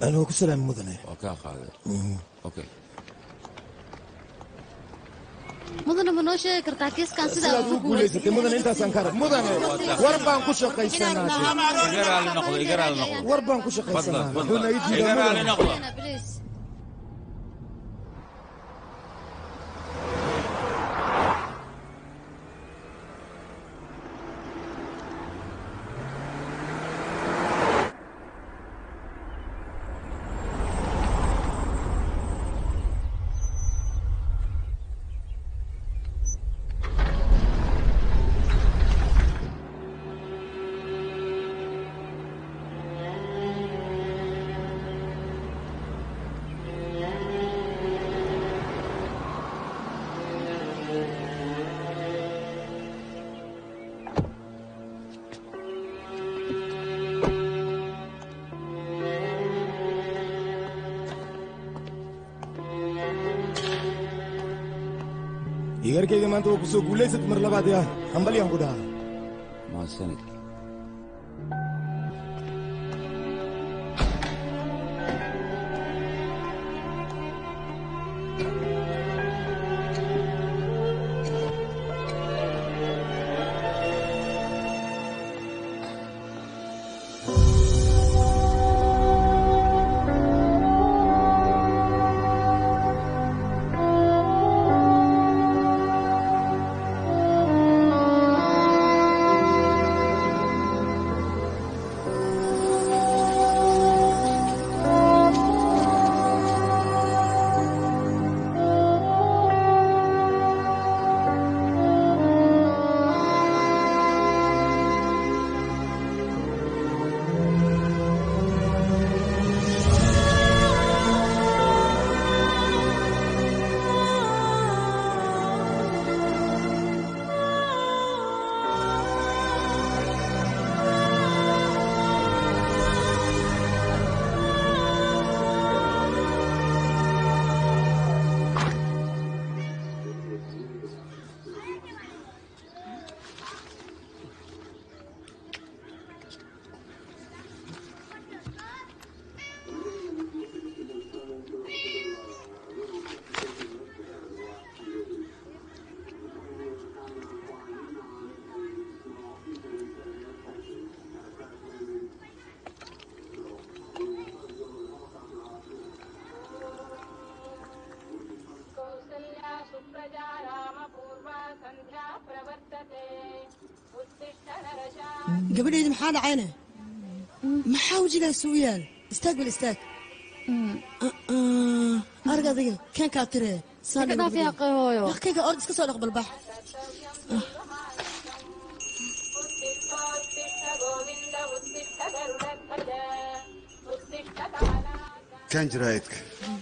anuu ku salaami mudane waa kaa qaaday okay mudane ma noo sheegi kartaa kiiskan sidaa sidaad u guulaysatay mudane intaasaan ka arag mudane war baan ku shaqaysanaa iga raali noqdo iga raali noqdo war baan ku fadlan shaqaysanaa fadlan wuxuuna ii iga diidaa raali mudane noqdo Please. igarkayga maanta waa ku soo guulaysat mar labaad yaa hambalyaan ku dhahaa mahadsanid Kausalya सुप्रजा रामपूर्वा सन्ध्या प्रवर्तते उत्तिष्ठ नरशा gabadheydii maxaa dhacayne maxaa wejigaas u yaal istaag bal istaag arag adiga keenkaa tiree Iska dhaaf yaa qahooyo. kayga ord iska soo dhaqbalbax उत्तिष्ठ गोविन्द उत्तिष्ठ गरुडध्वज उत्तिष्ठ काला kaan jiraayadka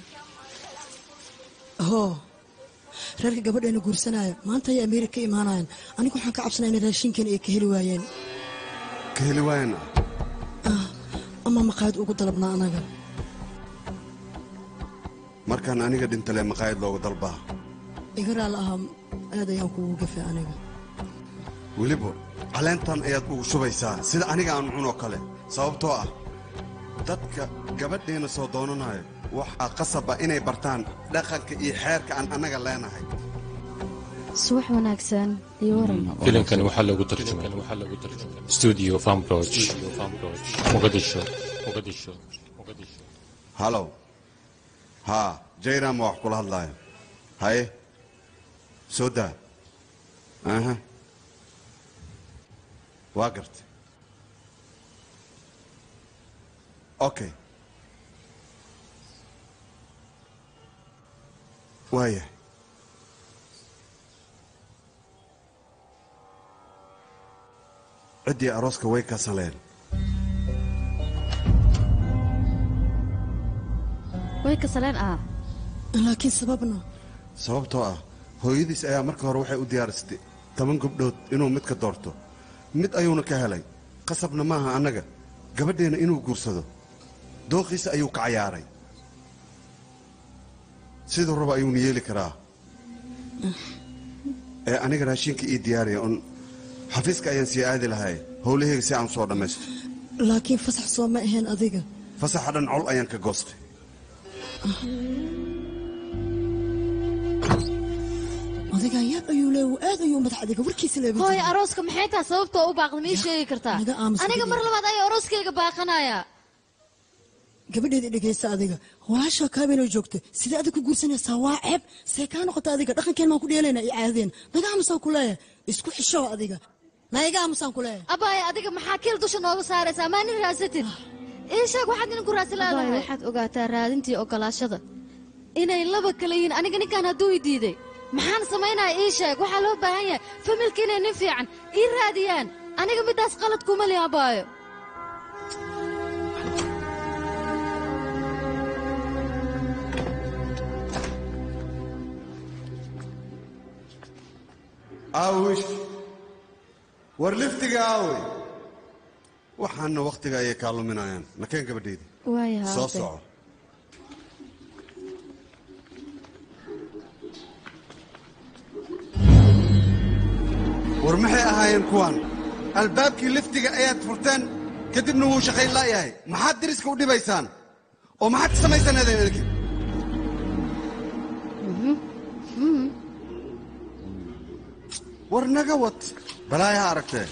hoo reerka gabadheena guursanaayo maanta ayay ameerika ka imaanayaan anigu waxaan ka cabsanaa inay raashinkeena ay ka heli waayeen ka heli waayan ama maqaayad ugu dalabnaa anaga markaan aniga dhintale maqaayad loogu dalbaa iga raal ahaa aad ayaan kuugu gafay aniga weliba caleentan ayaad ugu shubaysaa sida aniga aan cunoo kale sababtoo ah dadka gabadheenna soo doonanayo waxaa qasaba inay bartaan dhaqanka iyo xeerka aan annaga leenahay subax wanaagsan iyo waran filimkani waxaa lagu tarjumay studio farmbroch muqadisho muqadisho muqadisho halow haa jayram waa wax kula hadlaayo haye soo daa aha waa gartay okay waayahay ciddii arooska way kasaleen way kasaleen ah laakiin sababna sababtoo ah hooyadiis ayaa marka hore waxay u diyaarisatay toban gabdhood inuu mid ka doorto mid ayuuna ka helay qasabna maaha annaga gabadheenna inuu guursado dooqiisa ayuu ka cayaaray siduu raba ayuuna yeeli karaa ee aniga raashinka ii diyaariya un xafiiska ayaan sii aadi lahay howlahayga si aan u soo dhammaysto laakiin fasax soo ma ahayn adiga fasaxa dhan col ayaan ka goostay adiga yaab ayuu leeyahay aad ayuu madax adiga warkiisa leeba hooyo arooska maxay tahay sababtoo u baaqda mii sheegi kartaa naga aamus aniga mar adiga. labaad ayaa arooskayga baaqanaya gabadheeda dhegaysta adiga walaasha kaabenoo joogta sidee adig ku guursanaysaa waa ceeb see kaa noqota adiga dhaqankeen maan ku dheelaynaa iyo caadadeen naga aamusaan ku leeyahay isku xishow adiga naiga aamusaan ku leeyahay abaaye adiga maxaa kiil dusha nooga saaraysaa maa nin raasatid ii sheeg waxaad nin ku raasi leedahay waxaad ogaataa raadintii ogolaashada inay laba kala yihiin aniga ninkan hadduu i diiday maxaan samaynaya ii sheeg waxaa loo baahan yahay familka inay nin fiican ii raadiyaan aniga middaas qalad kuma lihi abaayo aawish war liftiga aawey waxaana wakhtiga ayay kaa luminayaan nakeen gabadhayda waayaha soo soco war maxay ahaayeen kuwan albaabkii liftiga ayaad furteen kadibna wuu shaqayn la'yahay maxaad diriska u dhibaysaan oo maxaad ka samaysaan adeyn idinki war naga wad balaayaha aragtee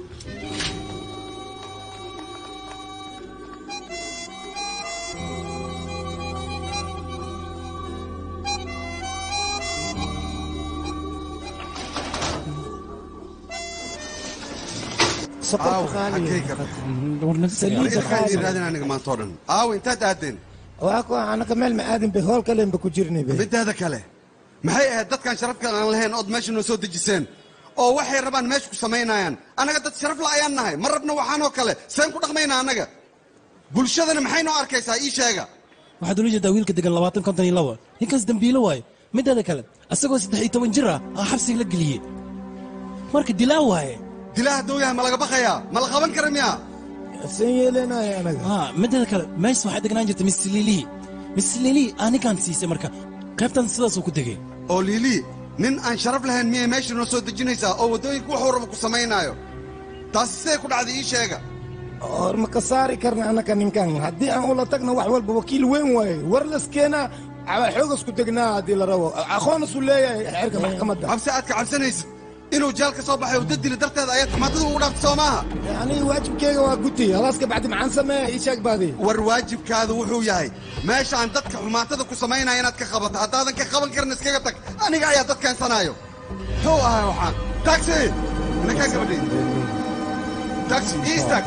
aaw xaggay ka idinkaan idin raadin aniga maanta oo dhan aaw intaad aadeen waa ku anaka meel ma aadin bay hool kalenba ku jirnay bay midaada kale maxay ahayd dadkan sharafka aan lahayn ood meesha noo soo dejiseen oo waxay rabaan meesha ku samaynayaan annaga dad sharaf la ayaan nahay ma rabna waxaanoo kale seen ku dhaqmaynaa annaga bulshadana maxay noo arkaysaa ii sheega waxaad ula jeedaa wiilka degan labaatan konton iyo laba ninkaas dembiilo waaye mideeda kale asagoo saddex iyo toban jir ah aa xabsiga la geliyey marka dilaa waaye dilaa hadduu yahay ma laga baqayaa ma la qaban kara miya seen yeelanaya anaga haa mideeda kale meesha waxaa degnaan jirta miss lilii miss lilii aa ninkaan siisay marka qaybtan sidaasuu ku degay oo liilii nin aan sharaf lahayn miyay meesha noo soo dejinaysaa oo waddooyinka wuxuu raba ku samaynaayo taasi siday ku dhacday ii sheega hor ma ka saari karna anaka ninkan haddii aan ula tagna wax walba wakiil weyn waaye war laskeenaa xoogas ku degnaa haddii la rabo aqoon isu leeyahay xeerka maxkamadda cabsi aad ka cabsanaysid inuu jaal ka soo baxay oo dad dili darteeda ayaad xumaatada ugu dhaaftay soo maaha aniga waajibkeyga waa guti halaas ka bacdi maxaan sameeya ii sheeg baadi war waajibkaadu wuxuu yahay meesha aan dadka xumaatada ku samaynaya inaad ka qabato haddaadan ka qaban karin iskaga tag aniga ayaa dad keensanaayo muxuu ahay waxaan taxi inakaa gabadhay taxi ii istaag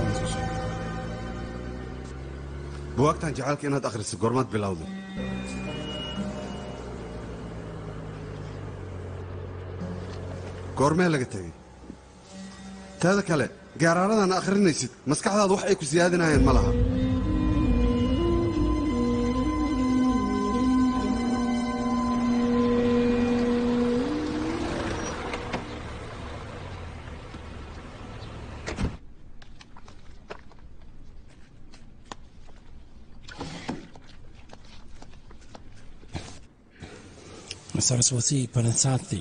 buwaagtan jacaylka inaad akhriso goormaad bilowday goormee laga tegey taada kale gaaraaradan akhrinaysid maskaxdaada wax ay ku siyaadinayaan ma laha saraswati panasati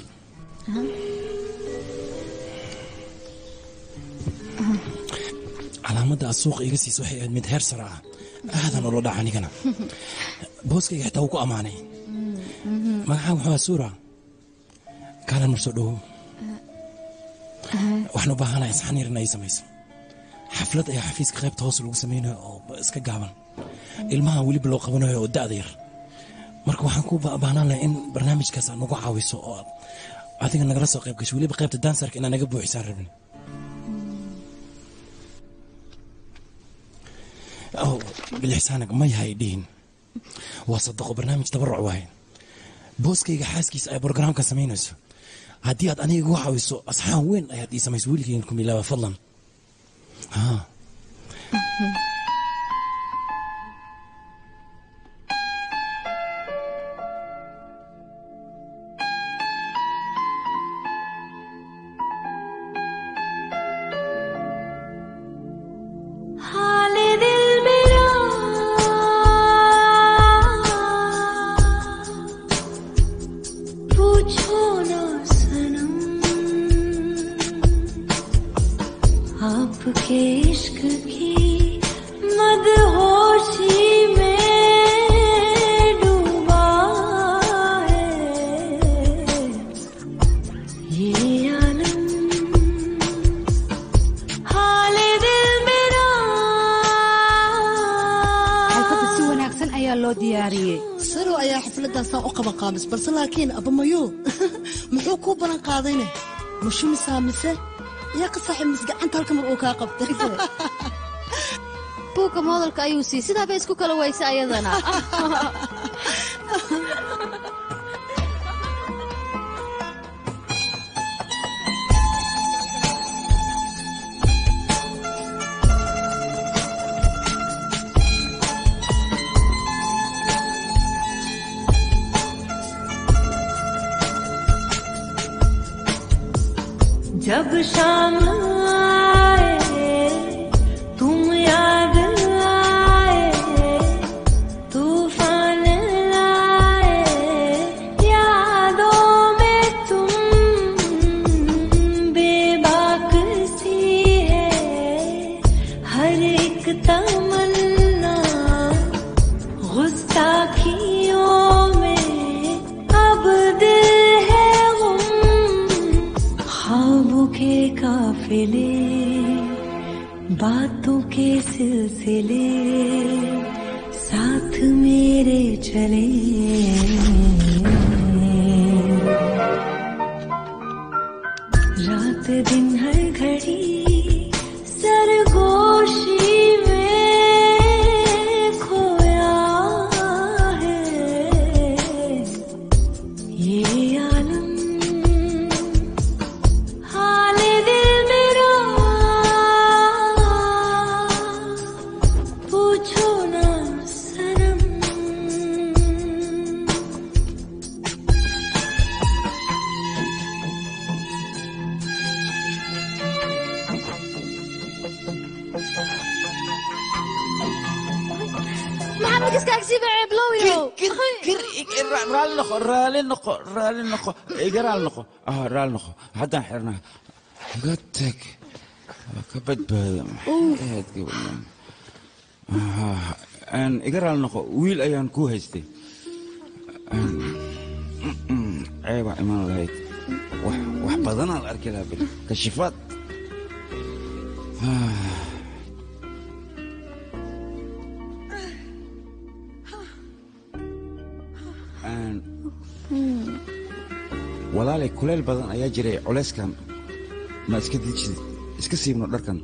calaamadda aad suuqa iga siisa waxay ahayd mid heer sare ah aadan ula dhaca anigana booskayga xitaa wuu ku ammaanay magacaa wuxuu ahaa suura kaalan mar soo dhowow waxaan u baahanahay isxan yar in ay samayso xaflad ayaa xafiiska qaybta hoos lagu samaynayo oo iska gaaban ilmaha weliba loo qabanayo oo da'da yar marka waxaan ku baahnaan lahay in barnaamijkaas aad nagu caawiso oo aad adiga nagala soo qayb gasho weliba qaybta dansarka inaa naga buuxisaan rabin oh bilixsaanag ma yahay dhihin waa sadaqo barnaamij tabaruc waaye booskayga xaaskiisa ay brogaraamka samaynayso haddii aad aniga igu caawiso asxaan weyn ayaad ii samayso wiilkayga kumilaaba fadlan haa हाल दिल मेरा पूछो ना सनम आपके इश्क की saro ayaa xafladaasaa u qaban qaamis balse laakiin abamayo muxuu kuu ballan qaadayne mushumisaa mise yaa ka saaxiib mis gacanta halka mar uu kaa qabtay buugga moodalka ayuu sii sidaa bay isku kala weysa ayadana जब शाम आए तुम याद आए तूफान लाए यादों में तुम बेबाक सी है हर एक तमन्ना गुस्ताखियों में अब दिल है गुम ख्वाबों के काफिले बातों के सिलसिले साथ मेरे चले रात दिन हर घड़ी सरगोशी में खोया है ये आलम हाल दिल मेरा पूछो ना सनम maxaa magiskaagsiiba ceeblowiyo raalli noqo raalli noqo raalli noqo iga raalli noqo ah raalli noqo haddaan xirnaa iga tag waa ka badbaada maxay ahayd gabadhan Ah, een, iga raalli noqo wiil ayaan ku haystay Een, mm, mm, ceebaa iman lahayd wax wax badanaa la arki lahaa beri kashifaad Ah. Een, walaalay kuleyl badan ayaa jiray culayskan ma iska dijid iska siibno dharkan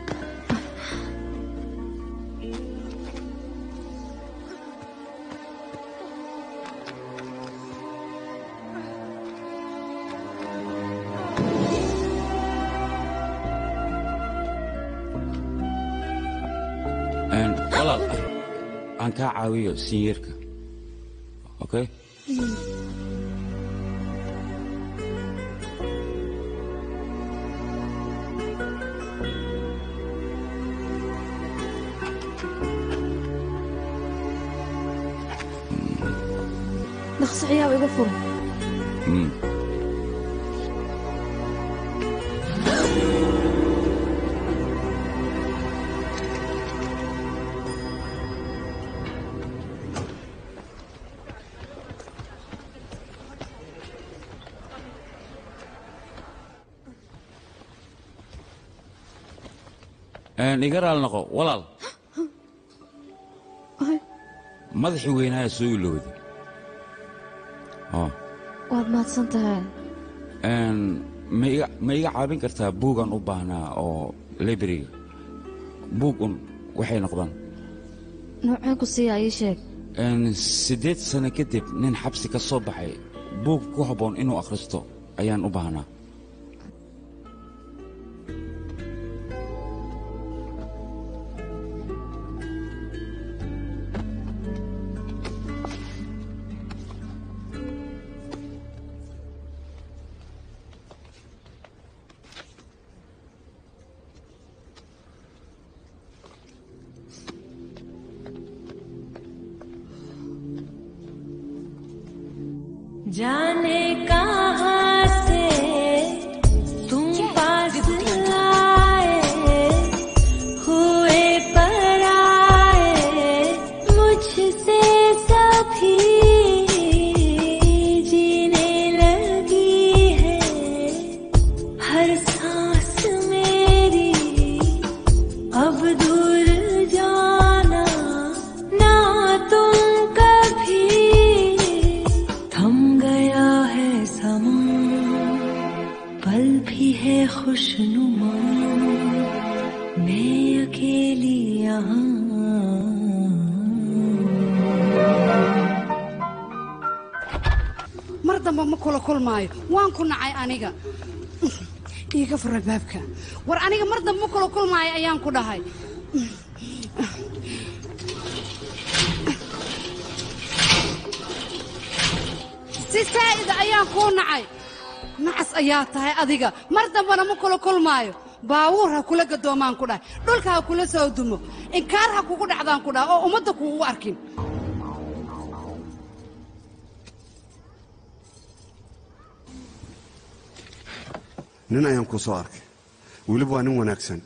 Een, walaal aan kaa caawiyo sinyeerka okay dhaqsaciyaaba iga furo Mm. Een, iga raali noqo walaal madaxii weynaaya soo ilowday Oh. waad mahadsan tahay Een, ma iga- ma iga caawin kartaa buugan u baahnaa oo librariga buug un waxay noqdaan nooceen ku siiyaa ii sheeg Een, siddeed sano kadib nin xabsi ka soo baxay buug ku habboon inuu akhristo ayaan u baahnaa जाने कहाँ से तुम पास आए हुए पर आए मुझसे सभी जीने लगी है हर सांस मेरी अब दूर जाना ना तुम कभी damba ma kula kulmaayo waan ku nacay aniga iiga fura baabka war aniga mar damba ma kula kulmaayo ayaan ku dhahay si saa'ida ayaan kuu nacay nacas ayaa tahay adiga mar dambana ma kula kulmaayo baawuur ha kula gadoomaan ku dhahay dhulka ha kula soo dumo inkaar ha kugu dhacdaan ku dhahay oo ummadda kuugu arkin nin ayaan kuu soo arkay weliba waa nin wanaagsan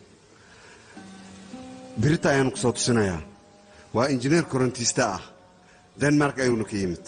birita ayaanu ku soo tusinayaa waa injineer korontiista ah denmark ayuuna ka yimid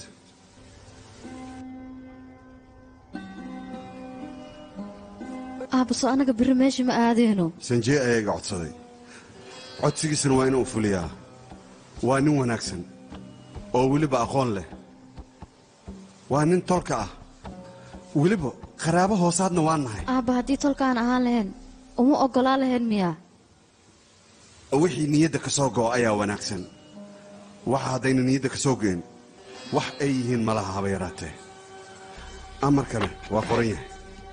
aabaso annaga biri meesha ma aadeyno sanjee ayaa iga codsaday codsigiisana waa inuu fuliyaa waa nin wanaagsan oo weliba aqoon leh waa nin tolka ah weliba qaraabo hoosaadna waa nahay aabba haddii tolkaan ahaan lahayn uma oggolaa lahayn miyaa wixii niyadda ka soo go'o ayaa wanaagsan waxa haddayna niyadda ka soo go'in wax ay yihiin malaha haba yaraatee amarkana waa qoran yahay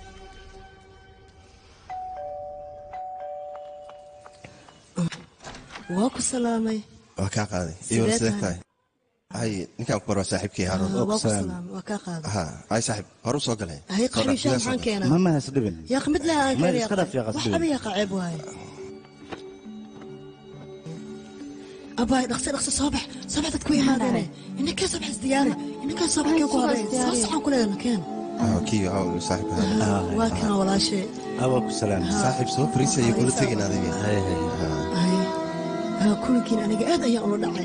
waa ku salaamay waa kaa qaaday Sidee iyo sidee tahay? tahay hay ninkaan ku barwaa saaxiibkii haaroon waa ku salaamay waa kaa qaaday ha ay saaxiib hore u soo galay hay qabiishaa maxaan keenaa mama hasdhibin yaa mid leh aan Ma keenaya iska dhaaf yaa wax qasbin. abiya qaceeb waaye abaay dhaqso dhaqso soo bax soo bax dadku imaadeen inankee soo bax isdiyaari inankee soo bax kee ku hadeen soo saxan ku leeyahay keen kii saaxiib waa kana walaashee awal ku salaam saaxiib soo fariisa iyo kula tegin adiga hay haa kulinkiin aniga aad ayaan ula dhacay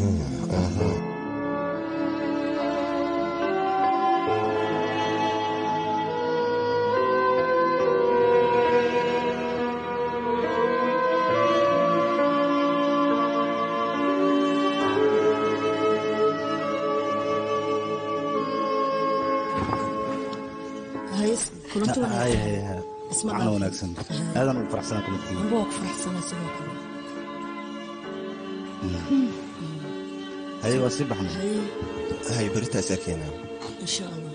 hay kulanti hay hay hay Isma macno dhaaf. wanaagsan aadan ugu faraxsanaa kulantiina amba waa ku faraxsanaa sidoo kale haye waa sii baxnay hay hay beritaas arkeenaa insha allah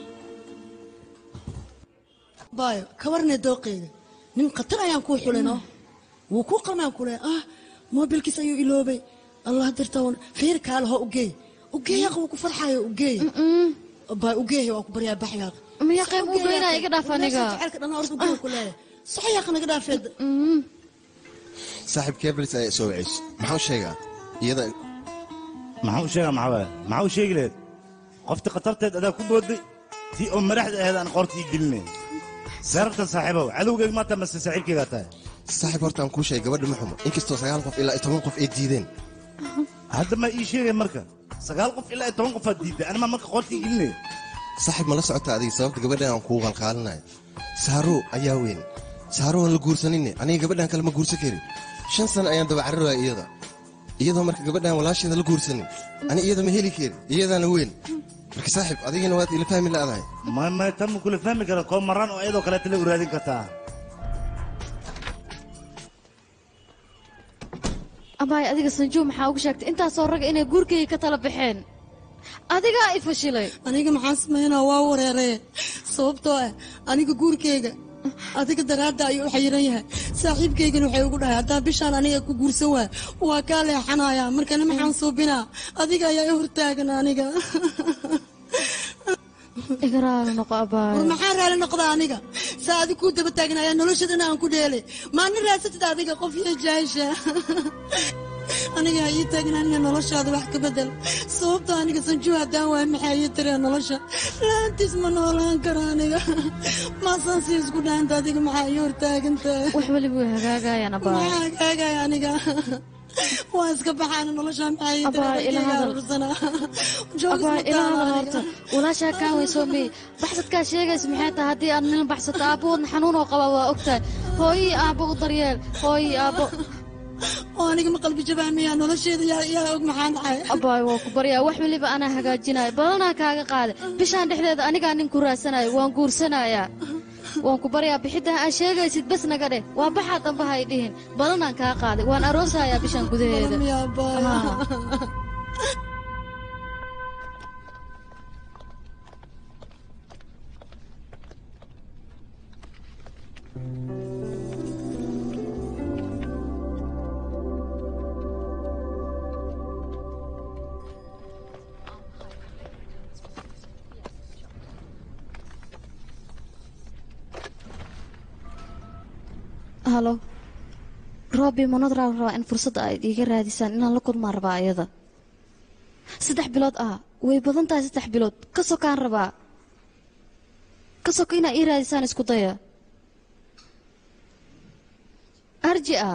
baayo ka warnay dooqeyga nin khatar ayaan kuu xulino wuu kuu qalmaan kule ah moobilkiis ayuu iloobay allah dirtawan fiir kaale ho ugeey ugeeyaaq wuu ku farxayo ugeey baay ugeey waa ku baryaa baxyaaq miya qayb u geynaa iga dhaaf aniga jecelka dhan horta ugeey ku leeyahay saxyaaq naga dhaafeed saaxiib kebelis ayaa soo wacayso maxaa u sheegaa iyada maxaa u sheegaa maxaa waaye maxaa u sheegi lahayd qofti khatarteed adaa ku booday tii oo madaxda ahayd aan qoortii gelinay seerartan saaxiibow cadowgeyga maanta mase saaxiibkeygaa tahay saaxiib horta aan kuu sheegay gabadha ma xumo inkastoo sagaal qof ilaa iyo toban qof ay diideen hadda ma ii sheegay marka sagaal qof ilaa iyo toban qofaad diidday anima marka qoortii gelinay saaxiib ma la socota adiga sababta gabadhan aan kugu qalqaalinayo saaro ayaa weyn saaro aan la guursaninne aniga gabadhan kale ma guursan karin shan sano ayaan daba cararaya iyada iyadoo marka gabadhan walaasheeda la guursanin ani iyada ma heli karin iyadaana weyn marka saaxiib adigina waad ila fahmi la'dahay ma ma tan ma kula fahmi kara koo maraan oo iyadoo kaleeta la uraadin kartaa abaay adiga sanjuub maxaa ugu sheegtay intaasoo ragga inay guurkayga ka tala baxeen adigaa i fashilay aniga maxaan samaynaa waa wareeree sababtoo ah aniga guurkeyga adiga daraadda ayuu u xayiran yahay saaxiibkaygana waxay ugu dhahay haddaa bishaan aniga ku guursan waay waa kaa leexanayaa markana maxaan suubinaa adiga ayaa i hortaagan aniga iga raali noqo abaay war maxaa raali noqda aniga saa adig kuu daba taagan ayaa noloshadana aan ku dheelay maalin raasatid adiga qof iyo jaasha aniga ha ii taagin aniga noloshaada wax ka bedel sababta aniga sanjuu haddaan waay maxaa ii taree nolosha laantiis ma noolaan karo aniga maasaan si isku dhaanta adiga maxaa ii hortaagantahay wax weliba way hagaagayaan abaay maxaa hagaagaya aniga waa iska baxaana nolosha maxaa ii Abaay, ila hadal. taree abaay ilaa hadal horta walaashaa kaa weyn soo meey baxsadkaa sheegaysa maxay tahay haddii aad nin baxsato aabbahoodna xanuunoo qaba waa ogtahay hooyii aabbo u daryeel hooyii aabbo oo aniga ma qalbi jabaamaya nolosheeda yaa yaa og maxaan dhacay abaay waa ku baryaa wax weliba anaa hagaajinaya badanaa kaaga qaada bishaan dhexdeeda anigaa nin ku raadsanayo waan guursanayaa waan ku baryaa bixidda aa sheegaysid bes naga dheh waa baxaa dambe hay dhihin badanaan kaa qaaday waan aroosayaa bishaan gudaheeda Miyaa baay? Haa. halo roobi manadraa rabaa in fursadda aad iiga raadisaan inaan la kulmaan rabaa ayada saddex bilood ah way badan tahay saddex bilood ka sokaan rabaa ka soko inaa ii raadisaan isku daya arji ah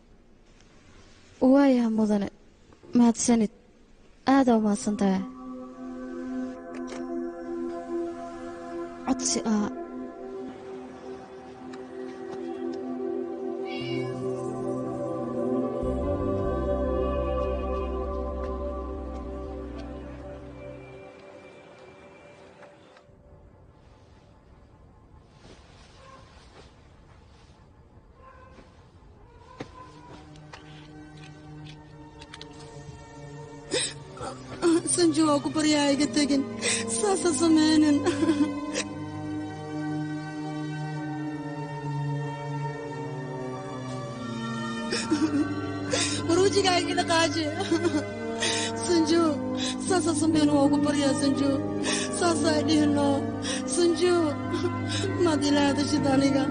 waayaha mudane mahadsanid aadaa u mahadsan tahay codsi ah sanjo waa ku baryaa iga tegin saasa sameynin waruujigaa iga dhaqaaji sanjo saasa sameyn waa ku baryaa sanjo saasaa dhihino sanjo maad ilaadashid aniga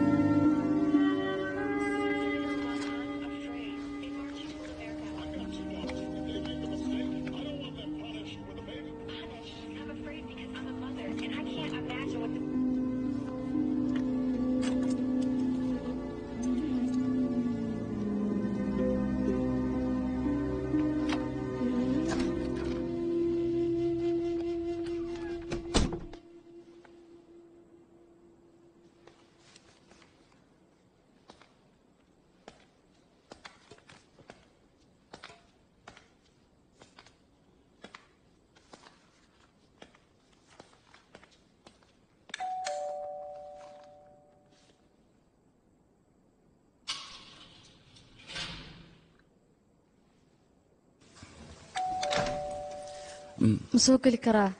ma soo geli karaa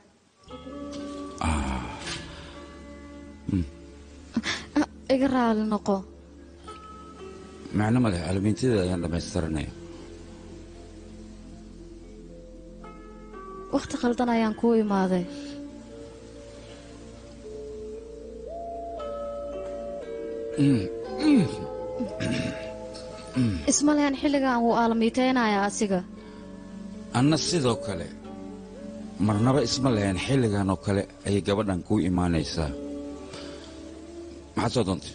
Ah, iga raali noqo macno maleh alamiintada ayaan dhammaystiranaya wakhti khaldan ayaan kuu imaaday isma lehen xilligan wuu aalamiiteynayaa asiga anna sidoo kale marnaba isma lahayn xilligan oo kale ayay gabadhan kuu imaanaysaa maxaad soo doontay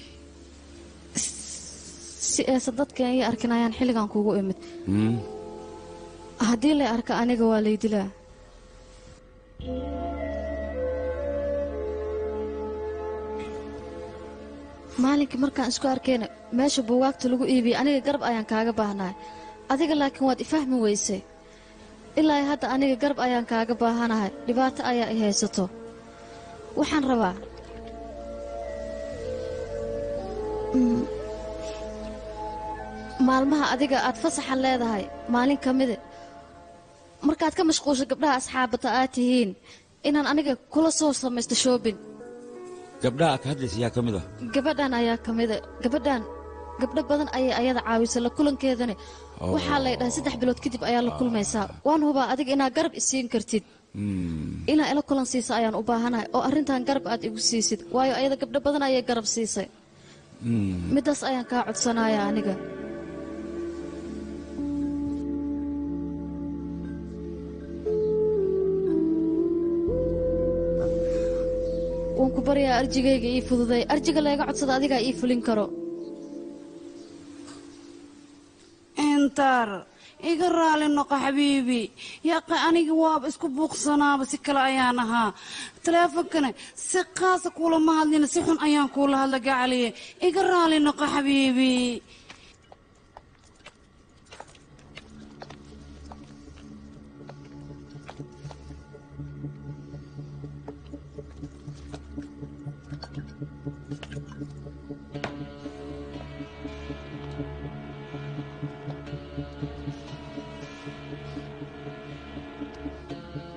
si eesa dadkan ii arkin ayaan xilligan kuugu imid Hmm? haddii lay arka aniga waa lay dilaa maalinkii markaan isku arkayna meesha buugaagta lagu iibiyey aniga garab ayaan kaaga baahnaay adiga laakiin waad ifahmi weysay ilaa hadda aniga garab ayaan kaaga baahanahay dhibaato ayaa i haysato waxaan rabaa Mm, maalmaha adiga aad fasaxa leedahay maalin ka mide markaad ka mashquusho gabdhaha asxaabata aad tihiin inaan aniga kula soo samaysto shoobin gabdhaha aad ka hadlaysa yaa ka mid ah gabadhan ayaa ka mida gabadhan gabdho badan ayay ayada caawisay la kulankeedani Oh. waxaa lay dhahay saddex bilood kadib ayaa la kulmaysaa waan hubaa adiga inaad garab isiin kartid Hmm. inaa ila kulan siisa ayaan u baahanahay oo arrintan garab aad igu siisid waayo ayada gabdho badan ayay garab siisay Hmm. middaas ayaan kaa codsanaya aniga waan ku baryaa arjigayga ii fududay arjiga layga codsada adigaa ii fulin karo intar iga raali noqo xabiibi yaaqi aniga waaba isku buuqsanaaba si kale ayaan ahaa taleefonkana si qaasa kuulama hadlina si xun ayaan kuula hadla gacaliye iga raali noqo xabiibi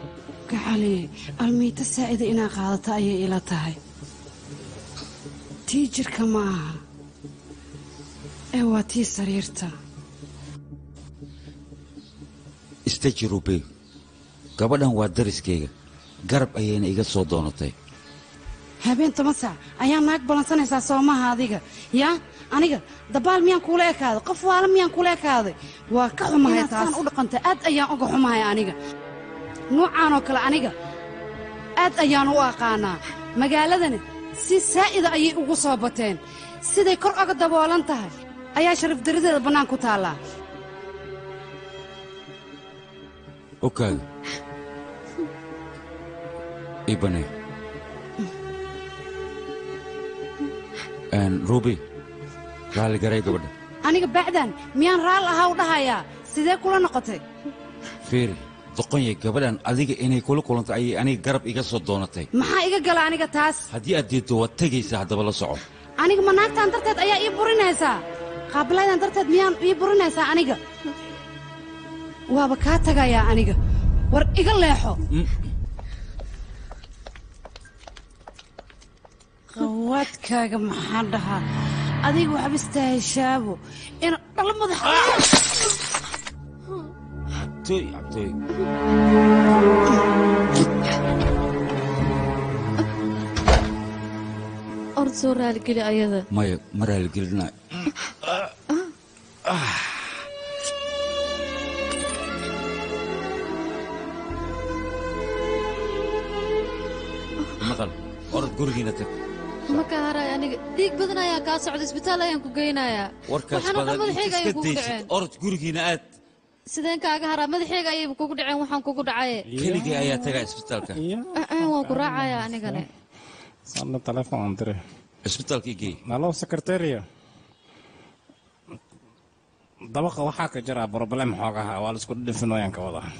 gacaliye almiita saa'ida inaa qaadata ayay ila tahay tii jirka ma aha ee waa tii sariirta istaji rubey gabadhan waa dariskayga garab ayayna iga soo doonatay habeen toban saac ayaa naag ballansanaysaa soomaha adiga yaa aniga dabaal miyaan kuula ekaaday qof waala miyaan kuula ekaaday waa ka xumahay taas u dhaqantay aad ayaan uga xumahay aniga nuucaan oo kale aniga aad ayaan u aqaanaa magaaladani si saa'ida ayay ugu soo bateen siday kor oga daboolan tahay ayaa sharaf daradeeda bannaan ku taallaa okaaga ibane rubi raali garay gabadha aniga bacdan miyaan raal ahaa u dhahayaa sidee kula noqotay fiiri doqonyay gabadhan adiga inay kula kulantay ayay aniga garab iga soo doonatay maxaa iga gala aniga taas haddii aad diiddo waad tegaysaa haddaba la soco aniga ma naagtaan darteed ayaa ii burinaysaa qaabilaydan darteed miyaan ii burinaysaa aniga waaba kaa tagayaa aniga war iga leexo qawaadkaaga maxaa dhahaa adiga waxba istaaheshaabo ina dhalo madax cabtooy cabtooy ord soo raaligeli ayada maya ma raaligelina maqal orod gurigiina tag ma ka haray aniga dhiig badan ayaa kaa socda isbitaal ayaan ku geynayaa warkaas waxaana dhan badan madaxayga ayay iska kugu daysid dhaceen orod gurigiina aad sideen kaaga haraa madaxayga ayayba kugu dhaceen waxaan kugu dhacaye keligii ayaa tagaa isbitaalka aan waan ku raacayaa anigane Sana telepon dire. isbitaalka igey Halo sekretariya. dabaqa waxaa ka jira problem xoogaha waa la isku dhifinooyaan ka wada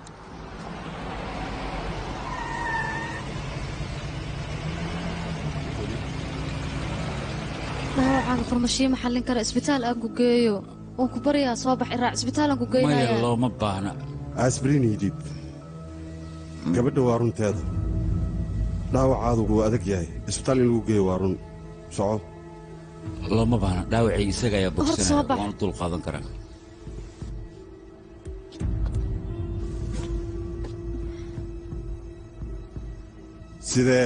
dhaawacaaga farmashiyo ma xallin kara isbitaal aan ku geeyo waan ku baryaa soo bax iraac isbitaal aan ku maya geynaya looma baahna asbrinidid gabadha waa runteeda dhaawacaadu wuu adag yahay isbitaal in lagu geeyo waa run soco looma baahna dhaawacii isaga ayaa Hor soo bogsanaya bax. waanu dul qaadan karaa sidee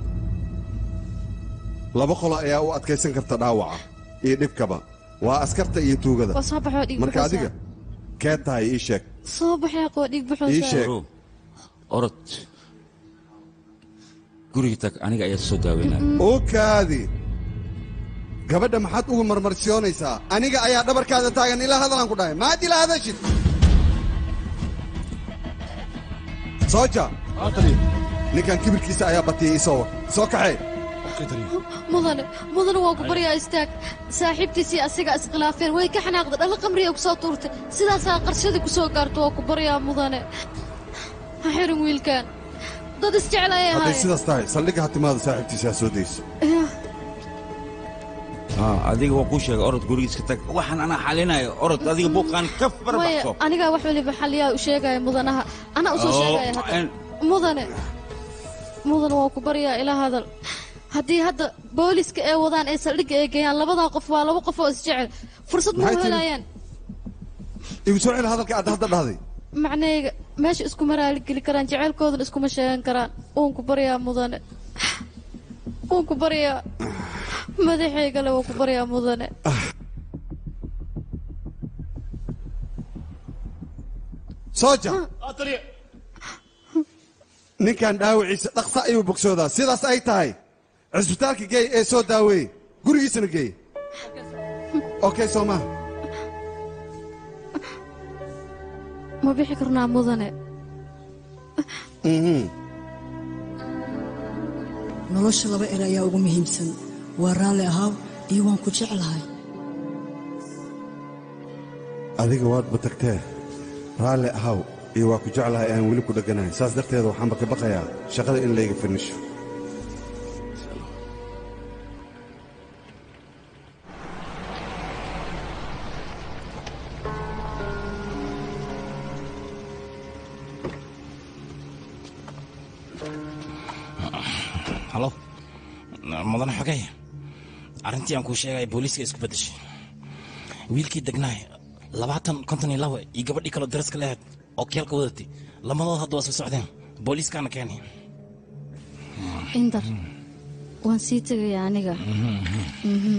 laba qolo ayaa u adkaysan karta dhaawaca iyo dhibkaba waa askarta iyo tuugada waa soo baxoo dhiig marka adiga kee tahay ii sheeg soo baxee qoo dhiig ii sheeg orod guriga tag aniga ayaa soo daaweynaya oo kaadi gabadha maxaad ugu marmarsiyoonaysaa aniga ayaa dhabarkaada taagan ilaa hadalaan ku dhahay maad ilaa hadashid sooja ninkan kibirkiisa ayaa batiyey isoo soo kaxee mudane mudane waan ku baryaa istaag saaxiibtiisii asiga iskhilaafeen way ka xanaaqda dhalo qamriya ku soo tuurtay sidaasaa qarshadii ku soo gaarto waan ku baryaa mudane ha xirin wiilkan dad isjecel ayay hadday ahaayeen sidaas tahay saldhigga hatimaada saaxiibtiisa ha soo dayso Yah, haa adiga waa kuu sheegay orod gurigiiska tag waxaan anaa xalinayo orod adiga buuqaan ka maya barbaxso anigaa wax waliba xaliyaa u sheegaya mudanaha anaa u soo Oo, sheegaya hadda en- mudane mudane waan ku baryaa ila hadal haddii hadda booliska ee wadaan ee saldhigga ee geeyaan labadaa qof waa laba qof oo isjecel fursad ma Maxay u tiri? helayaan igu soo celi hadalka aad hadda dhahday macnayga meesha iskuma raaligeli karaan jeceylkoodana iskuma sheegan karaan waan ku baryaa mudane waan ku baryaa madaxaygale waan ku baryaa mudane sooja ninkan dhaawaciisa dhaqsa ayuu bogsoodaa sidaas ay tahay cisbitaalka geey ee soo daaweeye gurigiisana geey okay soo maha ma bixi karnaa mudane Mhm. nolosha laba er ayaa ugu muhiimsan waa raalli ahaaw iyo waan ku jeclahay adiga waadba tagtee raalli ahaw iyo waa ku jeclahay aan weli ku dheganahay saas darteeda waxaanba ka baqayaa shaqada in layga finisho halo mudane xogey arrintii aan kuu sheegaya booliiska isku beddeshay wiilkii degnaay labaatan konton iyo laba iyo gabadhii kaloo daraska lehed oo keelka wadatay lamadood hadda waa soo socdeen booliiskaana keenay indar waan sii tegaya aniga Mhm.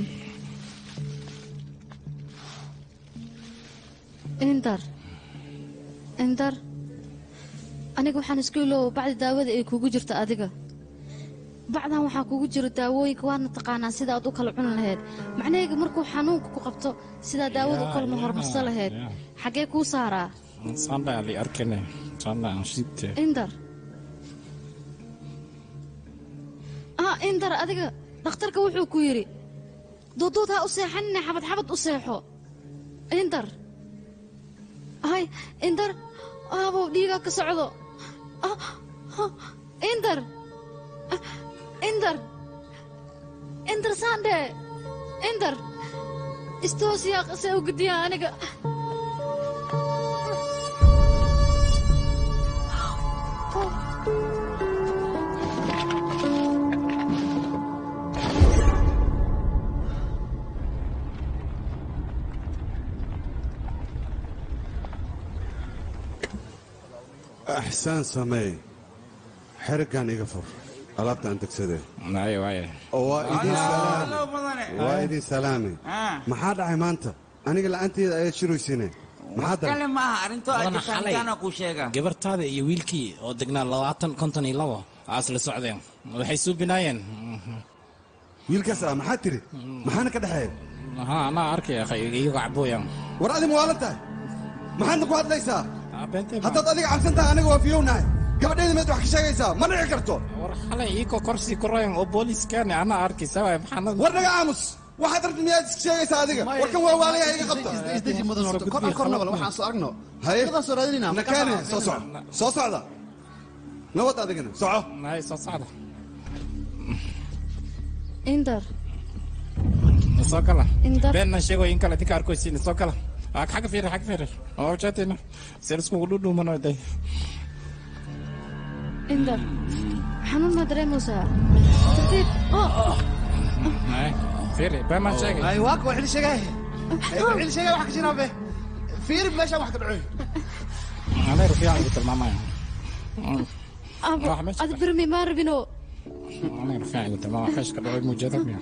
indar indar aniga waxaan isku iloowa bacdi daawada ay kugu jirto adiga bacdan waxaa kugu jiro daawooyinka waadna taqaanaa sida aad u kala cuni lahayd macnahayga markuu xanuunka ku qabto sidaa daawada u kala mahormarsan lahayd xaggee kuu saaraa sanda ali arkane sanda aan shiibte indar ah indar adiga dhakhtarka wuxuu ku yidhi duuduud ha u seexanine xabad xabad u seexo indar hay indar aabow dhiigaa ka socdo Ah, ah, indar Ah, indar indar saandhe indar istoosiyaa qase u gediya aniga axsaan sameey xeriggan iga fur alaabta aan degsadee waaye waaye oo waa idin salaame Hello, mudane. waa idin salaame Ah. maxaa dhacay maanta aniga la'aanteeda ayaad shiraysiine maxaa kale daray ma aha arrintoo ay Mudane, jirtaan xalay intaana kuu sheegaa gabartaada iyo wiilkii oo degnaa labaatan konton iyo labo aa isla socdeen waxay suubinaayeen wiilkaas ah maxaa tiri maxaana ka dhexeeya ha anaa arkay akhay iyagoo cabooyan war adi muwaalan tahay maxaadna ku hadlaysaa haddaad adiga cabsan tahay aniga waa fiyownahay gabadheeda meed wax ka sheegaysaa ma dhici karto war xalay iikoo korsii ku royan oo booliiskaani anaa arkaysa waay maxaanad war naga aamus waxaad rabti miyaad iska sheegaysaa adiga warkan waa waalayaa iga qabta isdeji mudan horta kor aan kor nabal waxaan soo aragno haye Shaqadaan soo raadinayna nakaane soo soco soo socda nabad adigana soco hay soo socda indar soo gala Indar. beenna sheegoy in kale dinka arkoysiin soo gala Aa, xagga fiiri xagga fiiri oo jaatina seen iskugu dhudhuumano day indar xanuun ma dareemaysaa tartiib oh Hay, fiiri been maan sheegay ay waa kuwa xili sheegay ay ku xili sheegay wax ka jiraan be fiir meesha wax ka dhacoy anay rufiican igu tilmaamaya abo Wax meesha ad birmi maa rabino anay rufiican igu tilmaamaya xeesh ka dhacay muujada miya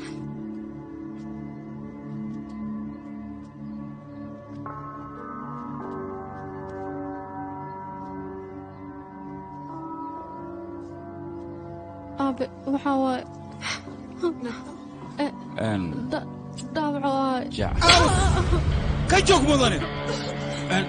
aabe waxaa waaye Een, da- dhaawaco ahay jac ka joog mudane Een,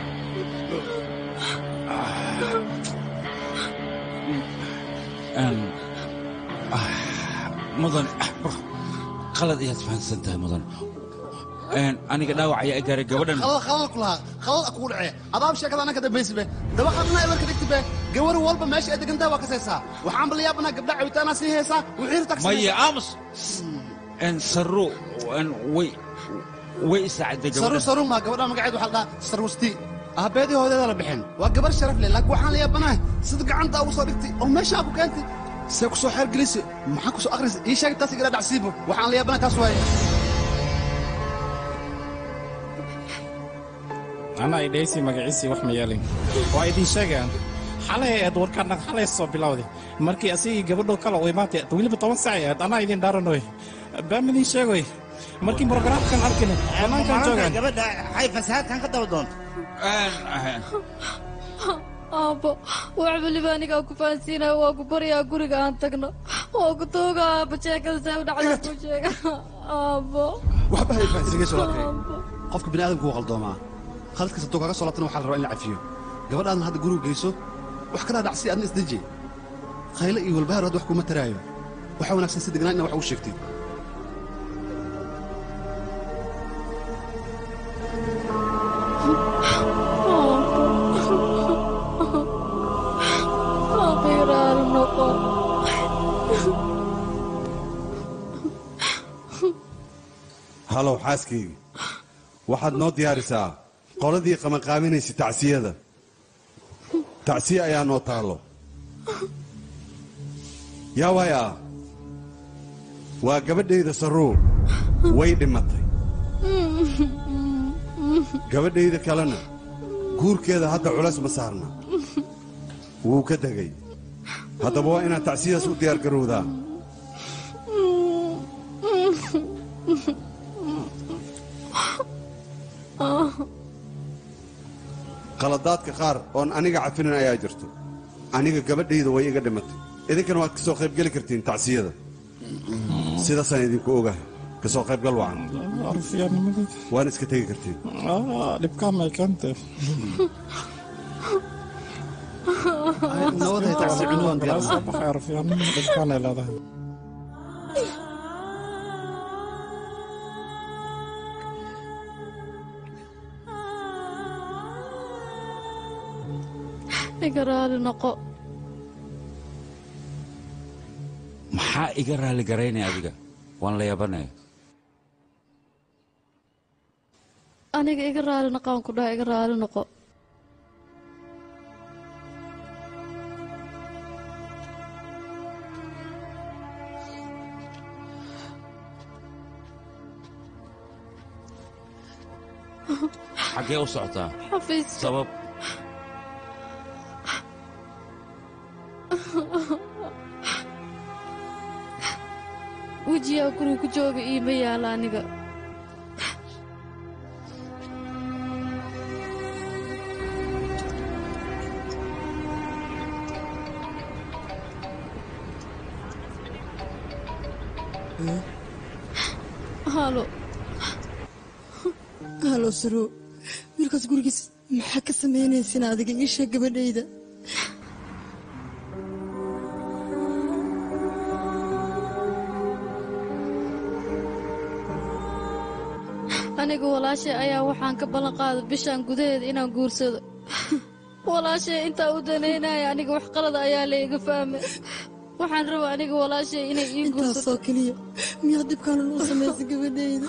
een, ah, mudane ah, qalad ayaad fahansan tahay mudane Een, aniga dhaawac ayaa i gaaray gabadhan khalal khalal ku lahaa khalal kugu dhacee adaab sheekada anaka dambaysi be daba qadna ibarka dhigti be gawar walba meesha ay degantahay waa kasaysaa waxaan bal yaabanaa gabdha cabitaanaa sii haysaa wixii taksi maya aamus Een, sarro een, way way isaaciday saru gabadhan saru maa gabadha magaceed waxaa la dhahaa sarwasti aabeedii hoodeeda la bixin waa gabar sharaf leh laakiin waxaan la yaabanahay sida gacanta ugu soo dhigtay oo meeshaa ku keentay see ku soo xeer gelisi maxaa ku soo akhrisa ii sheeg taas igala dhacsiibo waxaan la yaabanahay taas waaye anaa idhaysi magaciisii wax ma yeelin waa idiin sheegayaan xalay aad warkaana xalay soo bilowday markii asigii gabadhoo kale u imaatay weliba toban sac ahayd anaa idin dhaaranoy baan idin sheegoy markii brogaraamkan arkin banaankan joogaan gabadha waxay fasahaadkan ka daba doonto aabbo wax weliba anigaa ku fahansiinaya waa ku baryaa guriga aan tagno waa ku tooga aabbo sheekada see u dhacda ku sheega aabbo waxba hay fahansiinayso walaalkay qofka bini aadamku wuu qaldoomaa khaladkiis hadduu kaga soo laabtana waxaa la rabaa in la cafiyo gabadhaadna hadda guriga geyso wax kala dhacsi adna isdeji khayle iyo walbahaar hadda wax kuma taraayo waxaa wanaagsan si degnaan ina wax ugu sheegtid aabbo yaraari noqo halow xaaskaygi waxaad noo diyaarisaa qoladii qabanqaaminaysa tacsiyada tacsiye ayaa noo taallo yaa waaya waa gabadhayda sarruur way dhimatay gabadhayda kalena guurkeeda hadda culays ma saarna wuu ka degay haddaba waa inaad tacsiyadas u diyaar garowdaa qaladaadka qaar oon aniga cafinin ayaa jirto aniga gabadhayda way iga dhimatay idinkana waad ka soo qaybgeli kartiin tacsiyada sidaasaan idinku ogahay ka soo qaybgal wacan arfiyaanimadeed waana iska tegi kartiin dhibkaa may keentay nawaday tacsi cunwaan soo baxay arfiyaanimada dhibkaanay leedahay iga raali noqo maxaa iga raali garaynaya adiga waan la yabanaya aniga iga raali noqaan ku dhaha iga raali noqo xaggee u socotaa xafiiska sabab wejigaa guriga ku jooga iima yaala aniga halo halo saro wiilkaas gurigiis maxaa ka samaynaysin adiga ii sheeg gabadhayda aniga walaashay ayaa waxaan ka ballan qaaday bishaan gudaheeda inaan guursado walaashay intaa u danaynaya aniga wax qalada ayaa la iga fahmay waxaan rabaa aniga walaashay inay ii guursato intaasoo keliya miyaa dibkaan loo samaysay gabadhayda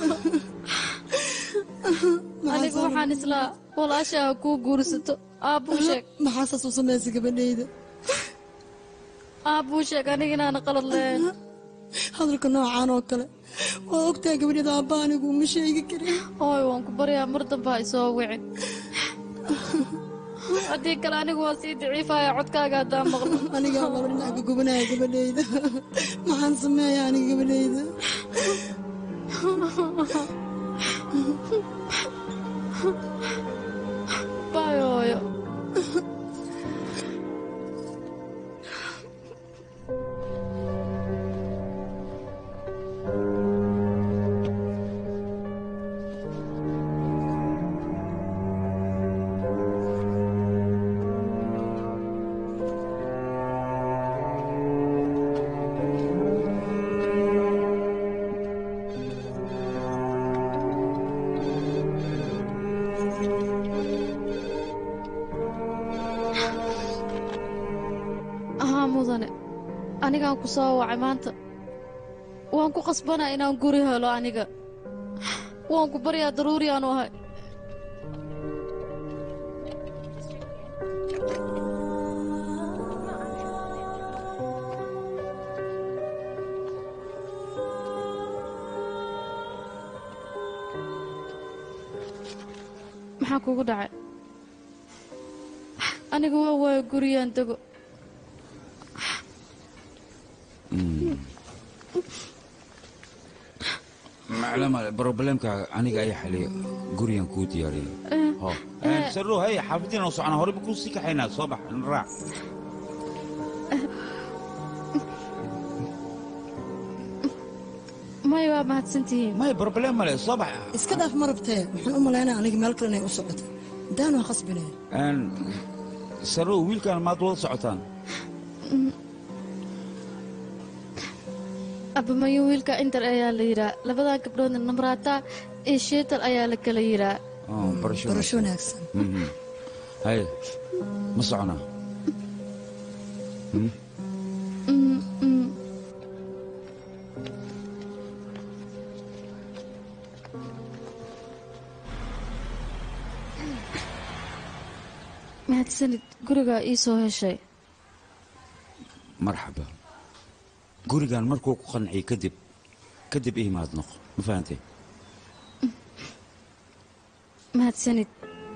aniga waxaan islaa walaashay ha kuu guursato aabbuu sheeg maxaa saas u samaysay gabadhayda aabbuu sheeg aniga inaana qalad lahayn hadalka noocaan oo kale waa ogtahay gabadhayda aabba anigu uma sheegi karin hooy waan ku baryaa mar dambe ha isoo wicin haddii kale anigu waa sii daciifaya codkaaga haddaan maqlo anigaa laba dhinac ka gubanaya gabadhayda maxaan sameeya aniga gabadhayda baay hooyo ahaa mudane anigaan ku soo wacay maanta waan ku qasbanaa inaan guri helo aniga waan ku baryaa daruuri aanu ahay maxaa kugu dhacay aniga waa waayo guriyaan dego maclo male problemkaaga aniga ayaa xaliya gurigan kuu diyaariya ho sarro hay xaafadiina u socona horeyba kuu sii kaxaynaa soo bax raac may waa mahadsantihiin may problem male soo bax iska dhaaf ma rabtee waxaan u malaynaya aniga meel kale inay u socoto daan waa khasbinaya sarro wiilkan maad wada socotaan abamayo wiilka inter ayaa la yidhaa labadaa gabdhoodna namraata iyo sheetal ayaa la kala yidhaa Oh, barasho barasho wanaagsan Mhm. hay ma soconaa Hmm? Mm, mm. mahadsanid gurigaa ii soo heshay marxaba gurigan markuu ku qanciyey kadib kadib ii imaad noqo ma fahantay mahadsanid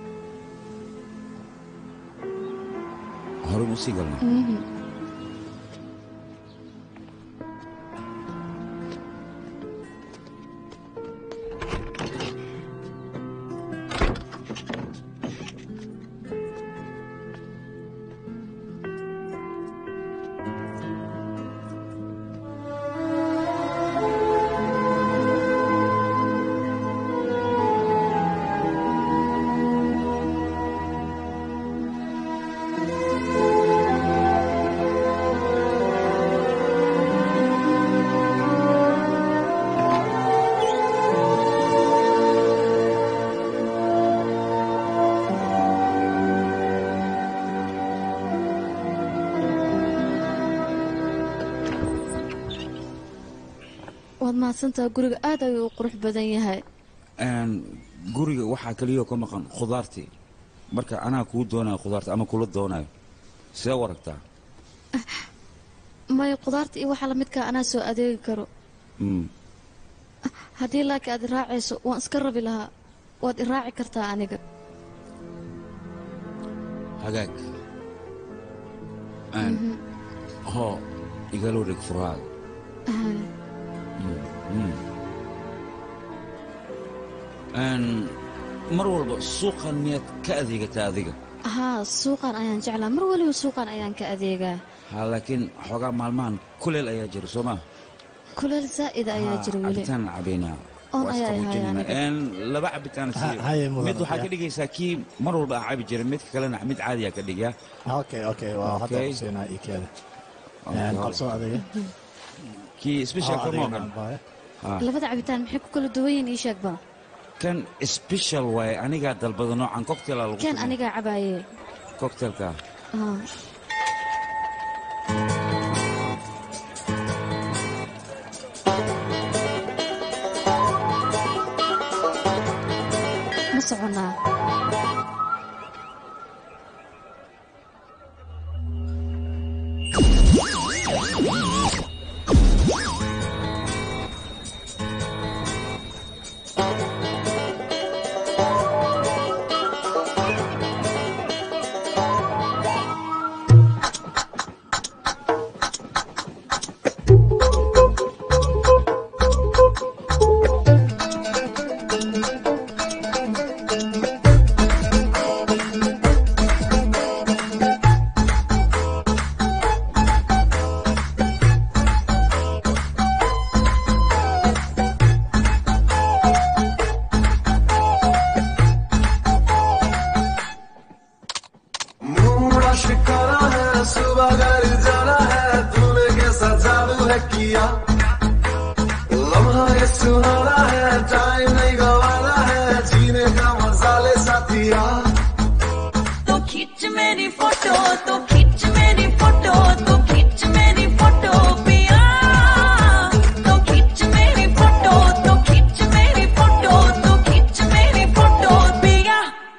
hore mu sii galnay Mhm. waad mahadsantaha guriga aad ayuu u qurux badan yahay Een, guriga waxaa keliya ka maqan khudaartii marka anaa kuu doonayo khudaarta ama kula doonayo see u aragtaa maya khudaarta iyo waxa lamidkaa anaa soo adeegi karo Mm. haddii laakiin aad iraacayso waan iska rabi lahaa waad iraaci kartaa aniga hagaag Een, Mhm. hoo igala wareeg furaaga Ah, Mm. Een, mar walba suuqan miyaad ka adeegataa adiga haa suuqan ayaan jeclaa mar waliba suuqan ayaan ka adeegaa ha laakiin xoogaa maalmahan kuleel ayaa jira soo maa kuleel zaa'ida ayaa jira weli cabitaan cabaynaa Oon Waa ayaa isqaboojinayna. ahay aniga. Een, laba cabitaan Ha- siiyo haye mudan, mid waxaa ya. ka dhigaysaa kii mar walba aan cabi jiray midka kalena mid caadiyaa ka dhigaa okay okay waa hadda Okay. kusiinaa ii keeda Okay. qabso adiga kii special Oo, ka adiga moogan baaye. labada cabitaan maxay ku kala duwan yihiin ii sheegba kan special waaye anigaa dalbada noocan cocktaila lagu kan sameeyo. anigaa cabaaye cocktailka Ah. ma soconaa मूड़ा शिकारा है सुबह घर जाना है तूने कैसा जादू है किया लम्हा ये सुहाना है टाइम नहीं गवाना है जीने का मजा ले साथिया तो खींच मेरी फोटो तो खींच मेरी फोटो तो खींच मेरी फोटो पिया तो खींच मेरी फोटो तो खींच मेरी फोटो तो खींच मेरी फोटो पिया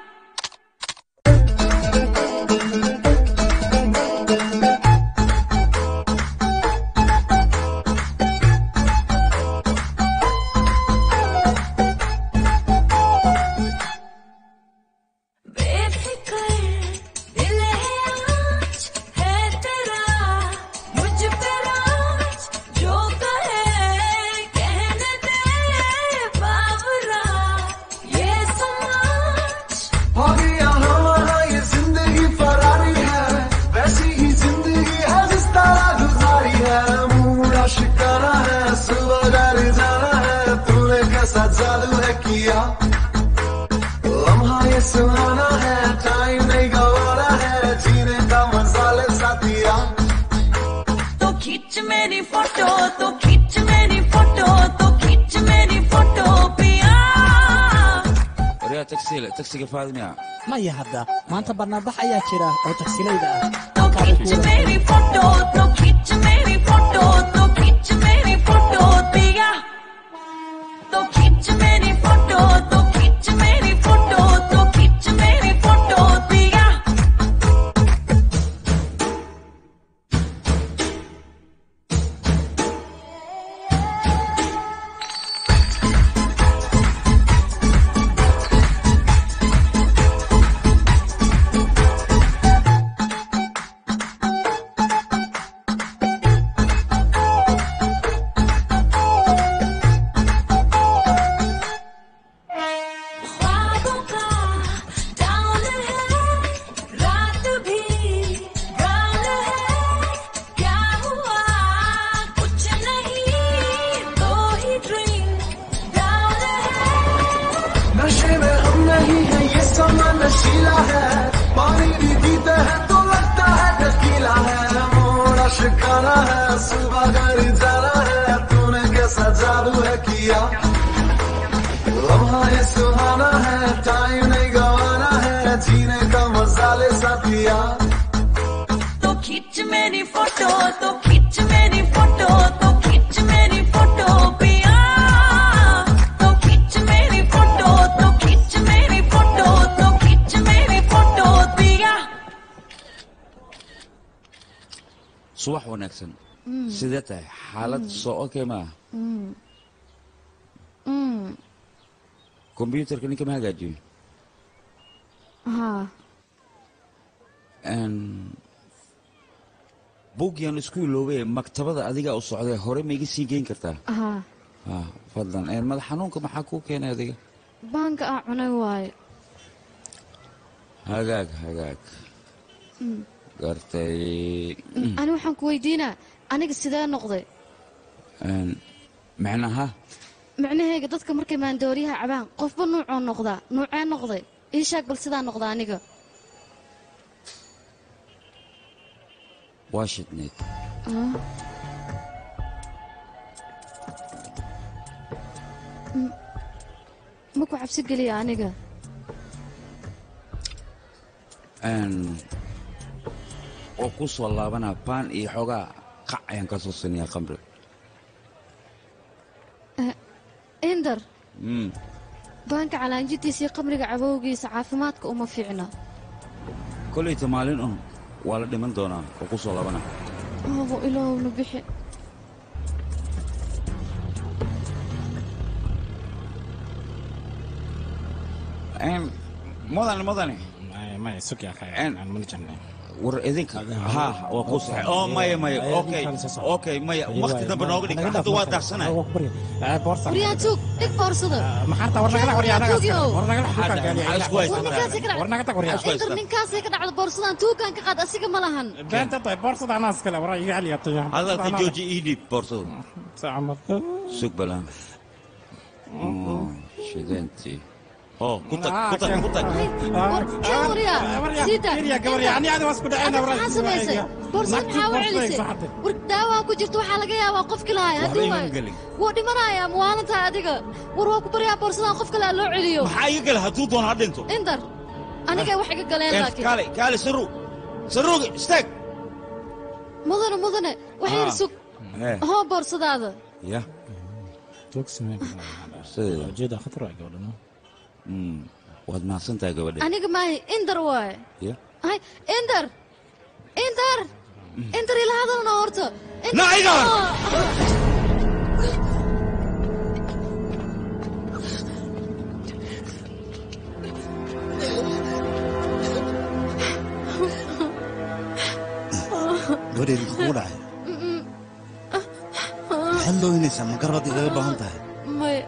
बेफिक्र दिल है आज है तेरा मुझ पे राज जो कहे कहने दे बाबरा ये समाज हो गया हमारा ये जिंदगी फरारी है वैसी ही जिंदगी है जिस तरह गुजारी है मूड़ा शिकारा है सुबह घर जाना है तूने कैसा जादू है किया लम्हा ये सुहाना है टाइम नहीं गवाना है जीने का मजा ले साथिया तो खींच मेरी फोटो तो खींच मेरी फोटो तो खींच मेरी फोटो पिया waryaa taxile taxiga faadimiya maya hadda maanta barnaamij ayaa jira oo tagsilayda ah तो खींच मेरी फोटो तो खींच मेरी फोटो तो खींच मेरी फोटो पिया तो खींच मेरी फोटो तो खींच मेरी फोटो तो खींच मेरी फोटो पिया नशीला है पानी भी पीते हैं तो लगता है टकीला है मोड़ा शिकारा है सुबह घर जाना है तूने कैसा जादू है किया लम्हा ये सुहाना है टाइम नहीं गवाना है जीने का मजा ले साथिया तो खींच मेरी फोटो तो खींच मेरी फोटो तो खींच मेरी फोटो पिया तो खींच मेरी फोटो तो खींच मेरी फोटो तो खींच मेरी फोटो पिया subax wanaagsan Mm. sidee tahay xaalad Mm. soo okay ma Mm. Mm. kombyuutarka ninka ma hagaajiyo haa Een, buugyan isku iloobay maktabada adiga u socday hore ma iga sii geyn kartaa haa Ah, fadlan Een, madax xanuunka maxaa kuu keenay adiga baanka aa cunay waayo hagaag hagaag Mm. gartay ani waxaan ku weydiinaa aniga sidee noqday Een, macnaha micnahayga dadka markay maandooriyaha cabaan qofba nuucoo noqdaa nuucee noqday ii sheeg bal sidaa noqda aniga waa shidneyd Ah. M- ma ku cabsi geliya aniga Een, oo ku soo laabanaa baan iyo xoogaa qac ayaan ka soo sinayaa khamri Eh, indar Mm, baanka calaanjidiisa iyo qamriga cabowgiisa caafimaadka uma fiicna kollayta maalin un waa la dhiman doonaa oo ku soo laabanaa abo ilaahowna bixi Een, mudane mudane maya sug yaa Een, aan mana jeclay war idinka ha waa ku saxay oo maya maya okay okay maya waqti dambe nooga dhig hadda waa daarsanay waryaan tuug dhig boorsada maxaarta war nagala waryaa naga Tuugyow. war nagala Maxaa isku haystaa? ninkaasay ka dhacda war naga tag waryaa indar ninkaasay ka dhacda boorsadan tuugaan ka qaad asiga ma lahan beenta tahay boorsada anaa iskale war iga celiya tayo hadalka jooji ii dhiib boorsada sug balaan Oh, shideentii oo ku tag ku tag ku tag maxaa samaysay boorsada maxaa u celisay war daawaa ku jirta waxaa laga yaabaa qof kalahay waxba haddii iman waayo gelin wuu dhimanayaa muwaalantahay adiga war waa ku baryaa boorsadan qof kale ha loo celiyo maxaa iga gala hadduu doono ha dhinto indar aniga wax iga galeen Een, laakiin kaale kaale saru saruugi istaag mudane mudane wax yar Ah. sug Eh. hoo boorsadaada ya ujeeda khatar waa gabadhana Mm, waad mahadsan tahay gabadhe aniga maahi indar waaye ya hay indar indar indar ila hadalna horta Indar- Na, Indar! Ah. gabadheedi muxuu kugu dhacay maxaad looynaysaa ma garbaad igaga baahan tahay maya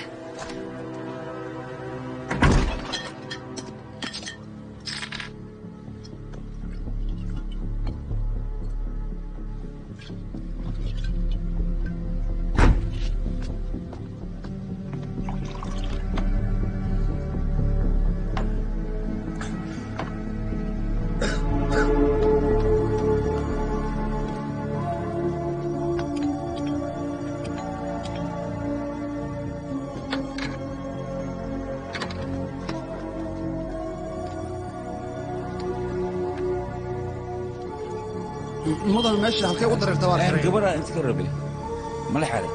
mudan meesha halkay u dareerta waa Een, gabadha inta ka rabe mala xare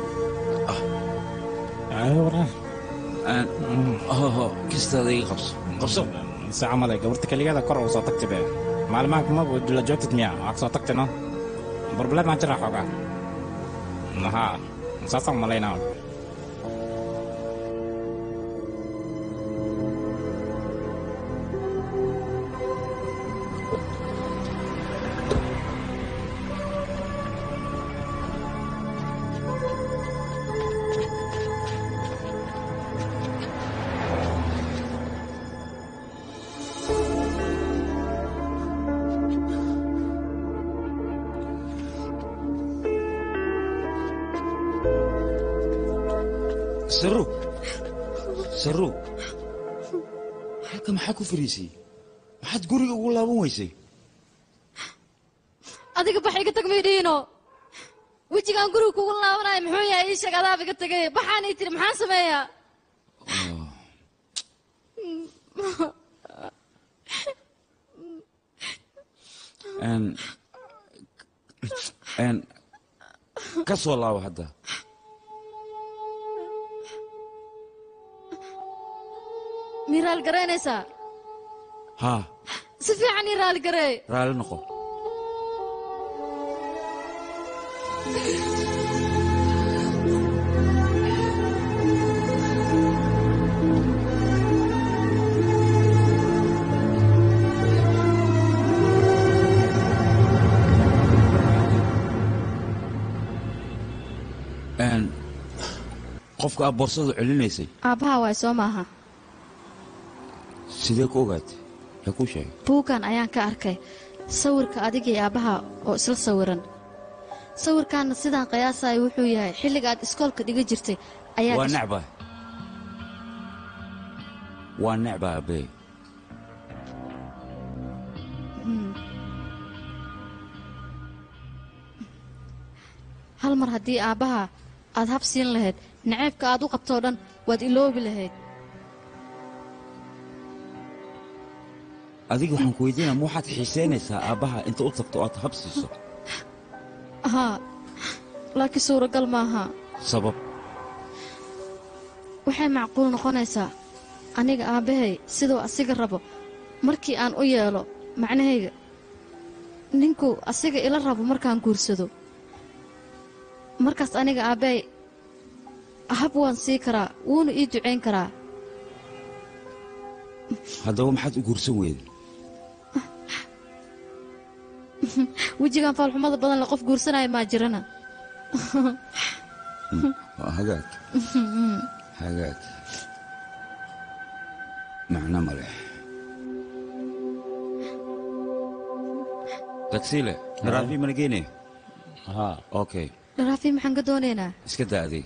hoho kistaada iga qabso qabso se camal ay gabarta keligeeda kor ugu soo tagti be maalimaanka ma la joogtid miya waa ka soo tagti no barbaled maan jira xoogaa maha saasaan malaynaa saru saru halka maxaa ku fariisay maxaad guriga ugu laaban weysay adiga bax iga tag maydhiino wejigaan guriga kugu laabanayo muxuu yahay ii sheeg adaab iga tagay baxaan ii tiri maxaan sameeyaa Een, een, ka soo laabo hadda mii raali garaynaysaa haa si fiican ii raali gareey raalli noqo Een, qofka aad boorsada celinaysay aabbaha waay soo maaha sidee ku ogaatay yaa kuu sheegay buuggan ayaan ka arkay sawirka adiga iyo aabbaha oo isla sawiran sawirkaanna sidaan qiyaasayo wuxuu yahay xilliga aad iskoolka dhiga jirtay ayaa waa gashay- necbaa waa necbaa abbee Hmm. hal mar haddii aabbaha aad hab siin lahayd naceebka aad u qabtoo dhan waad iloobi lahayd adiga waxaan ku weydiinaa ma waxaad xiisaynaysaa aabbaha inta u tagto aad hab siiso haa laakiin suuragal maaha sabab waxay macquul noqonaysaa aniga aabbahay siduu asiga rabo markii aan u yeelo macnahayga ninku asiga ila rabo markaan guursado markaas aniga aabbahay hab waan sii karaa wuuna ii ducayn karaa haddaba maxaad u guursan weyday wejigan faalxumada badan le qof guursanaya maa jirana waa hagaag hagaag macno ma leh tagsiile daraafi mana geenaya haa okay dharaafi maxaan ka doonaynaa iska daa adig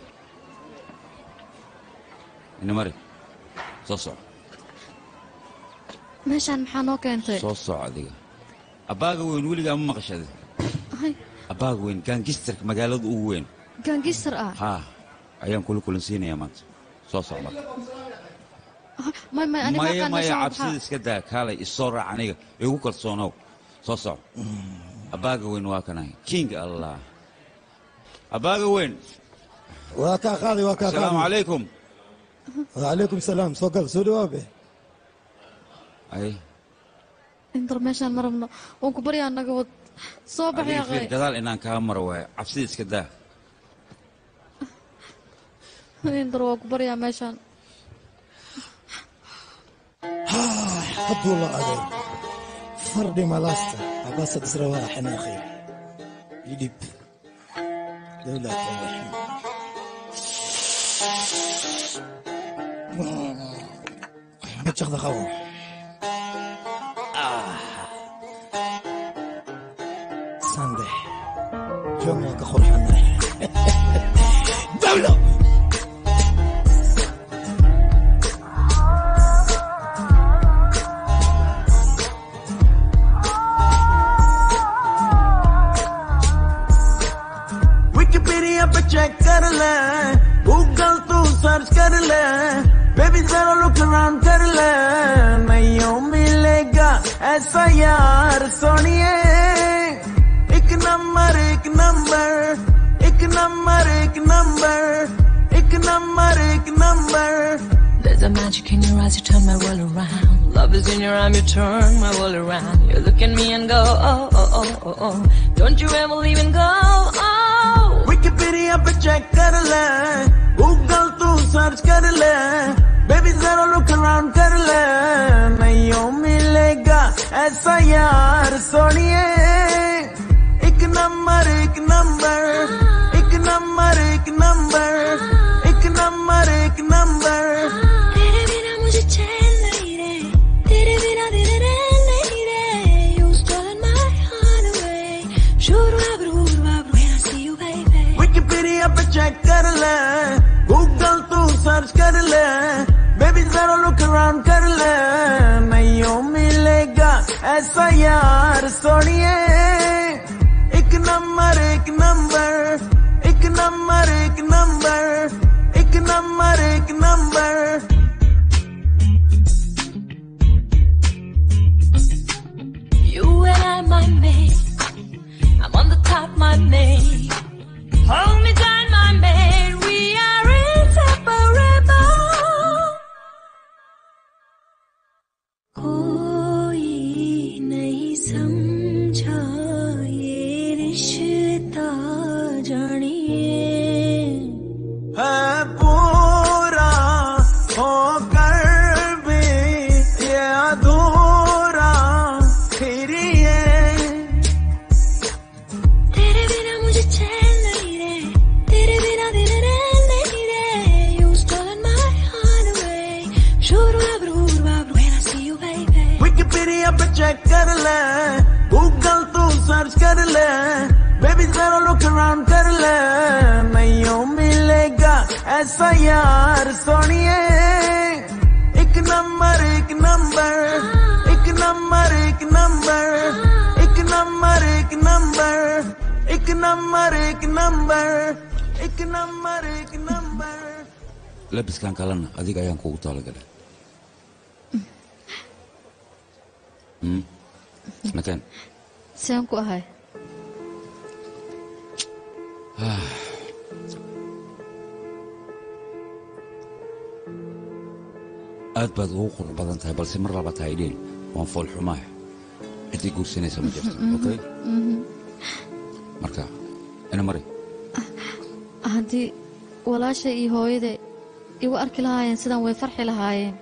ina mari soo soco meeshaan maxaa noo keentay soo soco adiga abbaaga weyn weligaa ma maqashade Ay, abbaaga weyn gaangistarka magaalada ugu weyn gaangistar ah haa ayaan kula kulansiinayaa maanta soo soco marka may may aniga maya halkaan maya meeshaan cabsida waxaa- iska daa kaalay isoo raac aniga igu kalsoonow soo soco abbaaga weyn waa kanahay king allah abbaaga weyn waa kaa qaaday waa kaa asalaamu qaaday calaykum wacalaykum salaam soo gal soo dhawaabe ay indar meeshaan ma rabno waan ku baryaa naga wad soo adiga baxyaa fiir gadaal inaan kaa maro waayo cabsida iska daa indar waa ku baryaa meeshaan hadduu la adeeg fardhi malaasta abasad israwaa xanaaqi idhib dowlad majaqda qabo sandex joog waa ka qurxanay dawlo Wikipedia पे check कर ले गूगल तू सर्च कर ले बेबी जरा look around कर ले नहीं मिलेगा ऐसा यार सोनिए एक नंबर एक नंबर एक नंबर एक नंबर एक नंबर एक number There's a magic in your eyes, you turn my world around. Love is in your arm, you turn my world around. You look at me and go, oh, oh, oh, oh, oh. Don't you ever leave and go, oh. Wikipedia पे check कर ले गूगल तू सर्च कर ले बेबी जरा look around कर ले नहीं मिलेगा ऐसा यार सोनिए एक नंबर एक नंबर एक नंबर एक नंबर एक नंबर एक नंबर तेरे बिना मुझे चैन नहीं रे तेरे बिना दिन रैन नहीं रे You stolen my heart away Shuru abru abru when I see you baby Wikipedia पे चेक कर ले गूगल तू सर्च कर ले बेबी जरा लुक अराउंड कर ले ऐसा यार सोनिए एक नंबर एक नंबर एक नंबर एक नंबर एक नंबर एक number You and I, my mate. I'm on the top, my mate. Hold me tight, my mate. We are inseparable. कोई नहीं समझा ये रिश्ता जानिए है पूरा होकर भी ये अधूरा फिर ये तेरे बिना मुझे चैन नहीं रे तेरे बिना दिन रैन नहीं रे You stolen my heart away Shuru abru abru when I see you baby Wikipedia पे चेक कर ले गूगल तू सर्च कर ले बेबी जरा लुक अराउंड कर ले नहीं मिलेगा ऐसा यार सोनिए एक नंबर एक नंबर एक नंबर एक नंबर एक नंबर एक नंबर एक नंबर एक नंबर एक नंबर एक number labiskan kalena adiga ayaan kugu talagalay Hmm? nakeen saan ku ahay Ah. aad baad ugu qurux badan tahay balse mar labaad ha idhiin waan fool xumaah ciddii guursanaysa ma jirto okay marka ina mari haddii walaasha iyo hooyada igu arki lahaayeen sidan way farxi lahaayeen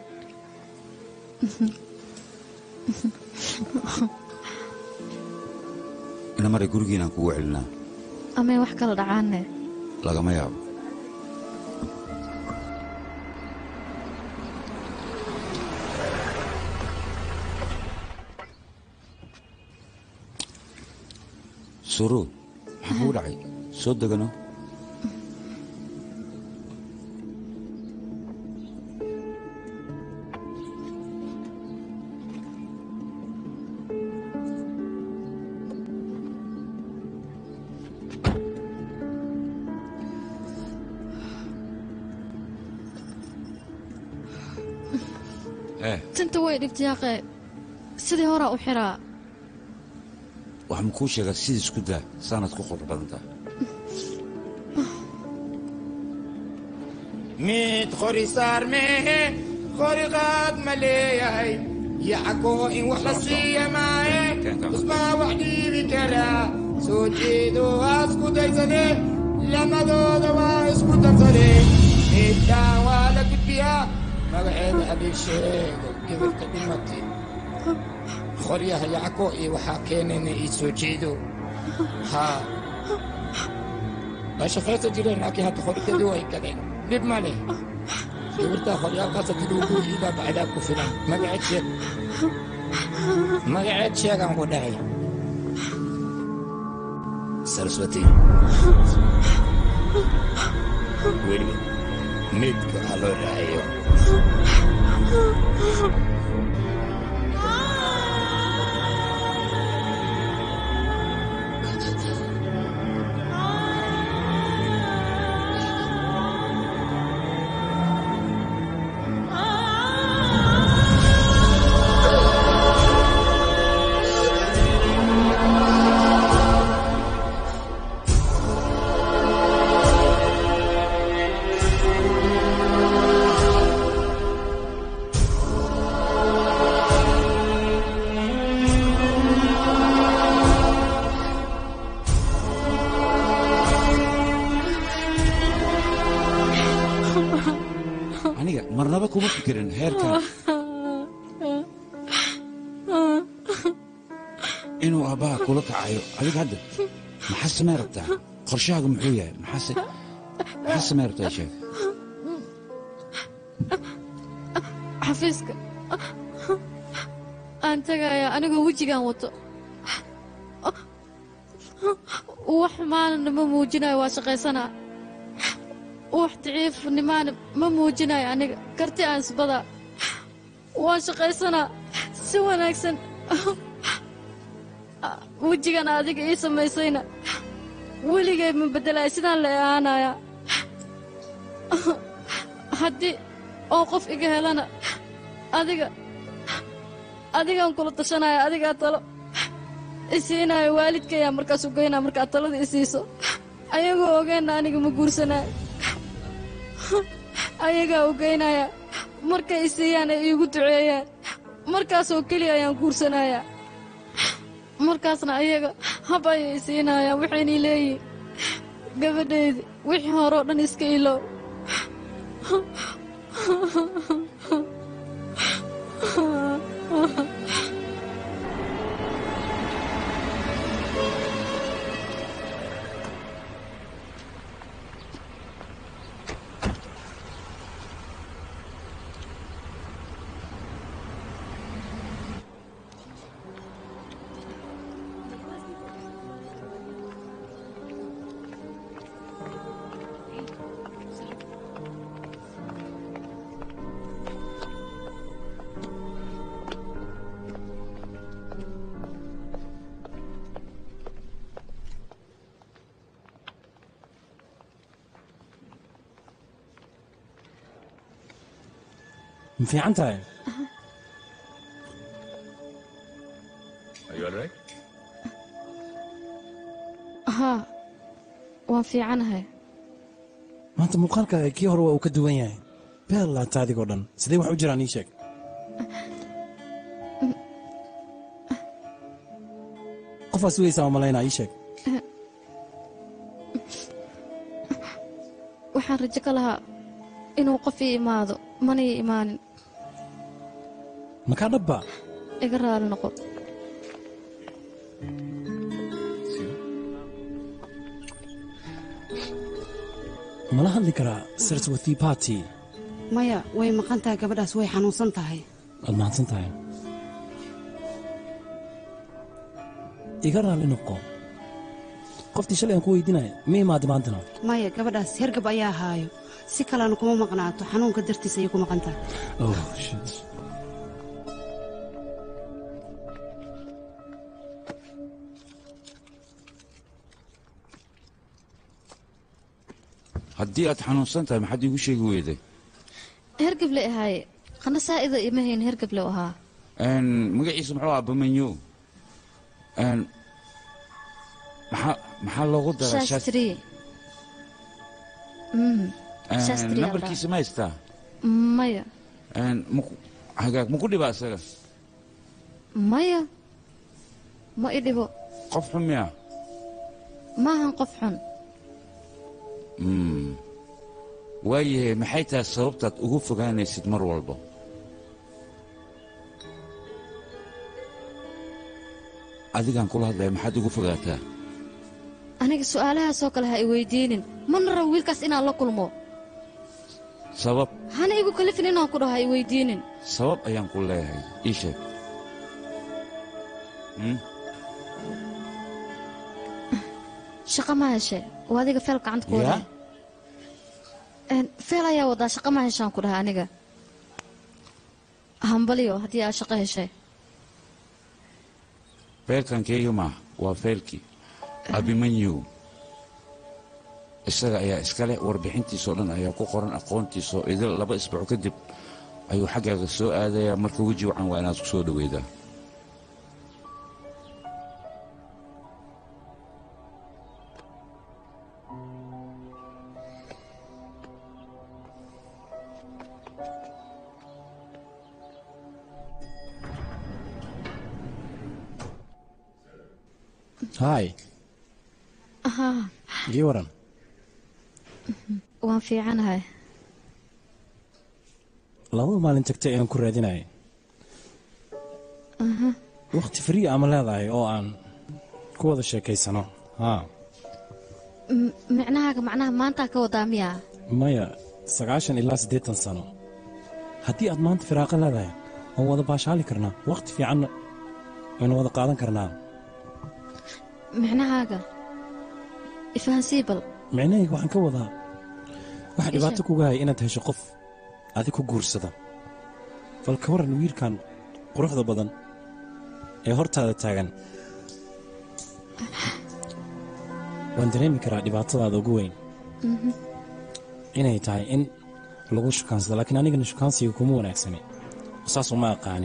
ina mari gurigiinaan kugu celinaa amay wax kala dhacaanne lagama yaabo suruud maxaa kugu dhacay soo degano eh tinta way dhibtay yaaqe sidii horaa u xiraa waxaan kuu sheegaa sida isku daa saanaad ku qurux badan tahay mid qori saarmehe qori qaad ma leeyahay yacagoo in wax la siiya maaye usmaa wax dhiibi karaa soo jeedo waa isku daysade lamadooda waa isku darsade midkaan waa la gudbiyaa magaceeda habeen sheego gabarta dhimatay qoryaha yacgo iyo waxaa keenayna ii soo jeedo haa waa shaqaysa jireen laakiin hadda qorikadii way gadeen dhib ma leh gabartaa qoryaalkaas hadii lagu guuyiibaa bacdaa ku filan magaceed sheeg magaceed sheegaan ku dhahay saraswati weli midka ha loo raaciyo aniga marnaba kuma fikirin heerkan inuu aabbaha kula kacayo adiga hadda maxaa samey rabtaa qorshahaagu muxuu yahay maxaase maxaa samey rabtaa ii sheeg xafiiska aan tagayaa anigoo wejigaan wato wax maalina ma muujinayo waa shaqaysanaa wax daciifnimaana ma muujinayo aniga karti aan isbadaa waan shaqaysanaa si wanaagsan wejigan adiga ii samaysayna weligay ma beddelaya sidaan la ahaanaya haddii oo qof iga helana adiga adigaan kula tashanaya adigaa talo isiinaayo waalidkayaa markaas u geynaa markaad talada isiiso ayagoo ogeenna aniga ma guursanaayo ayagaa u geynaya markay isiiyaan ay iigu duceeyaan markaasoo keliya ayaan guursanayaa markaasna ayaga hab ayay isiinayaan waxaynay leeyihin gabadhaydi wixii hore oo dhan iska ilow ma fiican tahay Are you all right? haa waan fiicanahay maanta muuqaalkaaga kii hore waa uu ka duwan yahay beel laata adigoo dhan sidee wax u jiraan ii sheeg qofaad sugaysaa oo malaynaa ii sheeg waxaan rajo ka lahaa inuu qof ii imaado mana ii imaanin makaa dhabba iga raali noqo mala hadli karaa saraswati party maya way maqan tahay gabadhaas way xanuunsan tahay waad mahadsan tahay iga raalli noqo qoftii shalay aan ku weydiinaya ma imaada maantana maya gabadhaas hergab ayaa haayo si kalena kuma maqnaato xanuunka dartiis ayay ku maqan tahay oh shit haddii aad xanuunsan tahay maxaad iigu sheegi weyday hergable ahaaye qana saa'ida ima hayn hergable ahaa Een, magaciisa muxuu ahaa bamanyo Een, maxaa maxaa loogu daraa shaas- shastri Mm, Een, shastri aa nambarkiisa ma haystaa dhaha. maya Een, maku- hagaag maku dhibaa isaga maya ma i dhibo qof xun miya maahan qof xun Mm. waayahay maxay tahay sababtaad ugu fogaanaysid mar walba adigaan kula hadlaya maxaad ugu fogaataa aniga su'aalahaasoo kale ha i weydiinin mana rabo wiilkaas inaan la kulmo sabab hana igu kalifin inaan ku dhaho ha i weydiinin sabab ayaan ku leeyahay ii sheeg Hmm? shaqa ma heshe oo adiga feel gacanta ku yaa wadaa Een, feel ayaa wadaa shaqa ma heshaan ku dhaha aniga hambaliyo haddii aad shaqo heshay feelkan keeyo maaha waa feelkii abimanyu isaga ayaa iskale warbixintiisoo dhan ayaa ku qoran aqoontiisoo idil laba isbuuc kadib ayuu xaggaaga soo aadayaa marka weji wacan waa inaad ku soo dhoweydaa haay haa ii waran waan fiicanahay labada maalin tagtay ayaan ku raadinayay aha wakhti frii ama leedahay oo aan ku wada sheekaysano haa M- micnahaaga macnaha maantaa ka wadaa miyaa maya sagaashan ilaa siddeetan sano haddii aad maanta firaaqo leedahay waan wada baashaali karnaa wakhti fiicanna waynu wada qaadan karnaa micnahaaga ifahansii bal micnahayga waxaan ka wadaa waxaa dhibaato kuga haya inaad hesho qof adig ku guursada bal ka waran wiilkan quruxda badan ee hortaada taagan waan dareemi karaa dhibaatadaada ugu weyn Mhm. inay tahay in lagu shukaansado laakiin anigana shukaansiga kuma wanaagsani saas uma aqaani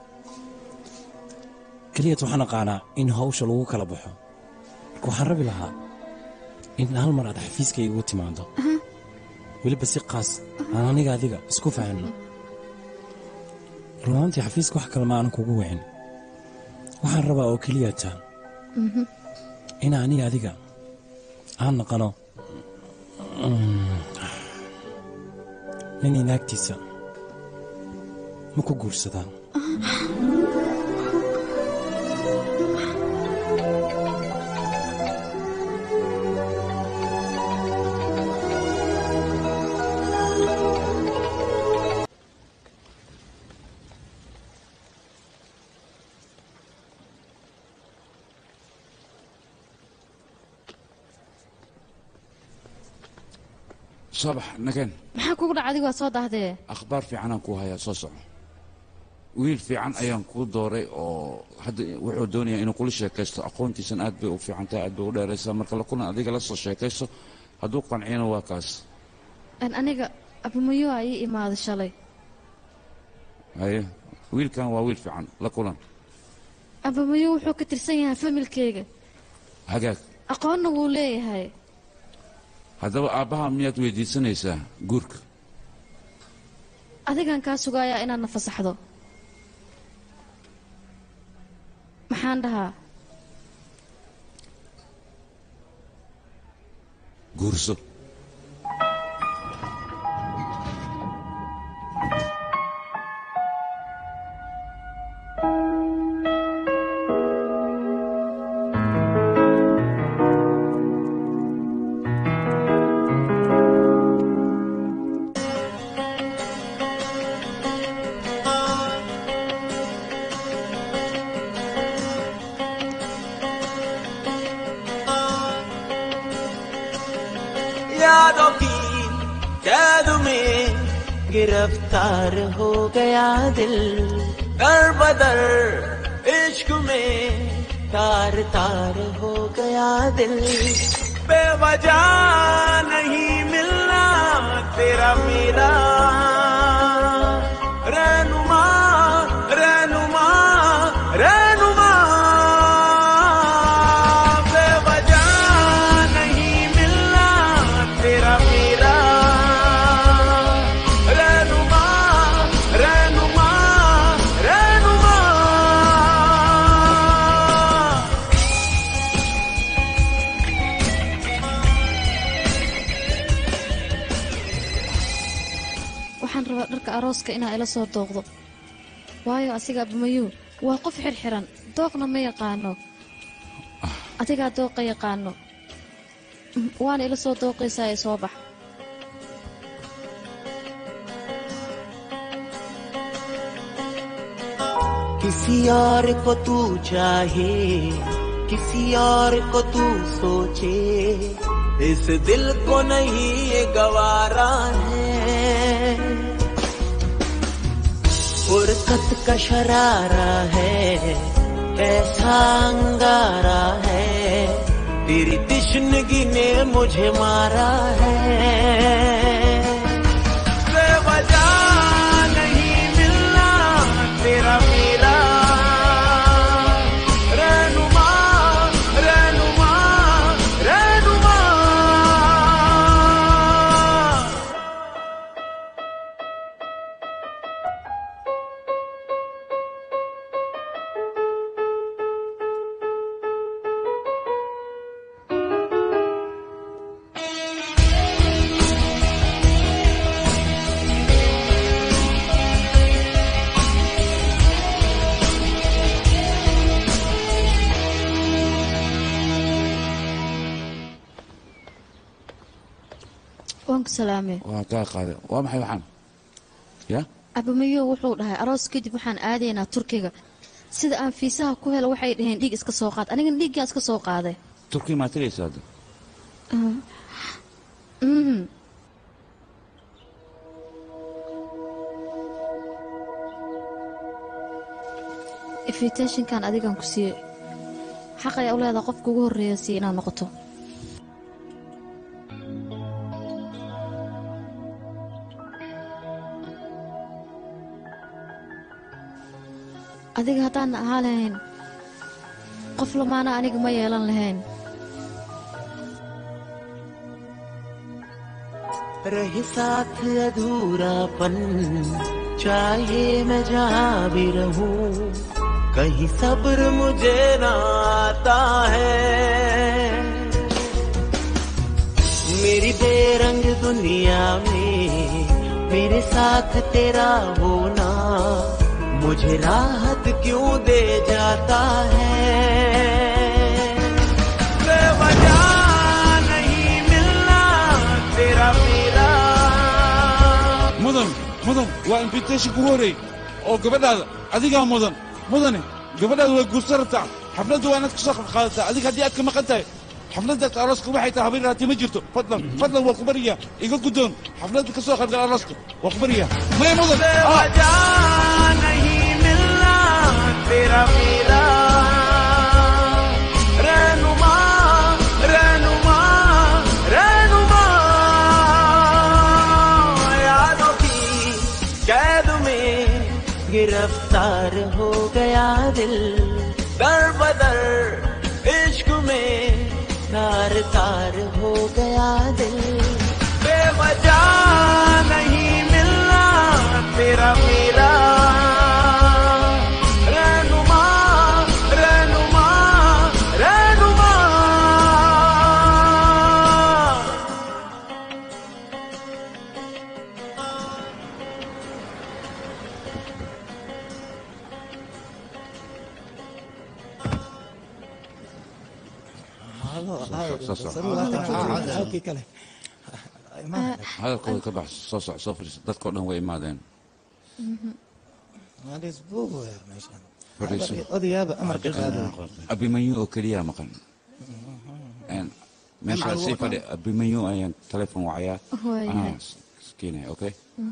keliyat waxaan aqaanaa in hawsha lagu kala baxo marka waxaan rabi lahaa in hal mar aad xafiiska igu timaado weliba si qaas aan aniga adiga isku fahanno rumaantii xafiiska wax kale ma aanan kugu wicin waxaan rabaa oo keliyata Mhm. in aniga adiga aan naqano mm, nin inaagtiisa ma ku guursadaa soo bax nageen maxaa kugu dhaca adigu waa soo daahdee akhbaar fiicanaan kuu hayaa soo soco wiil fiican ayaan kuu dooray oo hadda wuxuu doonayaa inuu kula sheekaysto aqoontiisan aad bay u fiican tahay aad bay u dheeraysaa marka la kulan adiga la soo sheekaysto hadduu qanciyana waa kaas Een, aniga abumayo aa ii imaaday shalay haye wiilkan waa wiil fiican la kulan abumayo wuxuu ka tirsan yahay familkeyga hagaag aqoonna wuu leeyahay haddaba aabbaha miyaad weydiisanaysaa guurka adigan kaa sugayaa inaad na fasaxdo maxaan dhahaa guurso यादों की कैद में गिरफ्तार हो गया दिल दर बदर इश्क में तार तार हो गया दिल बेवजह नहीं मिलना तेरा मेरा रहनुमा रहनुमा रहनुमा बेवजह नहीं मिलना तेरा मेरा रहनुमा रहनुमा रहनुमा waxaan rabaa dharka arooska inaa ila soo dooqdo waayo asiga abumayu waa qof xirxiran dooqna ma yaqaano adigaa dooqa yaqaano Mm, waana ila soo dooqaysaa ee soo bax किसी और को तू चाहे किसी और को तू सोचे इस दिल को नहीं ये गवारा है फुर्सत का शरारा है ऐसा अंगारा है तेरी तिश्नगी ने मुझे मारा है बेवजह नहीं मिलना तेरा मेरा रहनुमा रहनुमा रहनुमा waan ku salaamay waa kaa qaaday waa maxay waxaan ya abumayo wuxuu dhahay aroos kadib waxaan aadaynaa turkiga sida aan fiisaha ku helo waxay dhaheen dhiig iska soo qaad anigana dhiiggaa iska soo qaaday turkiya maa tegaysa hadda Mhm. invitationkan adigan ku siiyey xaq ayaa u leedaha qofka ugu horreeya si inaad noqoto adiga haddaan ahaa lahayn qof lamaana aniga ma yeelan lahayn रहे साथ अधूरापन चाहे मैं जहाँ भी रहूं कहीं सब्र मुझे ना आता है मेरी बेरंग दुनिया में मेरे साथ तेरा होना मुझे राहत क्यों दे जाता है बेवजह नहीं मिलना तेरा मेरा mudan mudan waa invitation kugu horreey oo gabadhaada adigaa mudan mudane gabadhaada way guursan rabtaa xafladda waa inaad ka soo qaadataa adiga haddii aad ka maqan tahay xafladda arooska waxay tahay habeen raati ma jirto fadlan fadlan waa ku baryaa iga guddoon xafladda ka soo qaybgal arooska waa ku baryaa maya mudan बेवजह नहीं मिलना तेरा मेरा रहनुमा रहनुमा रहनुमा यादों की कैद में गिरफ्तार हो गया दिल दर बदर इश्क में तार तार हो गया दिल बेवजह नहीं मिलना तेरा मेरा रहनुमा रहनुमा रहनुमा halkii kale hadalkooda ka bax soo soc soo fadhiiso dadkao dhan way imaadeen fadhiiso odayaaba amarka qaado abimanyu oo keliyaa maqan Een, meeshaa sii fadhi abimanyu ayaan telefon wacayaa Waayahay. anaa keenaya okay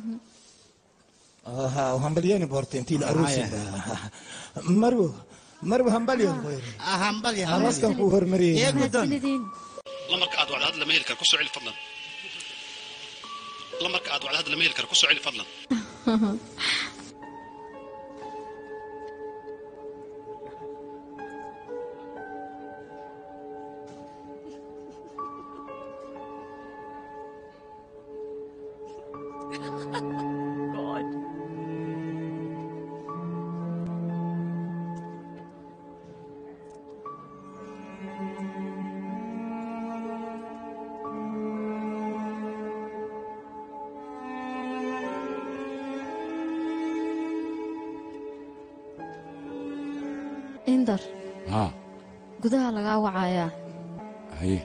hambalyeni boorte intii la aruusi marwo marwo hambalyo arooskan kuu hormariyey lamarka aad wacdo hadda lama heli karo ku soo celi fadlan lamarka aad wacdo hadda lama heli karo ku soo celi fadlan indar haa gudaha lagaa wacayaa haye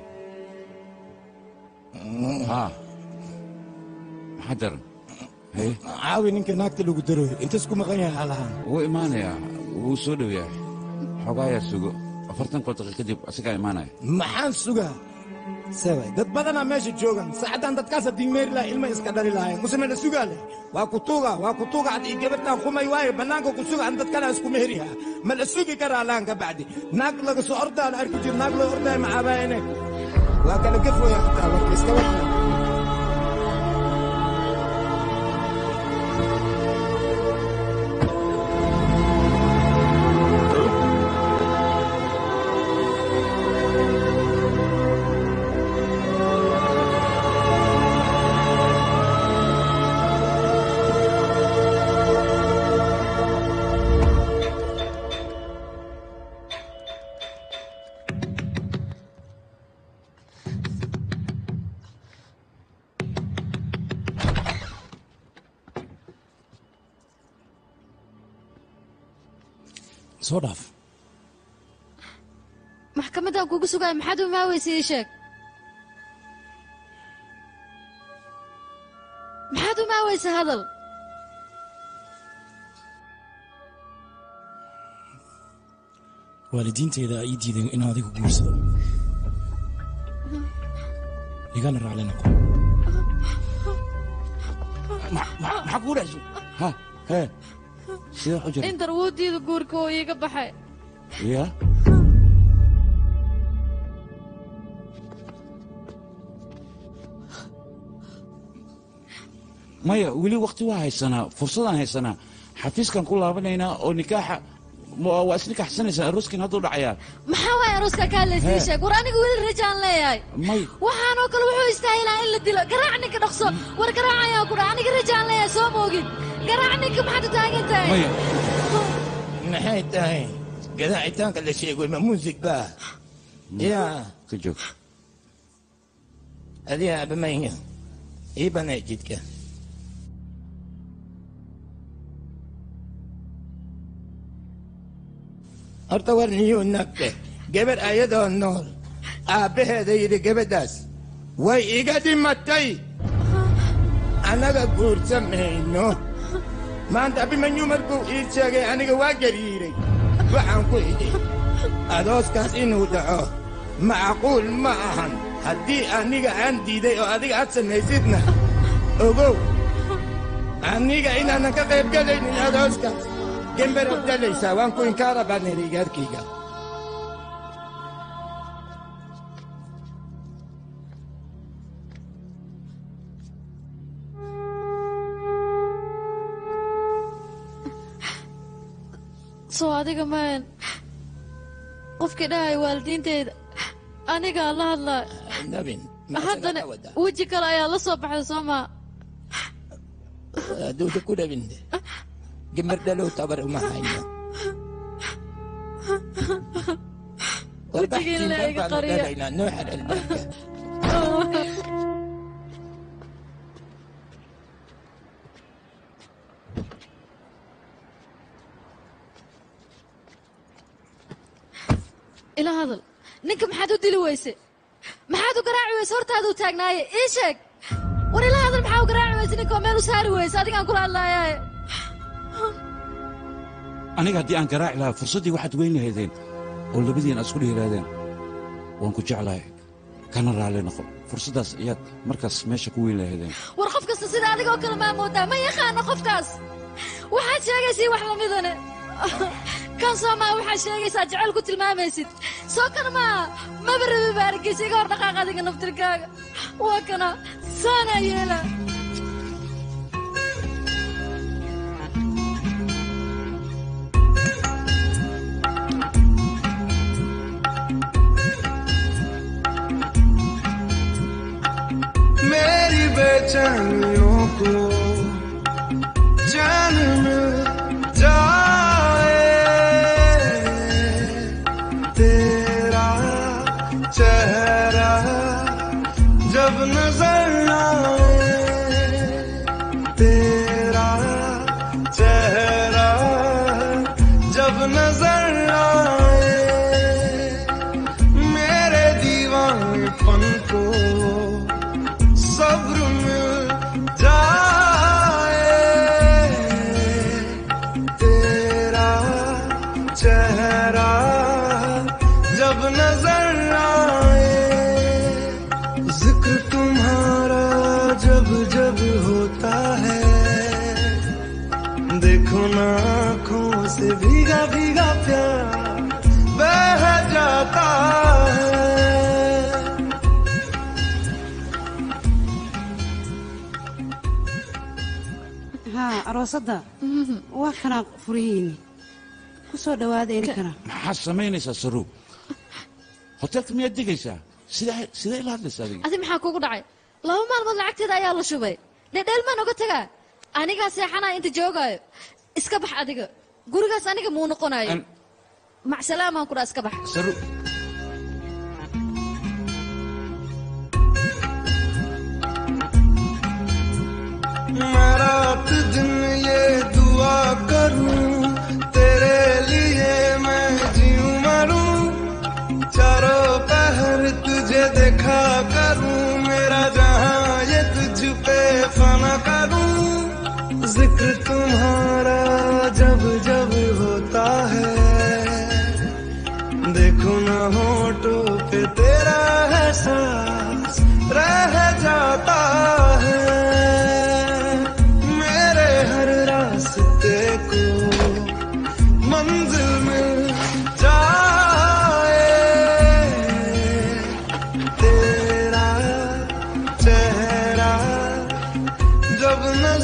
haa maxaa daran haye caawi ninka naagta lagu daroy intas ku maqan yahay halahan wuu imaanayaa wuu soo dhow yahay xogaayaa sugo afartan koo daqiiq kadib asigaa imaanaya maxaan sugaa sabay dad badanaa meesha joogan saacaddan dadkaas haddii meeri laha ilma iska dhali lahayn museme la sugaa leh waa ku tuuga waa ku tuuga haddii gabadhaan kumay waaye bannaanka ku suga an dad kale isku meheriha ma la sugi karaa laan ka bacdi naag laga soo ordaa la arki jir naag loo ordaaya macaabaayane waa kala gafoya xitaa warka iska warka soo dhaaf maxkamaddaan kugu sugaya maxaad u imaaweysa ii sheeg maxaad u imaaweysa hadal waalidiinteyda ii diiday in adigu guursado igana raacli noqo maxaa kugu dhacso ha hee sidee u jirta indar wuu diida guurka oo iiga baxay ya maya weli waqti waa haysanaa fursadaan haysanaa xafiiskan ku laabanaynaa oo nikaaxa ma- waa isnikaxsanaysaa arooskin hadduu dhacayaa maxaa waay arooska kaa laysii Hee. sheeg war aniga weli rajaan leeyahay may waxaanoo kale wuxuu istaahilaa in la dilo garaac ninka dhaqso war garaac ayaa ku dhaca aniga rajaan leeyahay soo moogin garaac ninka maxaad u taagan tahay maya maxay tahay gadaacitaanka la sheego ma muusig baa yaa ka joog adiga abamaya ii banay jidka horta war niyuu nagte gabar ayadoo nool aabbaheeda yidhi gabadhaas way iga dhimatay annaga guursamayno maanta abimanyu markuu ii sheegay aniga waa gariiray waxaan ku idhi adooskaas inuu dhaco macquul ma ahan haddii aniga aan diiday oo adiga aad samaysidna ogow aniga inaanan ka qayb galaynin adooskaas gember abdalaysaa waan ku inkaara baanayda igaarkayga soo adiga maan qofkii dhahay waalidiinteyda anigaa la hadlaa nabin haddana weji kale ayaa la soo baxday soo maa aduuda ku dhabinde gember dhalow tabar uma hayno wejigii la iga qariya noo xal albaabka ila hadal ninka maxaad u dili weyse maxaad u garaaci weyse hortaaduu taagnaaye ii sheeg war ila hadal maxaa u garaaci weyse ninka oo meel u saari weyse adigaan kula hadlaayaaye aniga haddii aan garaaci lahaa fursaddii waxaad weyn lahaydeen oo labadiin aad isku dhihi lahaydeen waan ku jeclahay kana raalli noqo fursaddaas ayaad markaas meesha ku weyn lahaydeen war qof kasta sida adiga oo kale maa moodaa ma yaqaano qofkaas waxaad sheegaysii wax lamidane kan soo maa waxaad sheegaysaa jecel ku tilmaamaysid soo kan maa maba rabi ba argeysa iga hor dhaqaaq adiga naftirkaaga waa kana saanaa yeela मेरी बेचैनियों को जान मिल जाए तेरा चेहरा जब नजर आए तेरा चेहरा जब नजर आए मेरे दीवानेपन को सब्र मिल जाए तेरा चेहरा जब नजर आए जिक्र तुम्हारा जब जब होता है देखो ना आंखों से भीगा भीगा प्यार बह जाता है haa aroosadda waa kanaa furihiinni ku soo dhowaada idinkana maxaad samaynaysaa saruug hoteelka miyaad degaysaa sidee sidee ila hadlaysaa adiga adi maxaa kugu dhacay laba maalmood lacagteeda ayaa la shubay dhedheel maan oga tagaa anigaa seexanaa inta joogaayo iska bax adiga gurigaas aniga muu noqonayo macsalaamaan kudhaa iska bax saruug मैं रात दिन ये दुआ करूं तेरे लिए मैं जीऊं मरूं चारों पहर तुझे देखा करूं मेरा जहां ये तुझ पे फना करूं जिक्र तुम्हारा जब जब होता है देखो ना होठों पे तेरा एहसास रह जाता है मेरे हर रास्ते को मंजिल मिल जाए तेरा चेहरा जब न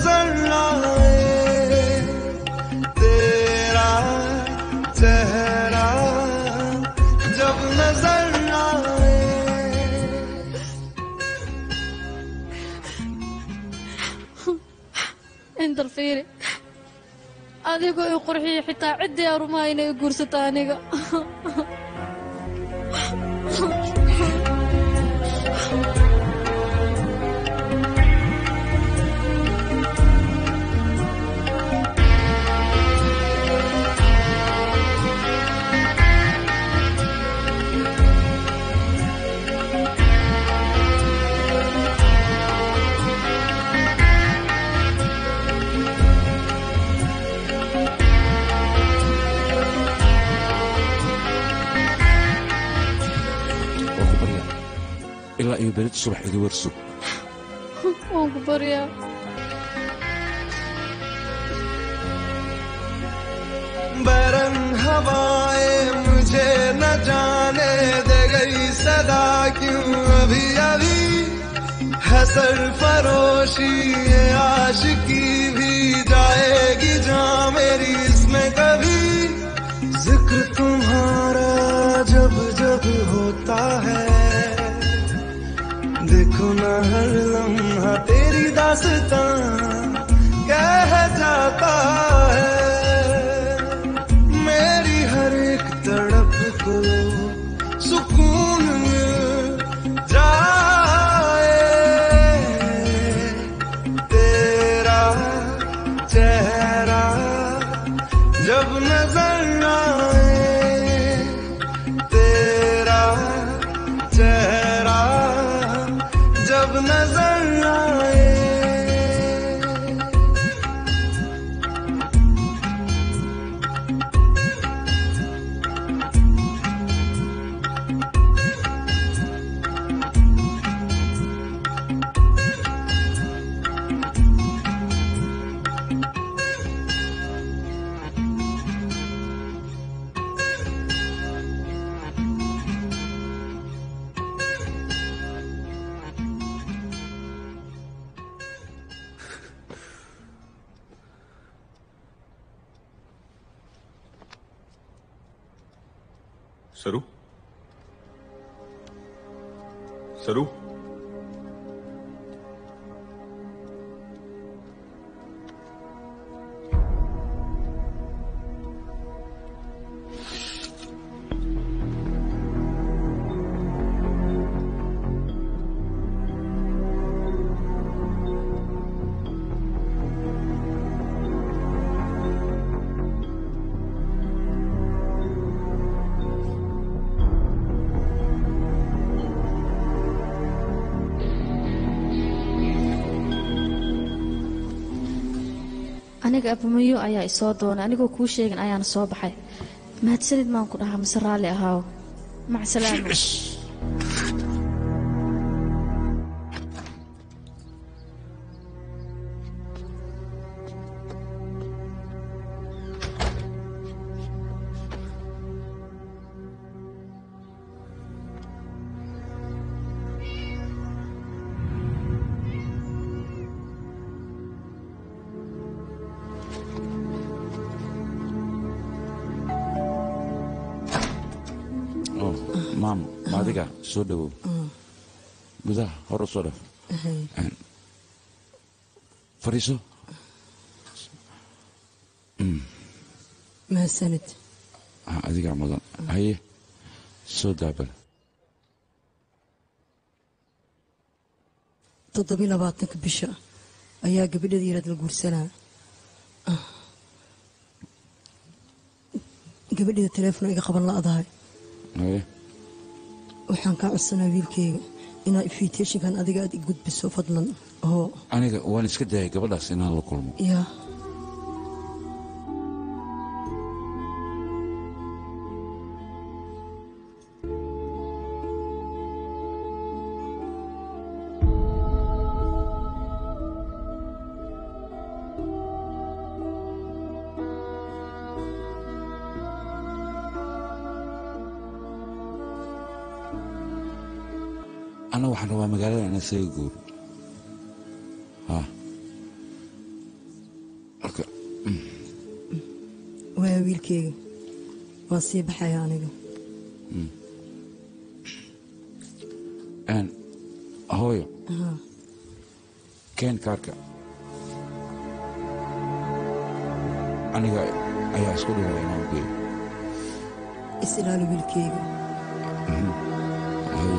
indal fiiri adigoo i qurxiya xitaa ciddii arumaha inay i guursato aniga waa ku baryaa ilaa iyo berita subax iga warso waan ku baryaa बरन हवाएं मुझे न जाने दे गई सदा क्यों अभी अभी है सरफरोशी ये आशिकी भी जाएगी जहाँ मेरी इसमें कभी जिक्र तुम्हारा जब जब होता है देखो न हर लम्हा तेरी दास्तां कह जाता है मेरी हर एक तड़प को सुकून मिल जाए तेरा चेहरा जब नजर आए तेरा चेहरा जब नजर आए सरू सरू aniga abamayo ayaa isoo doonay anigoo kuu sheegin ayaana soo baxay mahadsanid maan ku dhahaa mise raalli ahaaw macsalaama oo maam ma adiga soo dhowow gudaha hor u soo dhaf fadhiiso Mm, mahadsanid ah, adigaa mudan haye soo daabal toddobiy labaatanka bisha ayaa gabadheeda yaraad la guursanaa Ah. gabadheeda teleefon iga qaban la'dahay haye waxaan kaa codsanaa wiilkeyga inaa invitationkan adiga aad i gudbiso fadlan oo aniga waan iska dayay gabadhaas inaan la kulmo yaa anna waxaan rabaa magaalada inaan isaga guuro ha marka waa wiilkeyga waan sii baxaya aniga mm. Een, hooyo Aha. keen kaarka aniga ayaa isku dhibaya inaan geeyo is ilaali wiilkeyga Haye.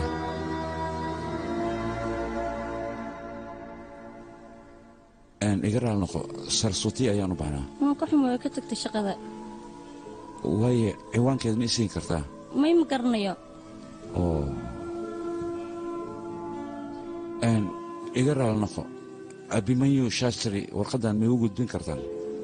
Een, iga raal noqo sarsuti ayaan u baahnaa waan ka xumay ka tagtay shaqada waaye ciwaankeed ma isiin kartaa may ma garanayo oo Een, iga raal noqo abimanyu shastri warqaddan ma igu gudbin kartaan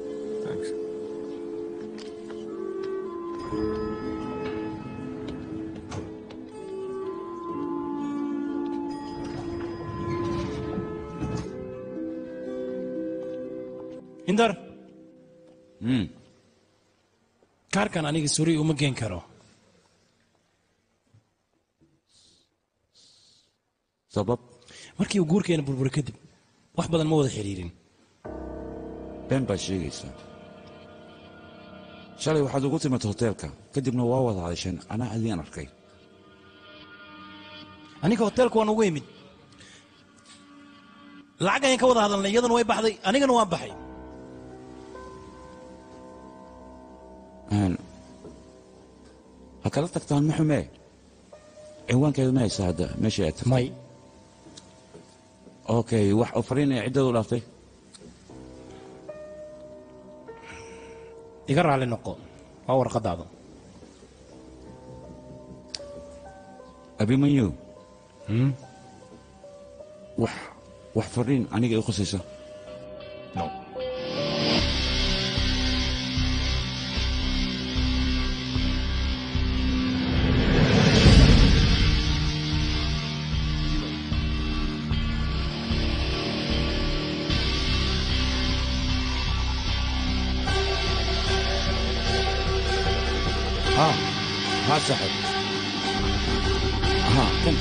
hindar Hmm. kaarkan aniga suri uma geen karo sabab markii uu guurkeena burbura kadib wax badan ma wada xidhiirin been baad sheegaysaa shalay waxaad ugu timid hoteelka kadibna waa wada hadasheen anaa adiin arkay aniga hoteelka waan ugu imid lacag ayaan ka wada hadalnay iyadana way baxday anigana waan baxay Een, ha kala tagtaan ma xumee ciwaankeeda ma haysa hadda meesha aad tagtay may okay wax oo fariinaya ciddada u dhaaftay iga raalli noqo waa warqadaada abimanyu wax wax fariin aniga i khusaysa no ها ها صاحب ها كم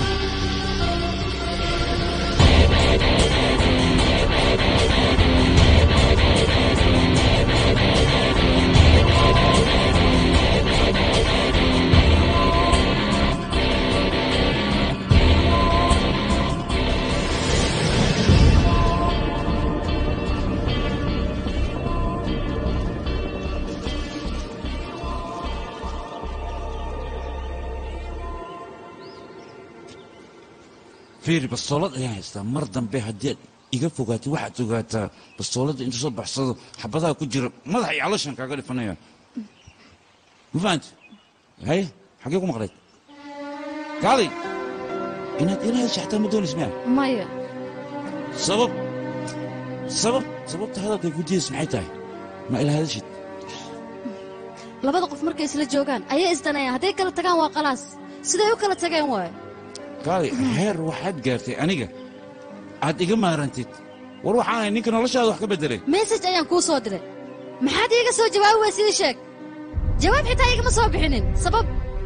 fiiri bastoolad ayaan haystaa mar dambe haddii aad iga fogaatay waxaad ogaataa bastooladda intuu soo baxsado xabadaha ku jira madaxa iyo calooshan kaaga dhifanaya ma fahanti haye xaggee ku maqlayd kaalay inaad ila hadasha xataa ma doonays miya maya sabab sabab sababta hadalkay ku diidaysa maxay tahay ma ila hadashid labada qof markay isla joogaan ayay isdanayaan hadday kala tagaan waa qalaas siday u kala tageen waaye kaalay heer waxaad gaartay aniga aad iga maarantid war waxaan ahay ninka noloshaada wax ka beddelay mesaj ayaan kuu soo diray maxaad iiga soo jawaabi weysa ii sheeg jawaab xitaa igama soo bixinin sabab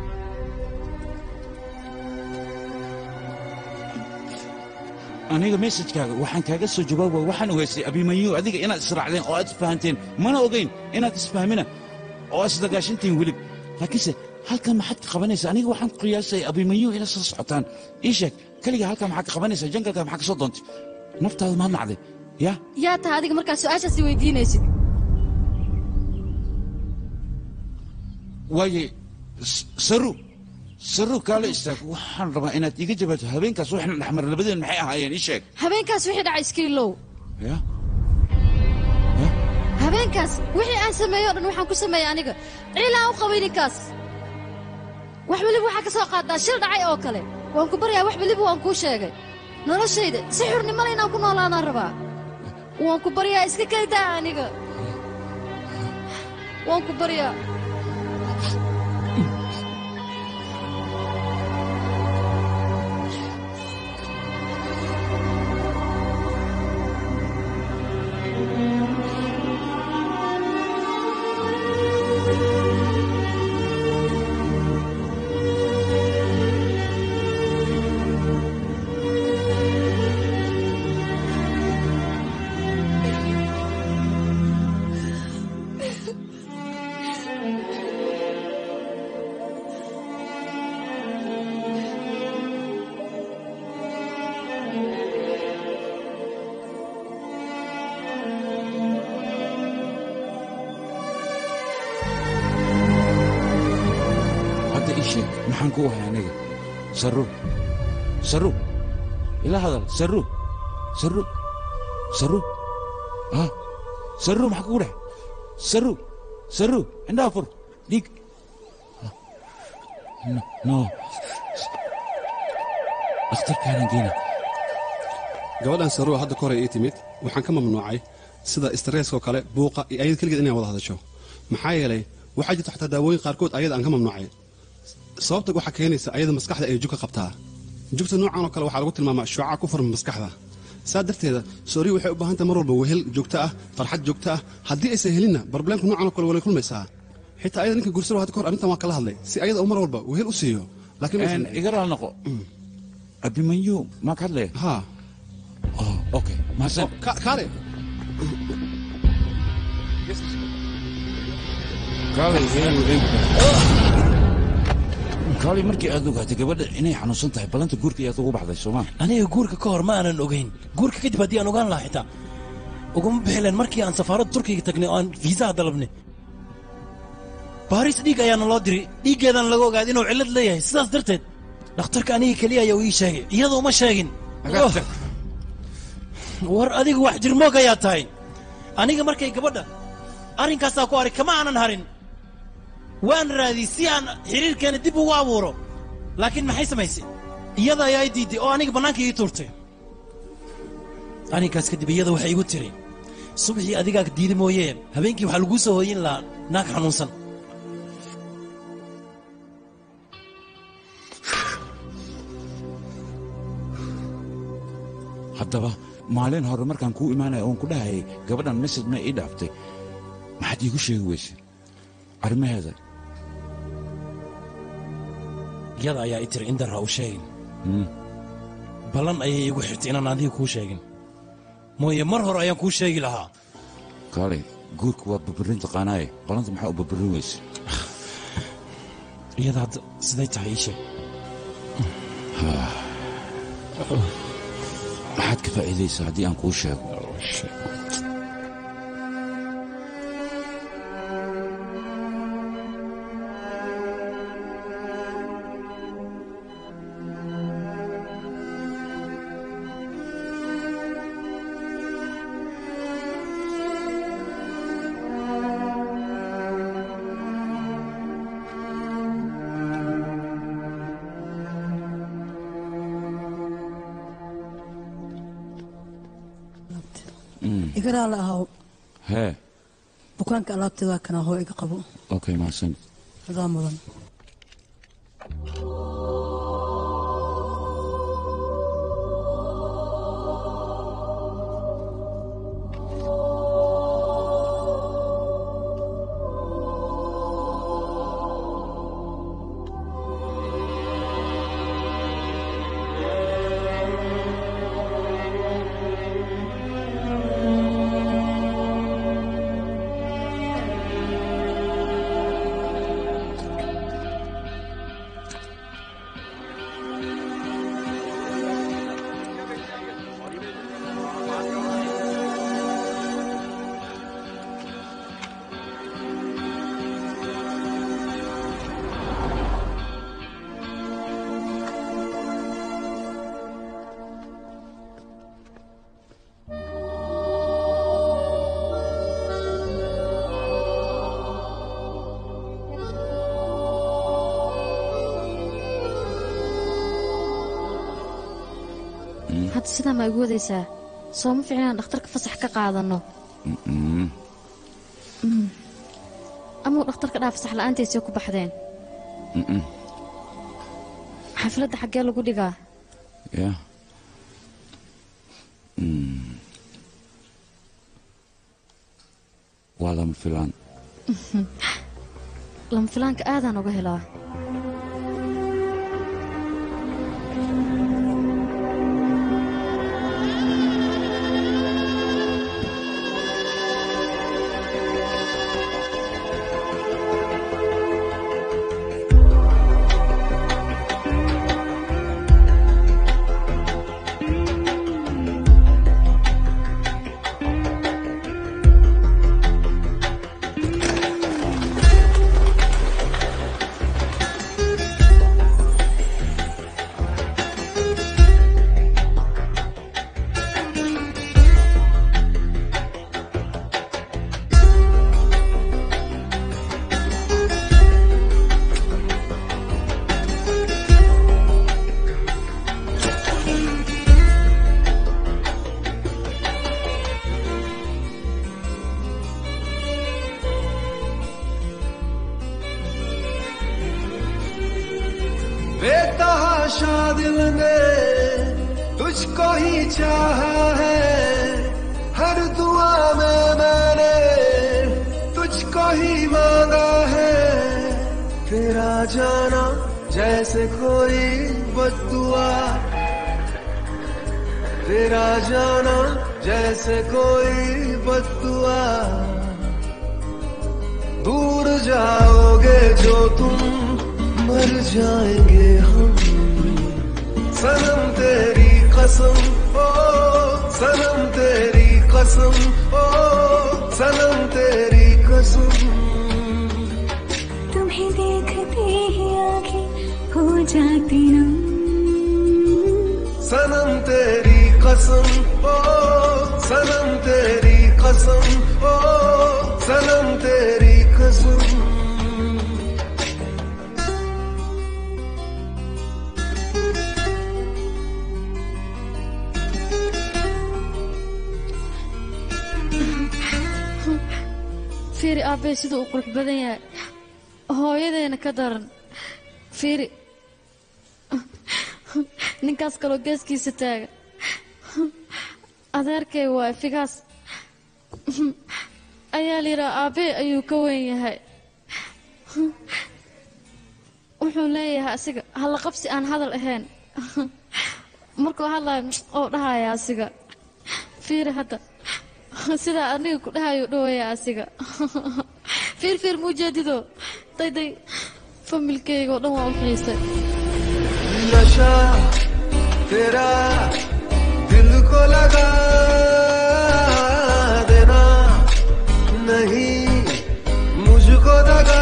aniga mesajkaaga waxaan kaaga soo jawaaba waxaan ogaystay abimanyu adiga inaad israacdeen oo aad isfahanteen mana ogayn inaad isfahmina oo aad isdagaashantihiin welib laakiinse halkan maxaad ka qabanaysaa aniga waxaan ku qiyaasay abimanyu inaad soo socotaan ii sheeg keliga halkan maxaad ka qabanaysaa jangalka maxaa ka soo doontay naftaada maad nacday ya yaa tahay adiga markaad su-aashaasi weydiinaysid waaye s- saru saru kaala istaag waxaan rabaa inaad iga jawaabto habeenkaas waxna dhexmar labadeen maxay ahaayeen ii sheeg habeenkaas wixii dhacay iskiilow ya habeenkaas wixii aan sameeyo o dhan waxaan ku sameeyey aniga ciil aan u qabay ninkaas wax weliba waxaa ka soo qaadaa shil dhacay oo kale waan ku baryaa wax weliba waan kuu sheegay noloshayda si xurnimale inaan ku noolaanaan rabaa waan ku baryaa iska kaydaa aniga waan ku baryaa sheeg maxaan ku wahay aniga saru saru ila hadal saru saru saru ah saru maxaa kugu dhex saru saru indhaha fur dhiig no no dhakhtarkaanan geena gabadhan saruwa hadda koray ii timid waxaan ka mamnuucay sida istresskoo kale buuqa iyo ayada keligeed inay wada hadasho maxaa yeelay waxaa jirta xataa daawooyin qaarkood ayada aan ka mamnuucay sababta waxaa keenaysa ayada maskaxda ay jugka qabtaa jugta noocan oo kale waxaa lagu tilmaamaa shuuca ku furan maskaxda saa darteeda sooriya waxay u baahan tahay mar walba wehel joogto ah farxad joogto ah haddii aysan helinna barobleemka noocan oo kale walay kulmaysaa xitaa ayada ninka gursaro hadda kahor arrintan waa kala hadlay si ayada uu mar walba wehel u siiyo laakiin iga raal noqo abimanyu maa ka hadlaya ha okay mahadsan kaale kaalay markii aad ogaatay gabadha inay xanuunsan tahay ballanta guurka ayaad ugu baxday sooma aniga guurka ka hor ma aanan ogayn guurka kadib haddii aan ogaan lahaa xitaa uguma bixileen markii aan safaaradda turkiga tagnay oo aan fiisaha dalabnay baaris dhiig ayaana loo diray dhiiggeedana laga ogaaday inuu cillad leeyahay sidaas darteed dhakhtarka aniga keliya ayaa uu ii sheegay iyadoo uma sheegin war adigu wax jirmoog ayaa tahay aniga markay gabadha arrinkaasaa ku arag kama aanan harin waan raadiyey si aan xiriirkeena dib ugu abuuro laakiin maxay samaysay iyada ayaa i diiday oo aniga bannaanka ii tuurtay arrinkaas kadib iyada waxay igu tiri subaxii adigaa diidi mooyee habeenkii waxaa laguu soo hooyin lahaa naag xanuunsan haddaba maalin hore markaan kuu imaanaya oon ku dhahayay gabadhan mesaj ma ii dhaaftay maxaad iigu sheegi weyse arrimaheeda iyada ayaa i tiri in darra u sheegin ballan ayay iigu xirtay inaan adiga kuu sheegin mooye mar hore ayaan kuu sheegi lahaa kaalay guurka waa burburin taqaanaaye balanta maxaa u burburin weyse iyada hadda siday tahay ii sheeg maxaad ka faa'iidaysaa haddii aan kuu sheego igaraa la ahaw hee bukaanka alaabteeda kana hoo iga qabo okay mahadsan adaa mudan hadda sidaa ma igu wadaysaa sooma fiicin inaan dhakhtarka fasax ka qaadanno amau dhakhtarka dhaa fasax la'aantiisay ku baxdeen xafladda xaggee lagu dhigaa ya waa lama filaan lama filaanka aadaan uga helaa नशा दिल ने तुझको ही चाहा है हर दुआ में मैंने तुझको ही मांगा है तेरा जाना जैसे कोई बदुआ तेरा जाना जैसे कोई बदुआ दूर जाओगे जो तुम मर जाएंगे हम सनम तेरी कसम ओ सनम तेरी कसम ओ सनम तेरी कसम तुम्हें देखते ही आंखें हो जाती नम सनम तेरी कसम ओ सनम तेरी कसम ओ सनम तेरी कसम fiiri aabbee siduu u qurux badan yahay hooyadeena ka daran fiiri ninkaas kaloo geeskiisa taagan adeerkay waay figaas ayaa la yidhaha aabbee ayuu ka weyn yahay wuxuu leeyahay asiga halla qabsi aan hadal ahayn markuu hadlayo oo dhahaya asiga fiiri hadda sidaa aniga ku dhahayuu dhawaya asiga fiir fiir muujeedido dayday familkeyga oo dhan waa u xiisay नशा तेरा दिल को लगा देना नहीं मुझको दगा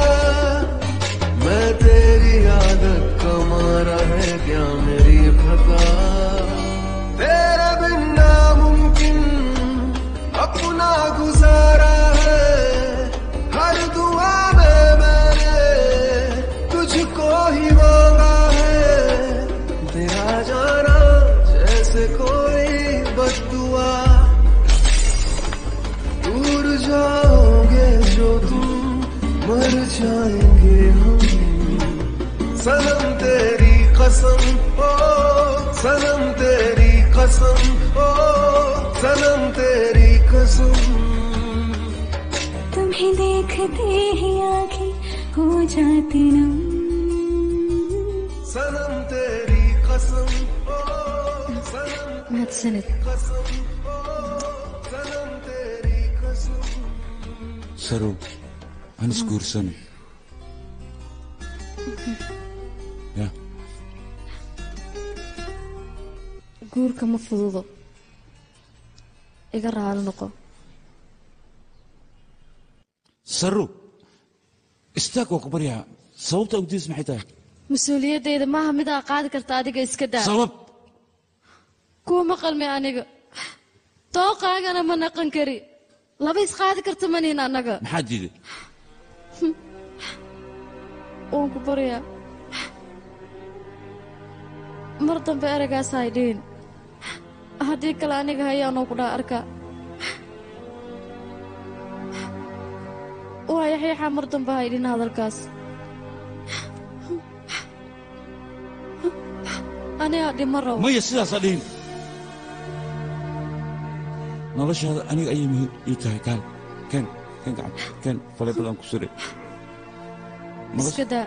मैं तेरी आदत का मारा है क्या मेरी खता तेरे बिन नामुमकिन अपना गुजारा है हर दुआ में मैंने तुझको ही मांगा है तेरा जाना जैसे कोई बदुआ दूर जाओगे जो तुम मर जाएंगे हम सनम तेरी कसम ओ सनम तेरी कसम ओ सनम तेरी कसम तुम्हें देखते ही आंखें हो जाती नम सनम तेरी कसम ओ सनम mahadsanid कसम ओ सनम तेरी कसम sarow aan isguursano ya guurka ma fududo iga raali noqo sarow istaag waa ku baryaa sababta ugdiis maxay tahay mas-uuliyaddayda maaha mid aa qaadi karta adiga iska daa sabab kuwa ma qalmi aniga dooqaagana ma naqan kari laba isqaadi karta manihin annaga maxaa diiday waan ku baryaa mar dambe eragaas hay dhihin haddii kale aniga hayaanoo ku dhaa arkaa waa yaxyaxaa mar dambe hay dhihin hadalkaas anigaa dhima rabo maya sidaas ha dhihin noloshaada aniga ayay muhiim ii tahay kaal keen keen gacan keen faleebadaan ku suray iska daa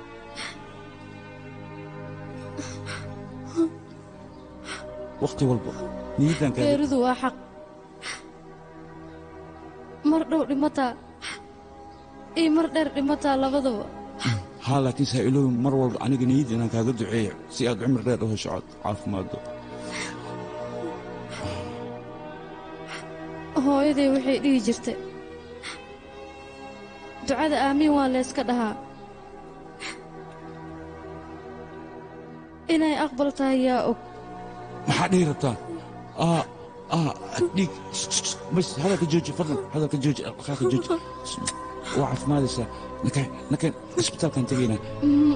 wakhti walba niyaddan kaaga geeridu waa xaq mar dhow dhimataa iyo mar dheer dhimataa labadaba haa laakiin saa iloobi mar walba aniga niyadda inaan kaaga duceeyo si aad cumri dheer u hesho cod caafimaaddo hooyaday waxay dhihi jirtay ducada aamiin waa layska dhahaa inay aqbal tahay yaa og maxaa dhihi rabtaa aa aa dhiig bas hadalka jooji fadlan hadalka jooji dhaqaaqa jooji waa caafimaadaysaa nakeen nakeen isbitaalkaan tegaynaa Mm,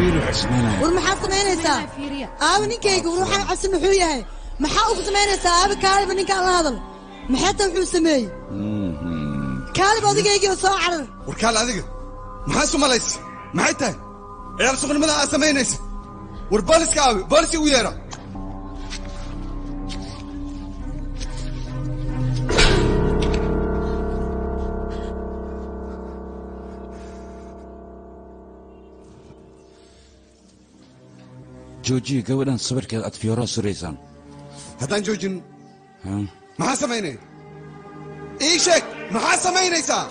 fiiri waxay samaynayaan war maxaad samaynaysaa aabe ninkayga war waxaan cabsi muxuu yahay maxaa ugu samaynaysaa aabe kaaliba ninkaan la hadal maxay ta wuxuu sameeyey kaaliba odaygaygi oo soo carar warkaal adiga maxaa isu malaysa maxay tahay ciyaar suqnimada aad samaynaysa war booliska aawi booliska u yeera joojiya gabadhan sawirkeeda aad fiyooraha suraysaan haddaan joojin Ha? maxaa samaynaya ii sheeg maxaa samaynaysaa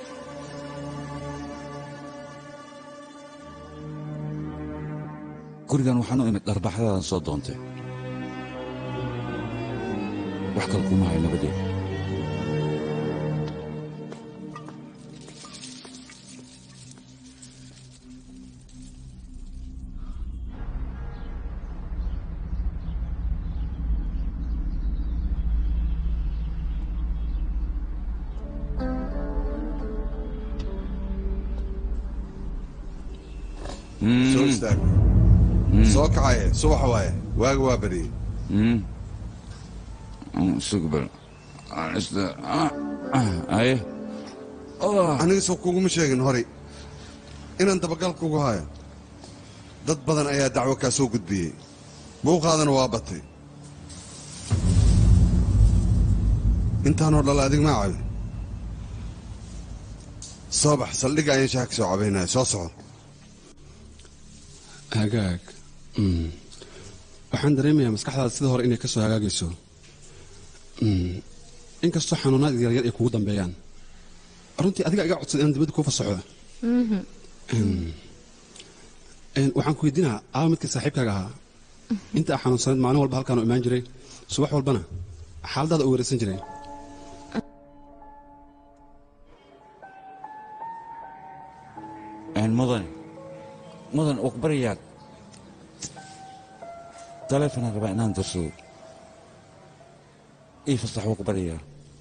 gurigan waxaan u imid dharbaxdaadan soo doontay wax kale kuma hayo nabadeed soo istaag soo kacaye subax waaye waaga waa bariyey sugbal aye aniga soo kuguma sheegin horay inaan dabagal kugu hayo dad badan ayaa dacwo kaa soo gudbiyey buuqaadana waa batay intaanoo dhal adig maa cabin soo bax saldhigga ayaan shaha ka soo cabaynaya soo soco hagaag Mm. waxaan dareemayaa maskaxdaada sida hore inay ka soo hagaagayso Mm. inkastoo xanuunaad yaryar ay kugu dambeeyaan runtii adiga iga codsaday inaan dibadda kuu fasaxo Mm. Een, waxaan ku weydiinaa aaba midka saaxiibkaaga ahaa inta aa xanuunsanayd maalin walba halkaan u imaan jiray subax walbana xaaladaada u weerarsan jiray mudan mudan wakbariyaad taleefonaan rabaa inaan darsado ii fasax wakbariyaa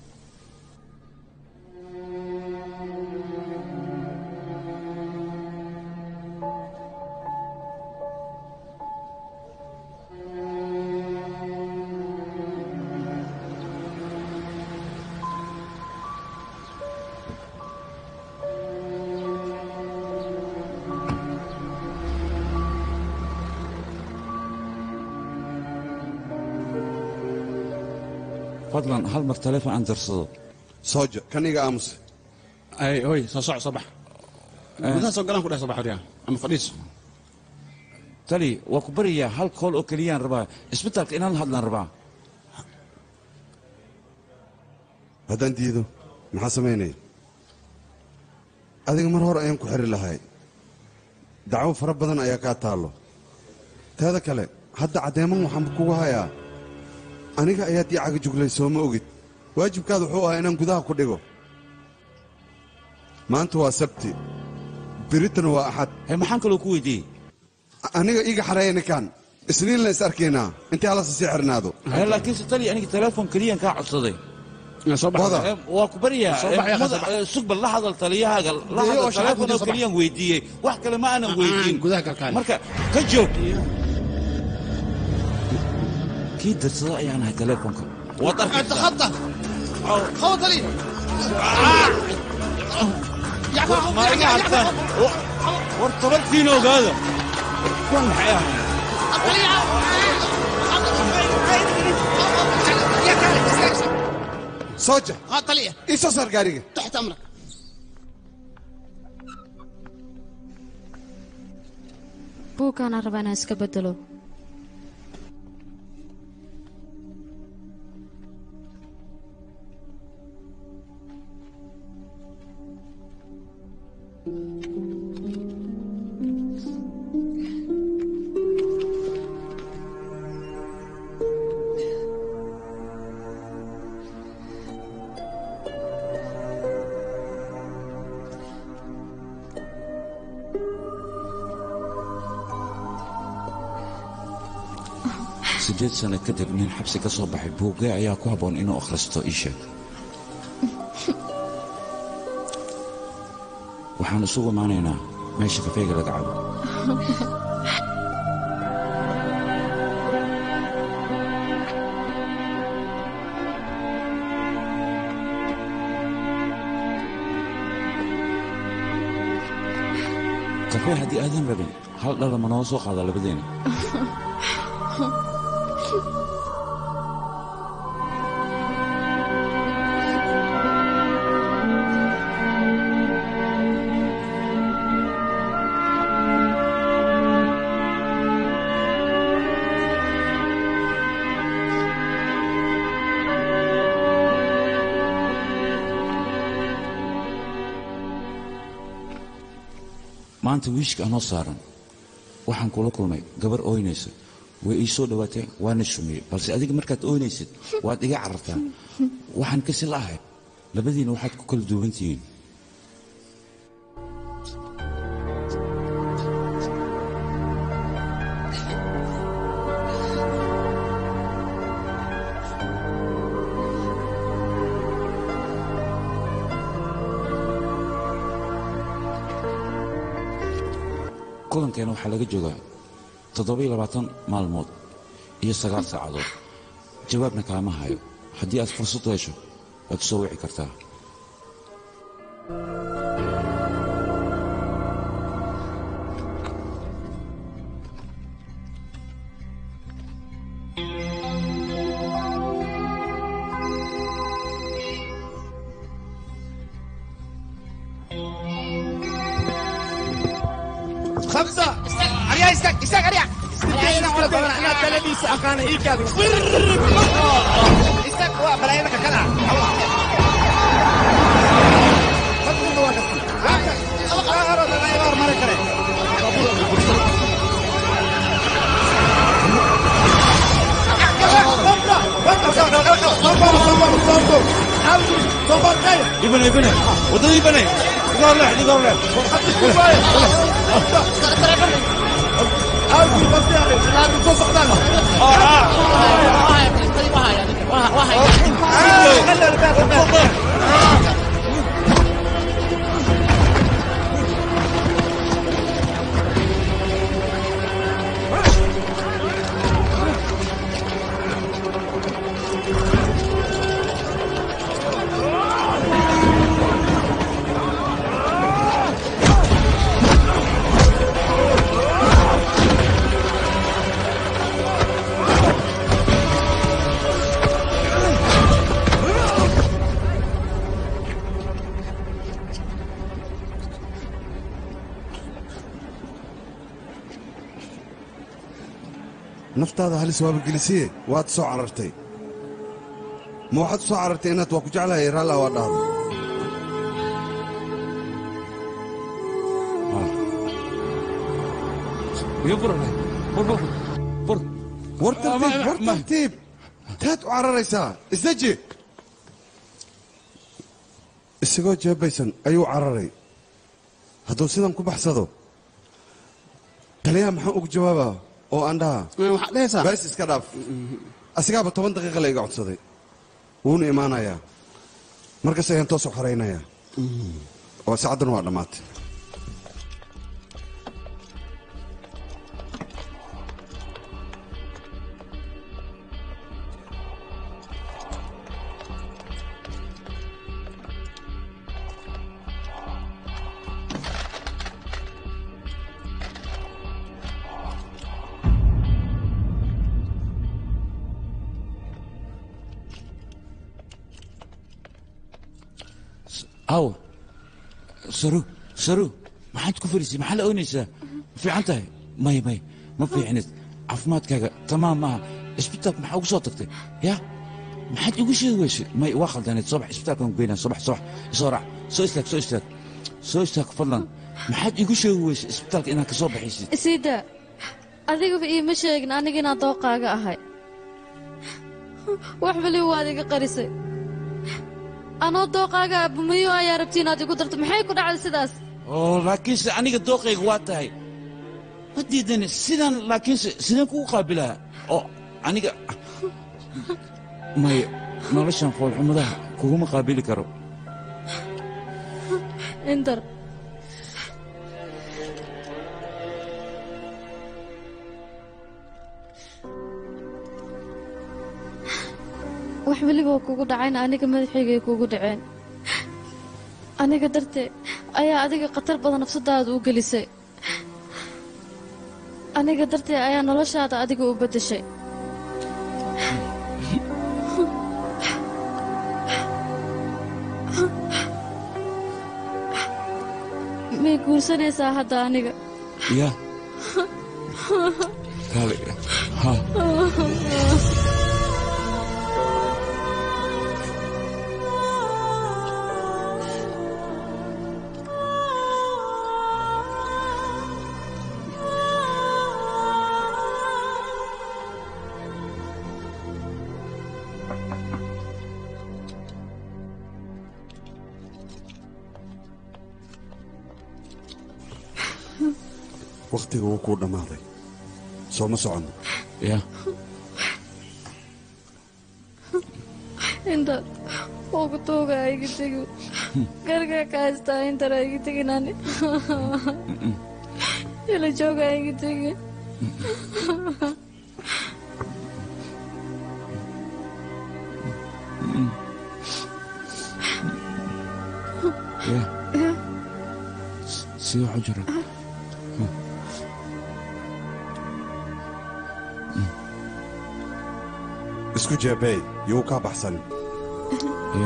fadlan hal mar taleefon aan darsado sooja kan iga aamus ay oy soo soc soo bax gudaha soo galaan ku dheh soo bax waryaa ama fadhiiso tali waa ku bariyaa hal kool oo keliyaan rabaa isbitaalka inaan hadlaan rabaa haddaan diido maxaa samaynaya adiga mar hore ayaan ku xiri lahay dacwo fara badan ayaa kaa taallo teeda kale hadda caddeeman waxaan kugu hayaa aniga ayaad ii caga juglay soo ma ogid waajibkaada wuxuu ahaa inaan gudaha ku dhigo maanta waa sabti biritana waa axad maxaan kaloo ku weydiiyey aniga iiga xareeya ninkaan isniin la is arkaynaa intii halasa sii xirnaado laakiinse tali aniga teleefon keliyaan kaa codsaday Wada. Eh, waa ku baryaa Soo bax, eh, yaa, muda- soo bax. eh, sugbal la hadal taliyahaaga la Dee, oo hadal shaqo teleefon gudihiisa oo soo bax. keliyaan weydiiyey wax kale ma aanan weydiin gudaha galkaale. marka ka joog kii darsado ayaan ahay teleefonka waad arkaysaa خطة خطة لي ma iga hartaan war tabartiina ogaada kuwan maxay ahayn sooja ها طلية ii soo saar gaariga تحت أمرك buugkaanaan rabaa inaan iska bedelo siddeed sano kadib nin xabsi ka soo baxay buuggee ayaa ku habboon inuu akhristo ii sheeg waxaan isugu imaanaynaa meesha kafeega laga cabo kafee haddii aadan rabin hal dhala ma noo soo qaada labadeena maanta wiishka anoo saaran waxaan kula kulmay gabar ooynaysa way ii soo dhawaateen waana shumiyey balse adiga markaad ooynaysid waad iga carartaa waxaan kasi la'ahay labadiina waxaad ku kala duwan tihiin kulankeena waxaa laga joogaa toddoba-iyo labaatan maalmood iyo sagaal saacadood jawaabna kaama hayo haddii aad fursad u hesho waad soo wici kartaa خمسة أريا استك استك أريا أنا ولا بقول أنا تلبي سأقان إيك هذا استك هو بلا يدك كلا ibane ibane wadada ibane igoor leh igoor leh naftaada halis waaba gelisiye waad soo carartay ma waxaad u soo carartay inaad waa ku jeclahay raalla waa dhahdo war tartiib war tartiib taad u cararaysaa isdeji isagoo jeebaysan ayuu cararay hadduu sidan ku baxsado taliyaha maxaan ugu jawaabaa oo aan dhaha bees iska dhaaf asigaaba toban daqiiqa la iga codsaday wuuna imaanayaa markas ayaan toos u xoraynayaa oo saacadduna waa dhammaatay aw saru saru maxaad ku fariisay maxaa la oynaysaa ma fiican tahay may may ma fiicnid caafimaadkaaga tamaam maaha isbitaalka maxaa ugu soo tagtay ya maxaad igu sheegi weysay may waa khaldaneed soo bax isbitaalkaan ku geynaa soo bax soo bax isoo raac soo istaag soo istaag soo istaag fadlan maxaad igu sheegi weysay isbitaalka inaad ka soo baxaysid isiida adigaba iima sheegin aniga inaan dooqaaga ahay wax weliba waad iga qarisay anoo dooqaaga bumayo ayaa rabti inaad igu darto maxay ku dhacday sidaas oo laakiinse aniga dooqayga waa tahay ma diidani sidaan laakiinse sideen kugu qaabilaa oo aniga may noloshan foolxumadaha kuguma qaabili karo indar wax weliba kugu dhacayna aniga madaxaygay kugu dhaceen aniga darteed ayaa adiga khatar badan nafsadaada u gelisay aniga dartee ayaa noloshaada adiga u beddeshay may guursanaysaa hadda aniga ya kale ha wakhtiga wuu kuu dhammaaday soo ma soconno ya inta ugu tuuga iga tegi gargaa ka haystaa intana iga teginani ila jooga iga tegi ya si waxu jira isku jeebey yuu kaa baxsan ya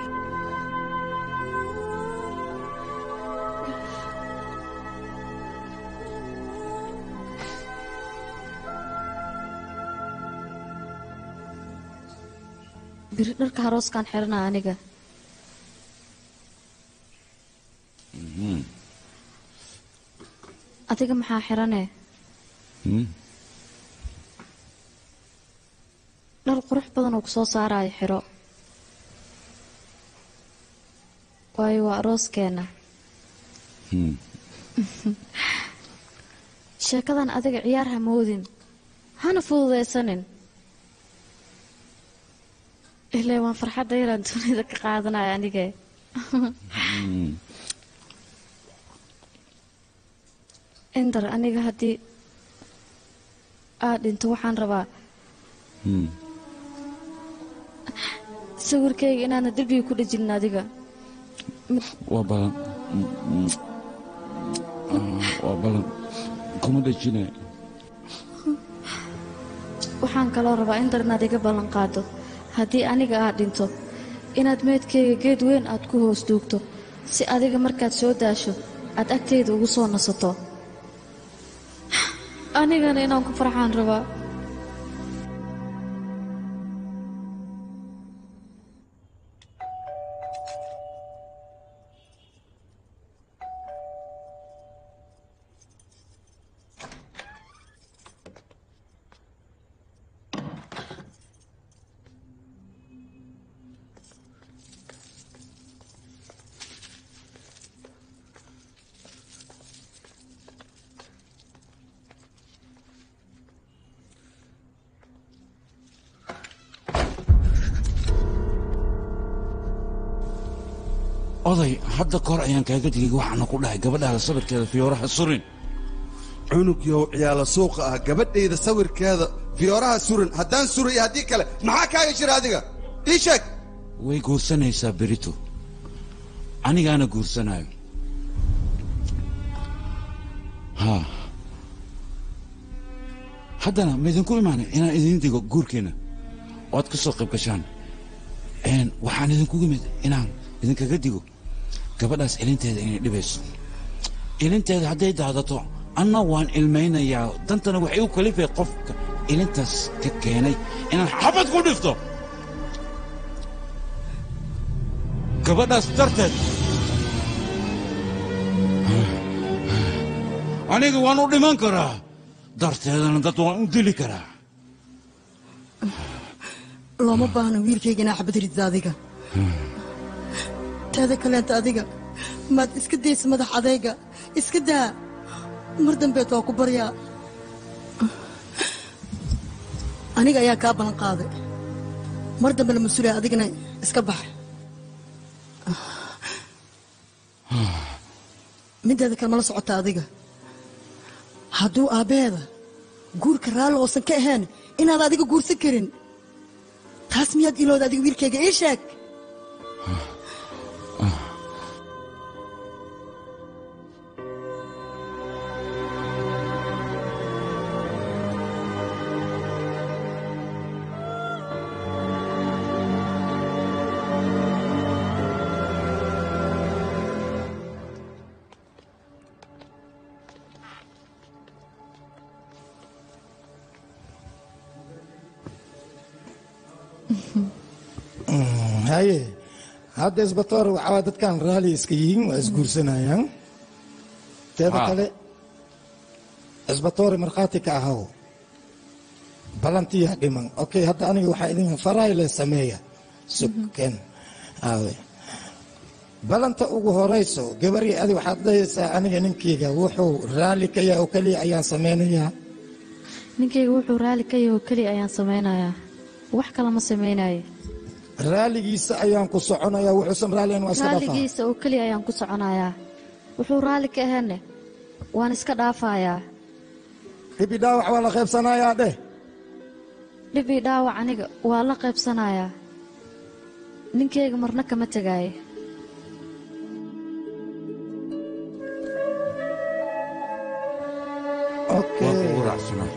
biri dharka harooskaan xiranaa aniga Mhm. adiga maxaa xiranee Hmm. dhar qurux badan oo ku soo saaraayo xiro waayo waa arooskeenna Hmm. sheekadan adiga ciyaar ha moodin hana fududaysanin ilaa waan farxadda yaraan dunida ka qaadanaya anige Hmm. indar aniga haddii aad dhinto waxaan rabaa Hmm. sawirkayga inaana derbiga ku dhejinin adiga waa balan Mm, mm. Ah, waa balan kuma dhejine waxaan kaloo rabaa indar inaad iga ballan qaado haddii aniga aad dhinto inaad meydkayga geed weyn aad ku hoos duugto si adiga markaad soo daasho aad agtayda ugu soo nasato anigana inaan ku farxaan rabaa oday hadda kahor ayaan kaaga digay waxaana ku dhahay gabadhaada sawirkeeda fiyooraha surin cunug yow ciyaala suuqa ah gabadhayda sawirkeeda fiyooraha suran haddaan suray iyo haddii kale maxaa kaaga jira adiga ii sheeg way guursanaysaa berito anigaana guursanayo ha haddana ma idinku imaanay inaan idin digo guurkeenna oad ka soo qayb gashaan Een, waxaan idinkugu imid inaan idinkaga digo gabadhaas ilinteeda inay dhibayso ilinteeda hadday daadato anna waan ilmaynayaa dantana waxay u kalifay qofka ilintaas ka keenay inaan xabad ku dhifto gabadhaas darteed aniga waan u dhiman karaa darteedana dad waan u dili karaa looma baahno wiilkayga inaa xabad ridda adiga teeda kaleenta adiga maad iska daysa madax adayga iska daa mar dambeed waa ku baryaa aniga ayaa kaa ballan qaaday mar dambe la mas-uulaya adigana iska bax mideeda kale mala socota adiga hadduu aabbaheeda guurka raalli oosan ka ahayn inaad adiga guursan karin taas miyaad ilooda adiga wiilkayga ii sheeg haye hadda isbatoor waxaa dadkan raali iska yihiin waa isguursanayaan teeda Ha. kale isbatoori markhaati ka ahaw balantiyaa dhiman okay hadda aniga waxaa idin farayle sameeya suken aawe balanta ugu horayso gabarii adi waxaad dhahaysaa aniga ninkeyga wuxuu raali ka yahay oo keliya ayaan samaynayaa ninkayga wuxuu raali ka yahay oo keliya ayaan samaynayaa wax kale ma samaynayo raaligiisa ayaan ku soconayaa wuxuusan raaliyan waa iska dhafaa raaligiisa oo keliya ayaan ku soconayaa wuxuu raalli ka ahane waan iska dhaafayaa dhibi dhaawac waa la qaybsanayaa dheh dhibii dhaawac aniga waa la qaybsanayaa ninkayga marna kama tegaayo waa kugu raacsanaa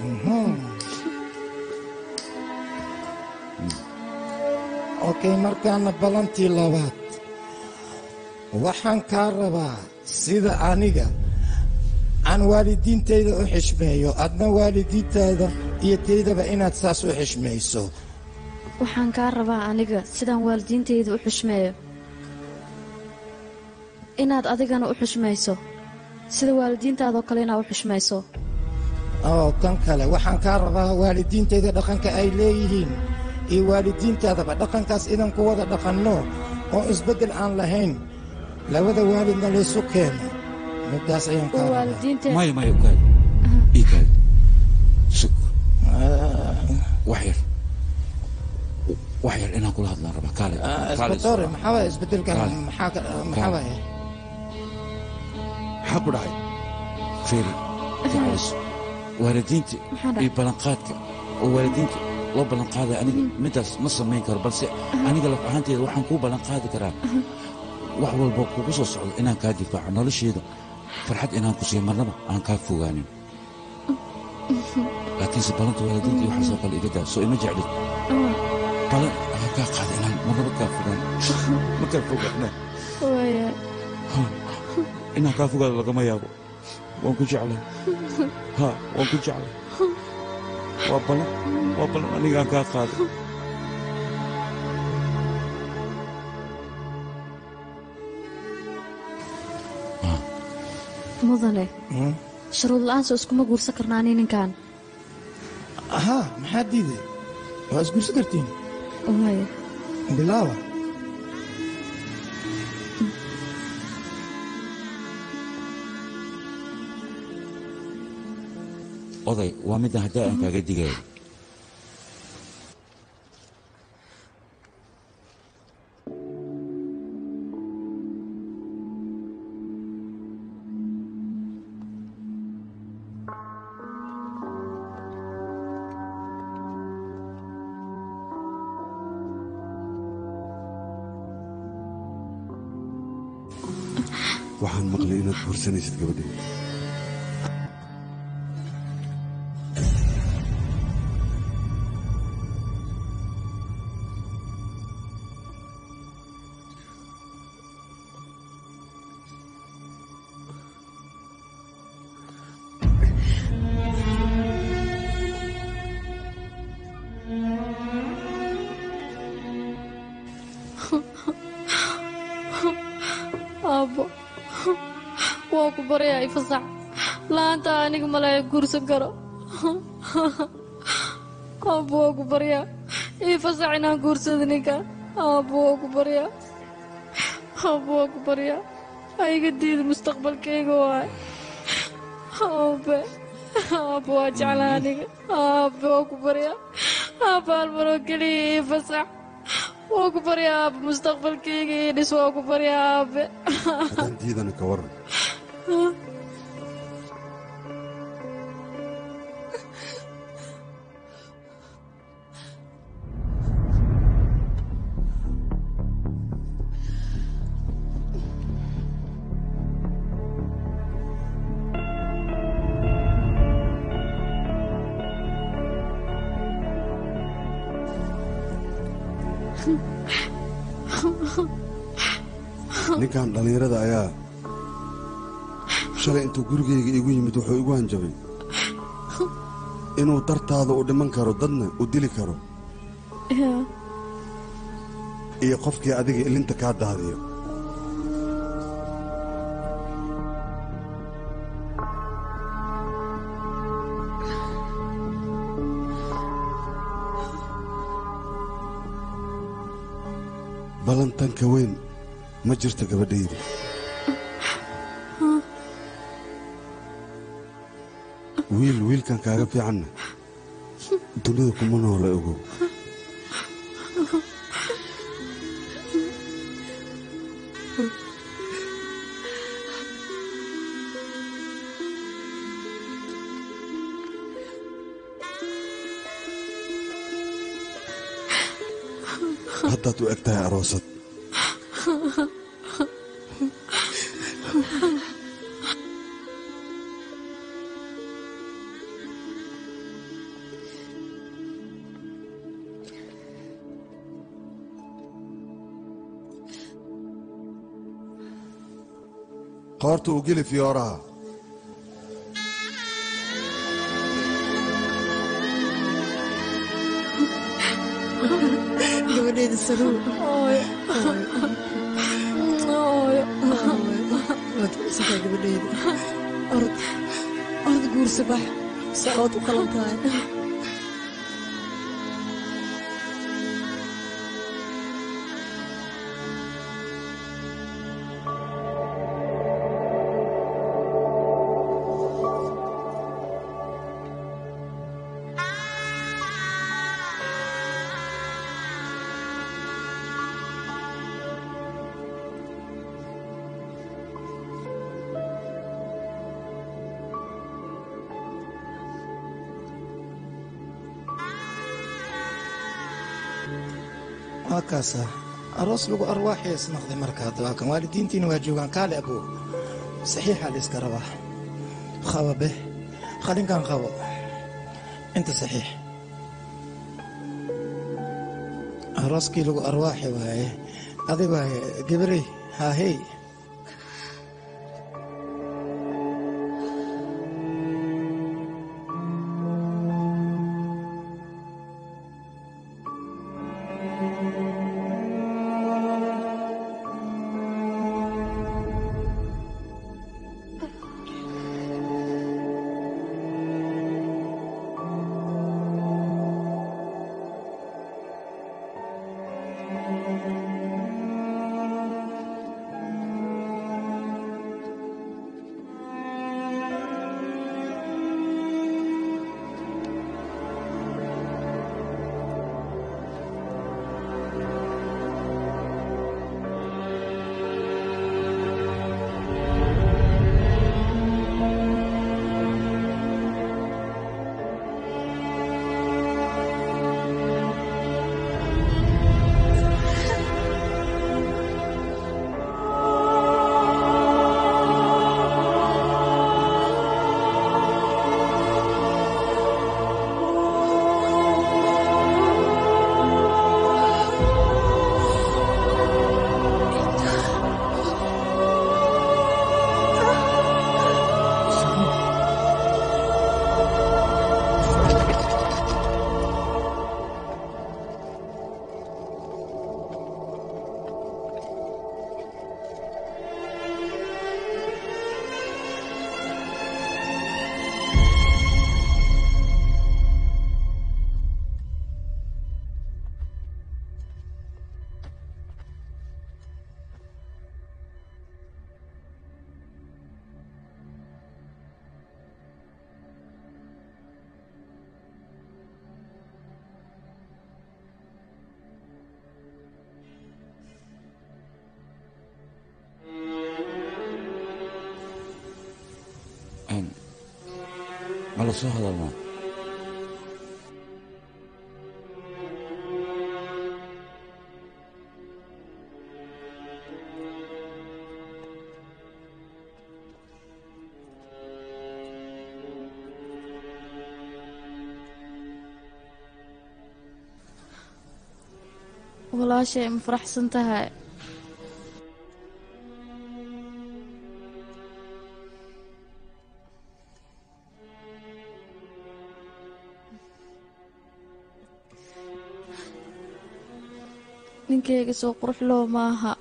okay markaana balantii labaad waxaan kaa rabaa sida aniga aan waalidiintayda u xishmeeyo adna waalidiintaada iyo taydaba inaad saas u xishmayso waxaan kaa rabaa aniga sidaan waalidiintayda u xushmeeyo inaad adigana u xushmayso sida waalidiintaadoo kale inaad u xushmayso oo tan kale waxaan kaa rabaa waalidiintayda dhaqanka ay leeyihiin iyo waalidiintaadaba dhaqankaas idan ku wada dhaqanno oo isbeddel aan lahayn labada waalidna laysu keeno middaas ayaan kaa rabaa maya maya ukaad iikaad sug wax yar wax yar inaan kula hadlaan rabaa kaale kaale isbatoore maxaa waaya isbeddelkan maxaa ka- maxaa waaya maxaa ku dhacay feeri jeclayso waalidiinta Maxaa dhacay? iyo ballanqaadka oo waalidiinta loo ballanqaadaya aniga middaas ma samayn karo balse aniga laf ahaanteeda waxaan kuu ballanqaadi karaa wax walba kugu soo socdo inaan kaa difaaco nolosheeda farxad inaan ku siiyo marnaba aan kaa fogaanin laakiinse ballanta waalidiinta iyo waxaasoo kale iga daa soo ima jeclid balan aan kaa qaada inaan marnaba kaa fogaanin ma kaa fogaana waaya inaan kaa fogaado lagama yaabo waan ku jeclay ha waan ku jeclay waa balan waa balan anigaan kaa qaaday mudane shuruud la'aan soo iskuma guursan karnaani ninkan ahaa maxaa diiday waa isguursan kartiin waaya bilaawa oday waa midda haddaa aan kaaga digayo waxaan maqlay inaad guursanaysid gabadhii aabbo waa ku baryaa ifasax la'aanta aniga malaya guursan karo aabbo waa ku baryaa ifasax inaan guursado ninka aabbo waa ku baryaa aabbo waa ku baryaa ha iga diida mustaqbalkayga waay aabe aabbo waa jeclaa aniga aabe waa ku baryaa aabbo halmaroo keliya ifasax waa ku baryaa aabe mustaqbalkayga ii dhis waa ku baryaa aabe haddaan diidana ka waran ninkan dhallinyarada ayaa shalay intuu gurigayga igu yimid wuxuu igu hanjabay inuu dartaada u dhiman karo dadna u dili karo iyo qofkii adiga ilinta kaa daadiyo ballantanka weyn ma jirto gabadhayda wiil wiilkan kaaga fiicanna dunida kuma noola ogow haddaad u eg tahay aroosad qoorta u geli fiyooraha gabadheeda saruur waad kucisataa gabadheeda orod orod guursa bax sacood u qalan tahay waa kaasa aroos lagu arwaaxii isnaqday marka hadda waa kan waalidiintiina waa joogaan kaale abow saxiixa la iska rabaa qaba beh qalinkan qabo inta saxiix arooskii lagu arwaaxi waaye adi waaye gabarey haahey ma la soo hadalnaa walaashay ma faraxsan tahay ninkayga soo qurux loo maaha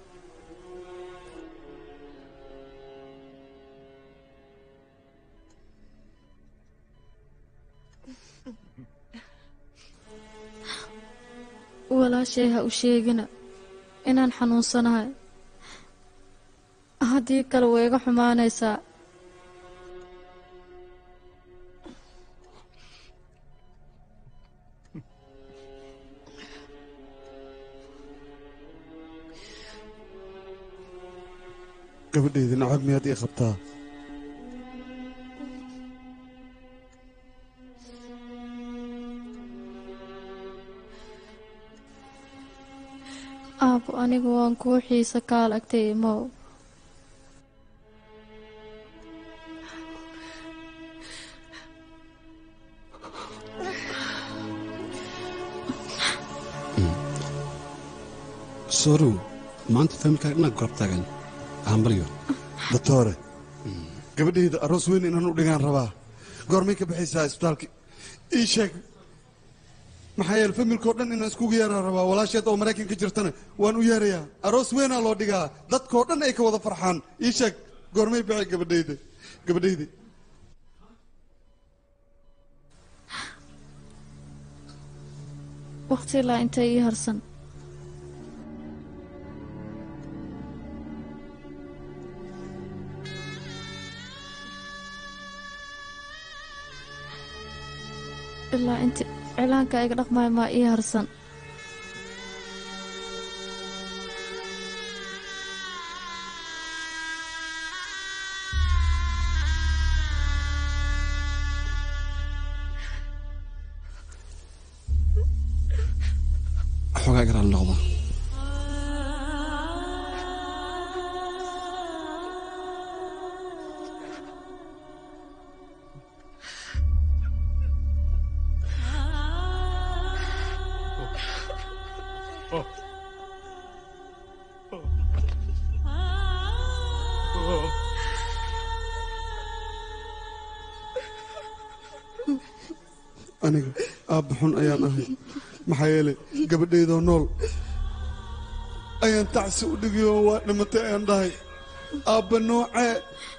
walaashay ha u sheegina inaan xanuunsanahay haddii kale way iga xumaanaysaa gabadhayda nacab miyaad ii qabtaa aabo anigu waan kuu xiisa kaal agtay imow sorow maanta faamilkaaga inaad gorab taagan hambalyo doctore gabadhayda aroos weyn inaan u dhigaan rabaa goormay ka baxaysaa isbitaalka ii sheeg maxaa yeele familkao dhan inaan iskugu yeeraan rabaa walaasheed oo maraykan ka jirtana waan u yeerayaa aroos weynaa loo dhigaa dadkoo dhan ay ka wada farxaan ii sheeg goormay baxay gabadhayda gabadhayda waqti ilaa intay ii harsan ilaa inta cilaanka iga dhaqmaya maa ii harsan xoogaa garaan noqda aniga aabba xun ayaan ahay maxaa yeelay gabadhaydoo nool ayaan tacsi u dhigay oo waa dhimatay ayaan dhahay aabba noocee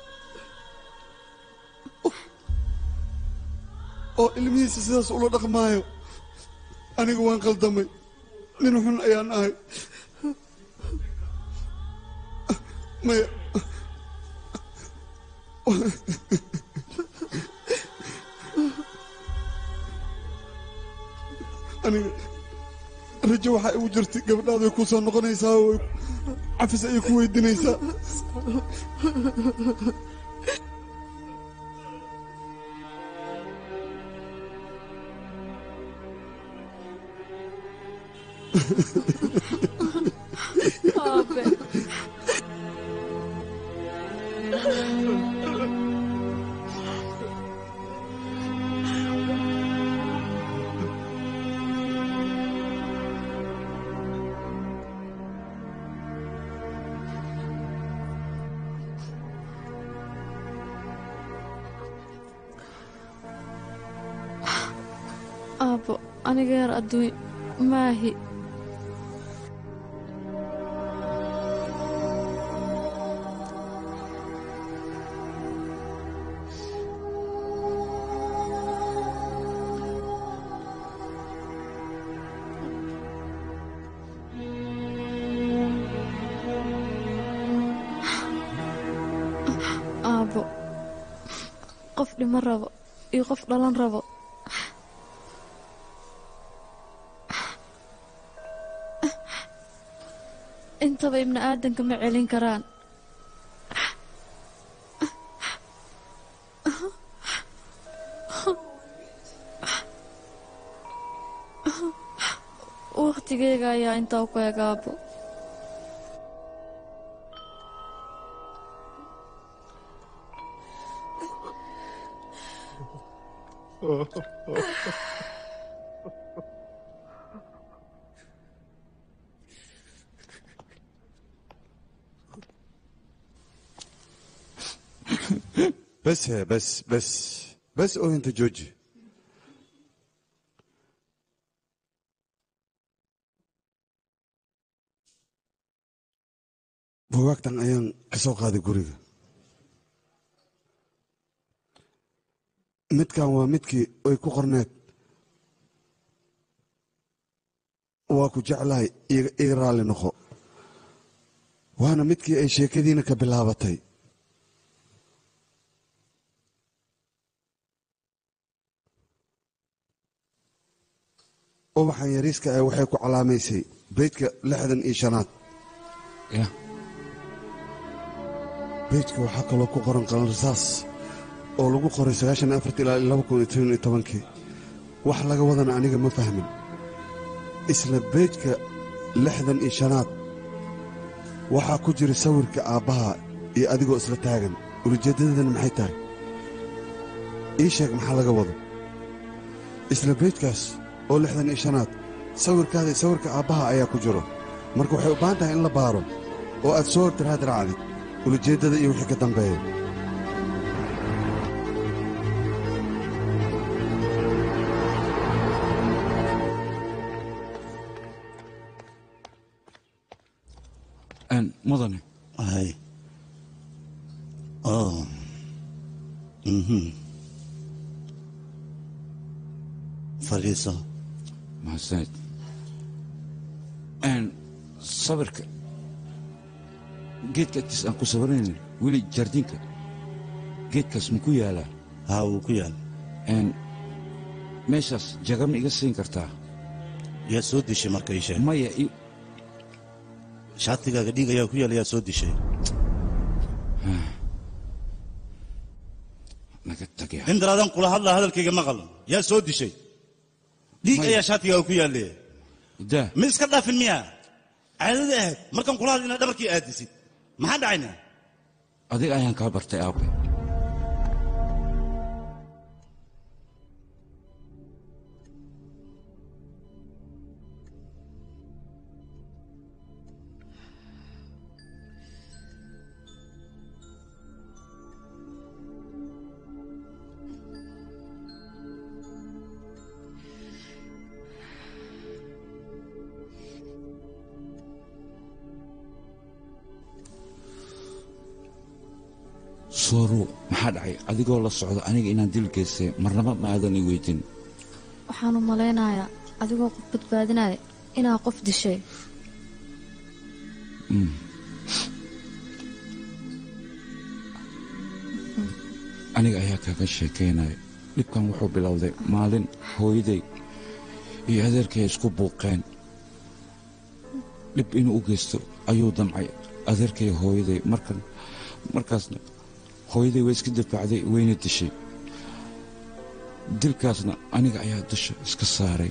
oo ilmihiisa sidaas ula dhaqmaayo aniga waan qaldamay nin xun ayaan ahay maya aniga rajo waxaa igu jirtay gabadhaada way ku soo noqonaysaa oo cafis ayay ku weydiinaysaa Aabe. aabbo aniga yar adduun maahi aabbo qof dhimo rabo iyo qof dhalan rabo intaba ibni aadanka ma celin karaan wakhtigeyga ayaa intaa ku eg aabbo بس هي بس بس بس او انت جوجي bugaagtan ayaan ka soo qaaday guriga midkan waa midkii ay ku qorneed waa ku jeclahay iga iga raalli noqo waana midkii ay sheekadiina ka bilaabatay ubaxan yariiska ah waxay ku calaamaysay beydka lixdan iyo shanaad beydka waxaa kaloo ku qoran qalanrasaas oo lagu qoray sagaashan iyo afartii ilaa laba kun iyo toban iyo tobankii wax laga wadana aniga ma fahmin isla beydka lixdan iyo shanaad waxaa ku jira sawirka aabbaha iyo adigoo isla taagan ulijeeddadana maxay tahay ii sheeg maxaa laga wado isla beydkaas oo lixdan iyo shanaad sawirkaada iyo sawirka aabbaha ayaa ku jiro marka waxay u baahan tahay in la baaro oo aad soo hortiraad raacdid ulijeeddada iyo wixii ka dambeeya mudane hay oh mhm fadhiiso mahadsanid sawirka geedka agtiis aan ku sawiraynin weli jardiinka geedkaas ma ku yaalaa haa wuu ku yaal meeshaas jaga ma iga siin kartaa yaa soo dishay marka ii sheeg maya shaatigaaga dhiig ayaa ku yaal yaa soo dishay naga tagya indaraadan kula hadlaa hadalkayga maqal yaa soo dishay dhiig ayaa shaatigaaga ku yaalle daa ma iska dhaafin miya caadada ahayd markaan kula hadlina dhabarkii aadisid maxaa dhacayna adiga ayaan kaa bartay aabe soorow maxaa dhacay adigoo la socda aniga inaan dil geystay marnaba ma aadan i weydin waxaan u malaynayaa adigoo qof badbaadinaya inaa qof dishay aniga ayaa kaaga sheekaynaya dhibkan wuxuu bilowday maalin hooyaday iyo adeerkay isku buuqeen dhib inuu u geysto ayuu damcay adeerkay hooyaday markan markaasna hooyaday way iska difaacday wayna dishay dilkaasna aniga ayaa dusha iska saaray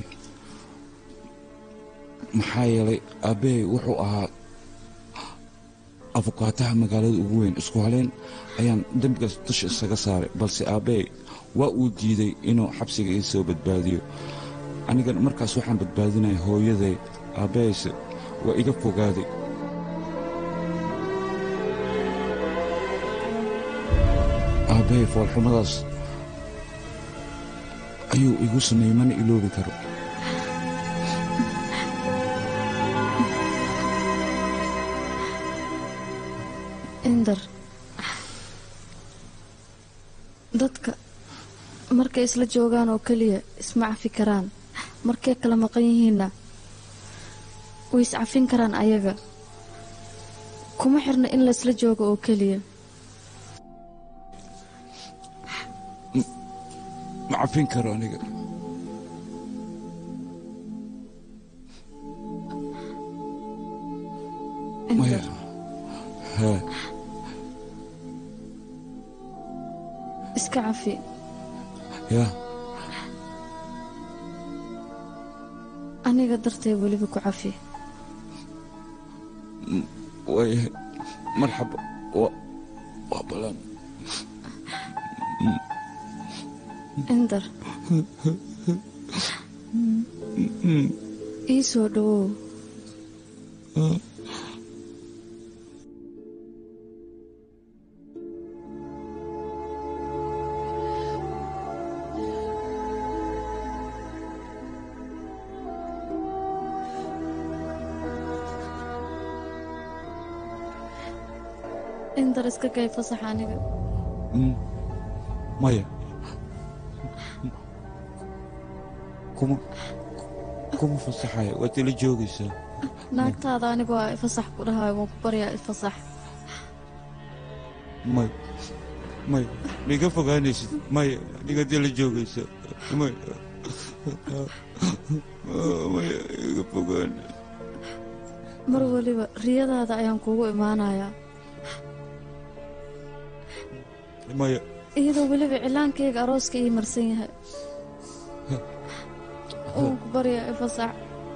maxaa yeelay aabbahay wuxuu ahaa afukaataha magaalada ugu weyn isku haleyn ayaan dembigaas dusha isaga saaray balse aabbahay waa uu diiday inuu xabsiga ii soo badbaadiyo anigan markaas waxaan badbaadinaya hooyaday aabbahayse waa iga fogaaday aabbahay foolxumadaas ayuu igu sameeyey mana iloobi karo indar dadka markay isla joogaan oo keliya isma cafi karaan markay kala maqan yihiinna way iscafin karaan ayaga kuma xirna in laysla joogo oo keliya ma cafin karo aniga maya haa iska cafi yaa aniga dartay weliba ku cafi waayahay marxaba waa waa balan indar ii soo dhowow indar iska kay fasax aniga Mm. maya kuma kuma fasaxaya waad ila joogaysaa naagtaada aniga waa ifasax ku dhahayo waan ku baryaa ifasax may may miga fogaanaysid maya adigaad ila joogaysaa may maya iga fogaan mar waliba riyadaada ayaan kuugu imaanayaa maya iyadoo weliba cilaankayga arooska ii marsan yahay waan ku baryaa ifasax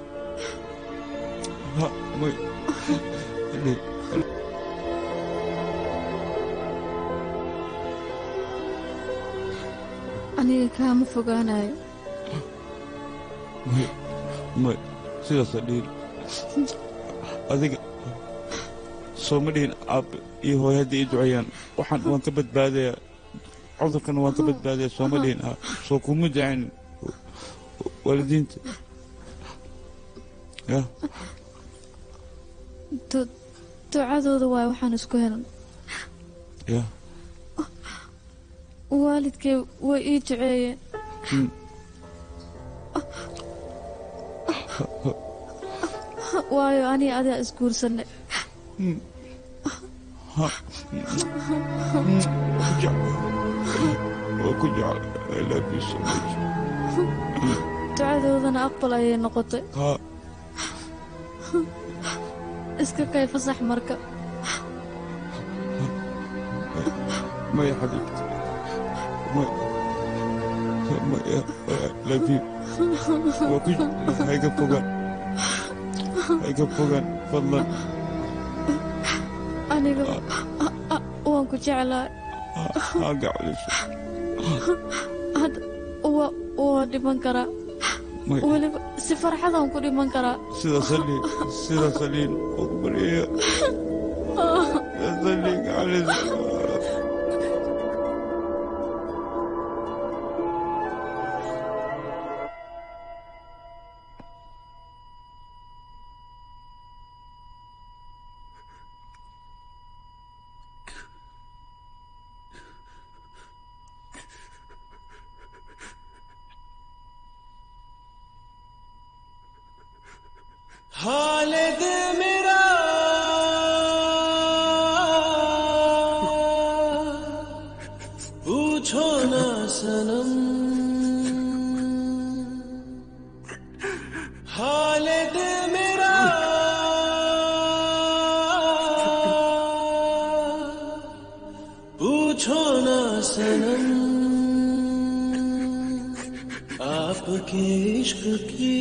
ha may aniga kaama fogaanayo may may sidaasa dhihin adiga sooma dhihin aabbe iyo hooy haddii ii duceeyaan waxaan waan ka badbaadayaa cudurkan waan ka badbaadayaa sooma dhihin ah soo kuma ducayn waalidiinta ya Du- ducadooda waay waxaan isku helan ya waalidkay way ii duceeyeen Mm. waayo aniga adaa isguursanay Mm. Ha. Mm. Ku jecel. Waa ku jecel. I love you so much. ducadoodana aqbal ayay noqotay Ha. iska kay fasax marka maya xabiibti may maya I love you waa ku hayga fogaan hayga fogaan fadlan aniga a- waan ku jeclahay ha gacliso hadda waa waa dhiman karaa May- weliba si farxadaan ku dhiman karaa sida saliin sida saliin oo ku baryaya sida saliin gacliso हालत मेरा पूछो ना सनम हालत मेरा पूछो ना सनम आपके इश्क की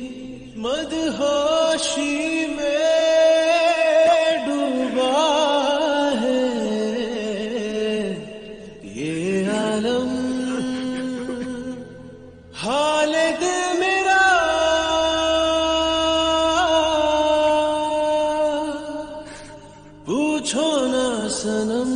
मदहोशी में डूबा है ये आलम हालत मेरा पूछो ना सनम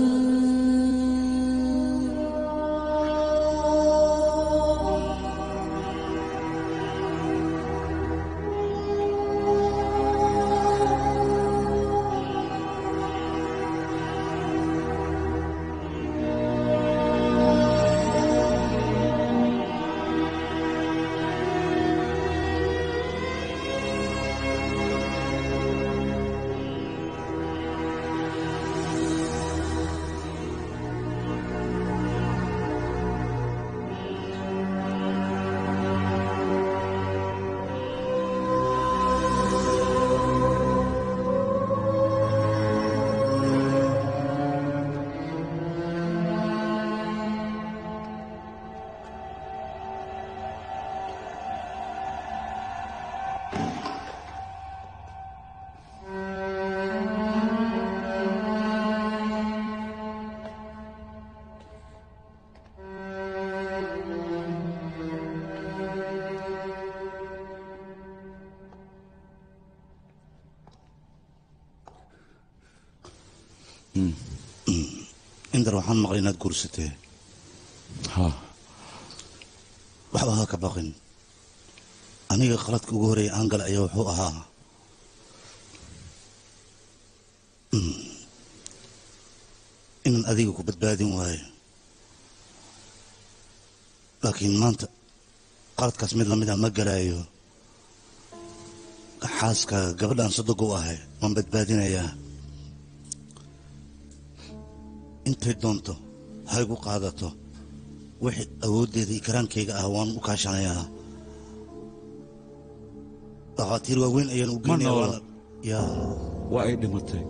indar waxaan maqlay inaad guursatee ha waxba ha ka baqin aniga qaladka ugu horeeya aan gala ayaa wuxuu ahaa Mm. inaan adiga ku badbaadin waayo laakiin maanta qaladkaas mid lamid ah ma garaayo xaaska gabadhaan soddog u ahay waan badbaadinayaa intay doonto ha igu qaadato wixii awooddeeda iyo karaankayga ah waan u kaashanayaa dhakhaatiir waaweyn ayaan u ma geynaya noola waana- yaa waa ay dhimatay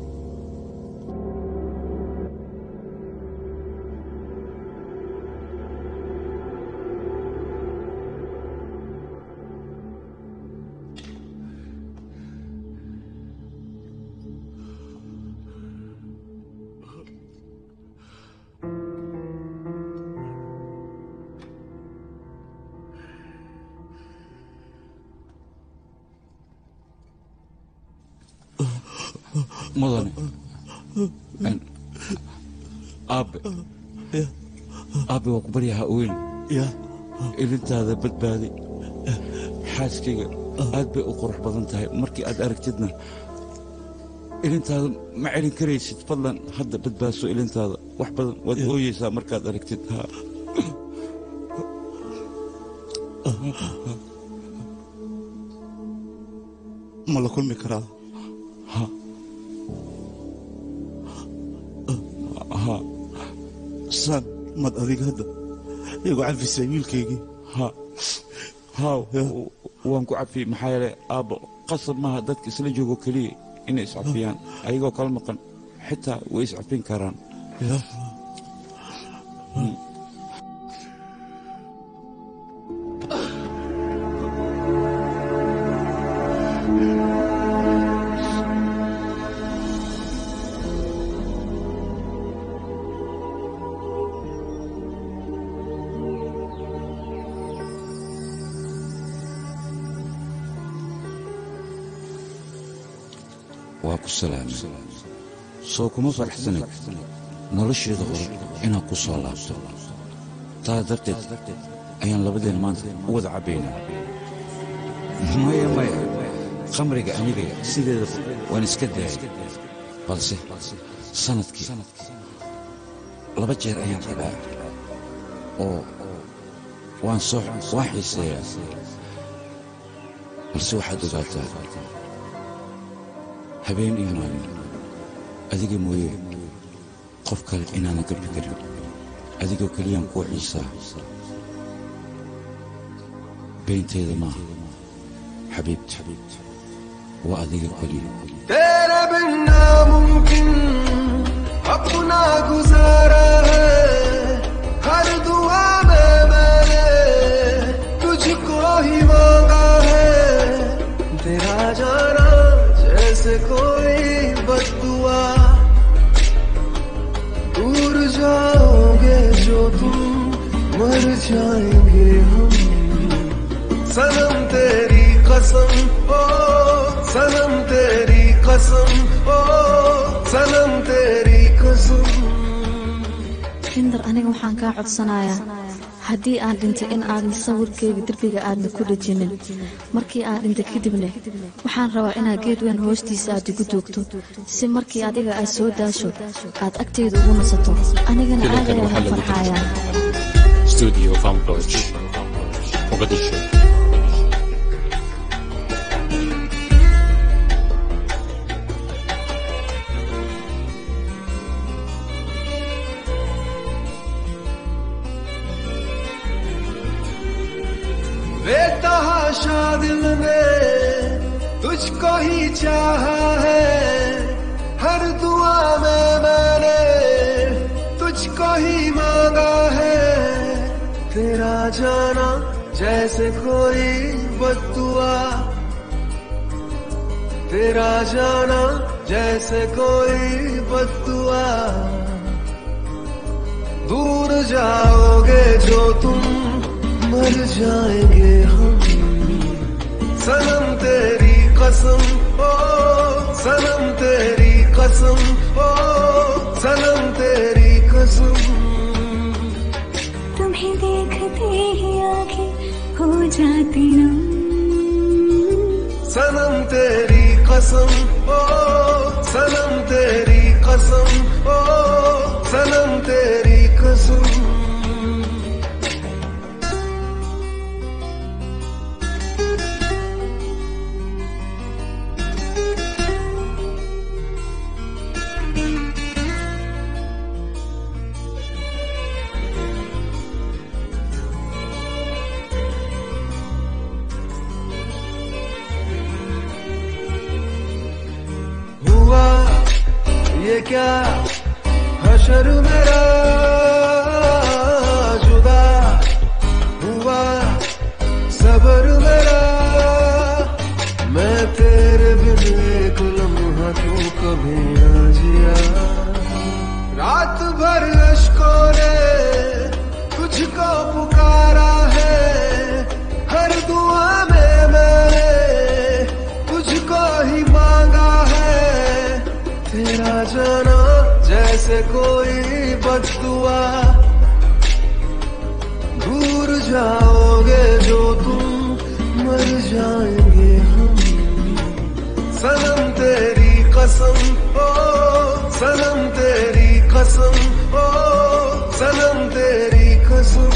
mudane Een, aabe aabe waa ku baryaha weyn ilintaada badbaadi xaaskayga aad bay u qurux badan tahay markii aad aragtidna ilintaada ma celin karaysid fadlan hadda badbaadso ilintaada wax badan waad ooyeysaa markaad aragtid ha ma la kulmi karaa ha ha saan mad adiga hadda igu cafisay wiilkaygii ha haw waan ku cafiyey maxaa yeelay aabbo qasab maaha dadka isla joogo keliya inay iscafiyaan ayagoo kala maqan xitaa way iscafin karaan Mm. waa ku salaamay soo kuma faraxsanay nolosheeda hore inaan ku soo laabto taa darteed ayaan labadeena maanta u wada cabbaynaa maya maya khamriga aniga sideedaba waan iska daayay balse sanadkii laba jeer ayaan rabaa oo waan soo waan xiiseeyaa balse waxaad ogaataa habeen iyo maalin adiga mooye qof kale inaanan gabi karin adigoo keliyaan kuu xiisaa beynteeda maaha xabiibti waa adiga keliya तेरे बिन नामुमकिन अपना गुजारा है हर दुआ में मैंने तुझको ही मांगा है तेरा जाना जैसे कोई बदुआ दूर जाओगे जो तुम मर जाएंगे हम सनम तेरी कसम ओ सनम तेरी कसम ओ सनम तेरी कसम rindar aniga waxaan kaa codsanayaa haddii aan dhintay in aadan sawirkeyga derbiga aadna ku dhejinin markii aan dhintay kadibna waxaan rabaa inaad geed weyn hoostiisa aad igu doogto si markii adiga aad soo daasho aad agteyda ugu nasato anigana aad filimkan waxaa ayaan lagu farxayaa tarjumay studio Fambroch Mogadishu बेतहाशा दिल ने तुझको ही चाहा है हर दुआ में मैंने तुझको ही मांगा है तेरा जाना जैसे कोई बदुआ तेरा जाना जैसे कोई बदुआ दूर जाओगे जो तुम मर जाएंगे हम सनम तेरी कसम ओ सनम तेरी कसम ओ सनम तेरी कसम तुम्हें देखते ही आंखें हो जाती नम सनम तेरी कसम ओ सनम तेरी कसम ओ सनम तेरी कसम हुआ ये क्या हशर मेरा जुदा हुआ सबर मेरा मैं तेरे बिन एक लम्हा क्यों कभी ना जिया रात भर अशकों ने तुझको पुकारा है हर दुआ में मैंने तुझको ही मांगा है तेरा जाना जैसे कोई बददुआ दूर जाओगे जो तुम मर जाएंगे हम सनम तेरी कसम ओ सनम तेरी कसम ओ सनम तेरी कसम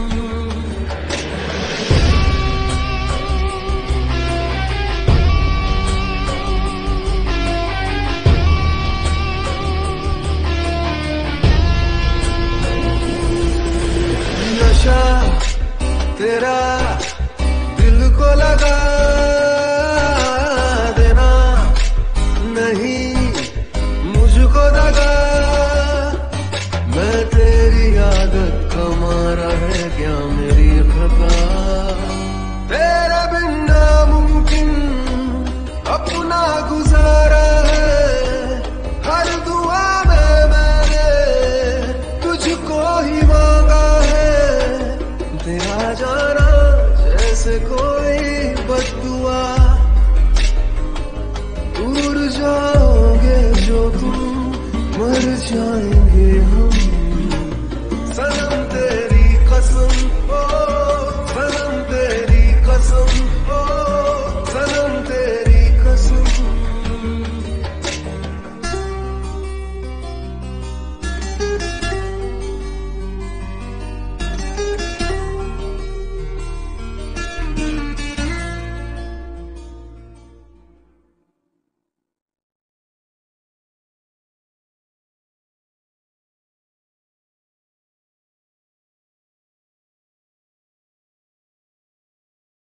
नशा तेरा दिल को लगा देना नहीं मुझको दगा मैं तेरी आदत का मारा है क्या मेरी खता तेरा बिन नामुमकिन अपना गुजारा है हर दुआ में मैंने तुझको ही मांगा है तेरा जाना जैसे कोई बदुआ दूर जाओगे जो तुम मर जाएंगे हम सनम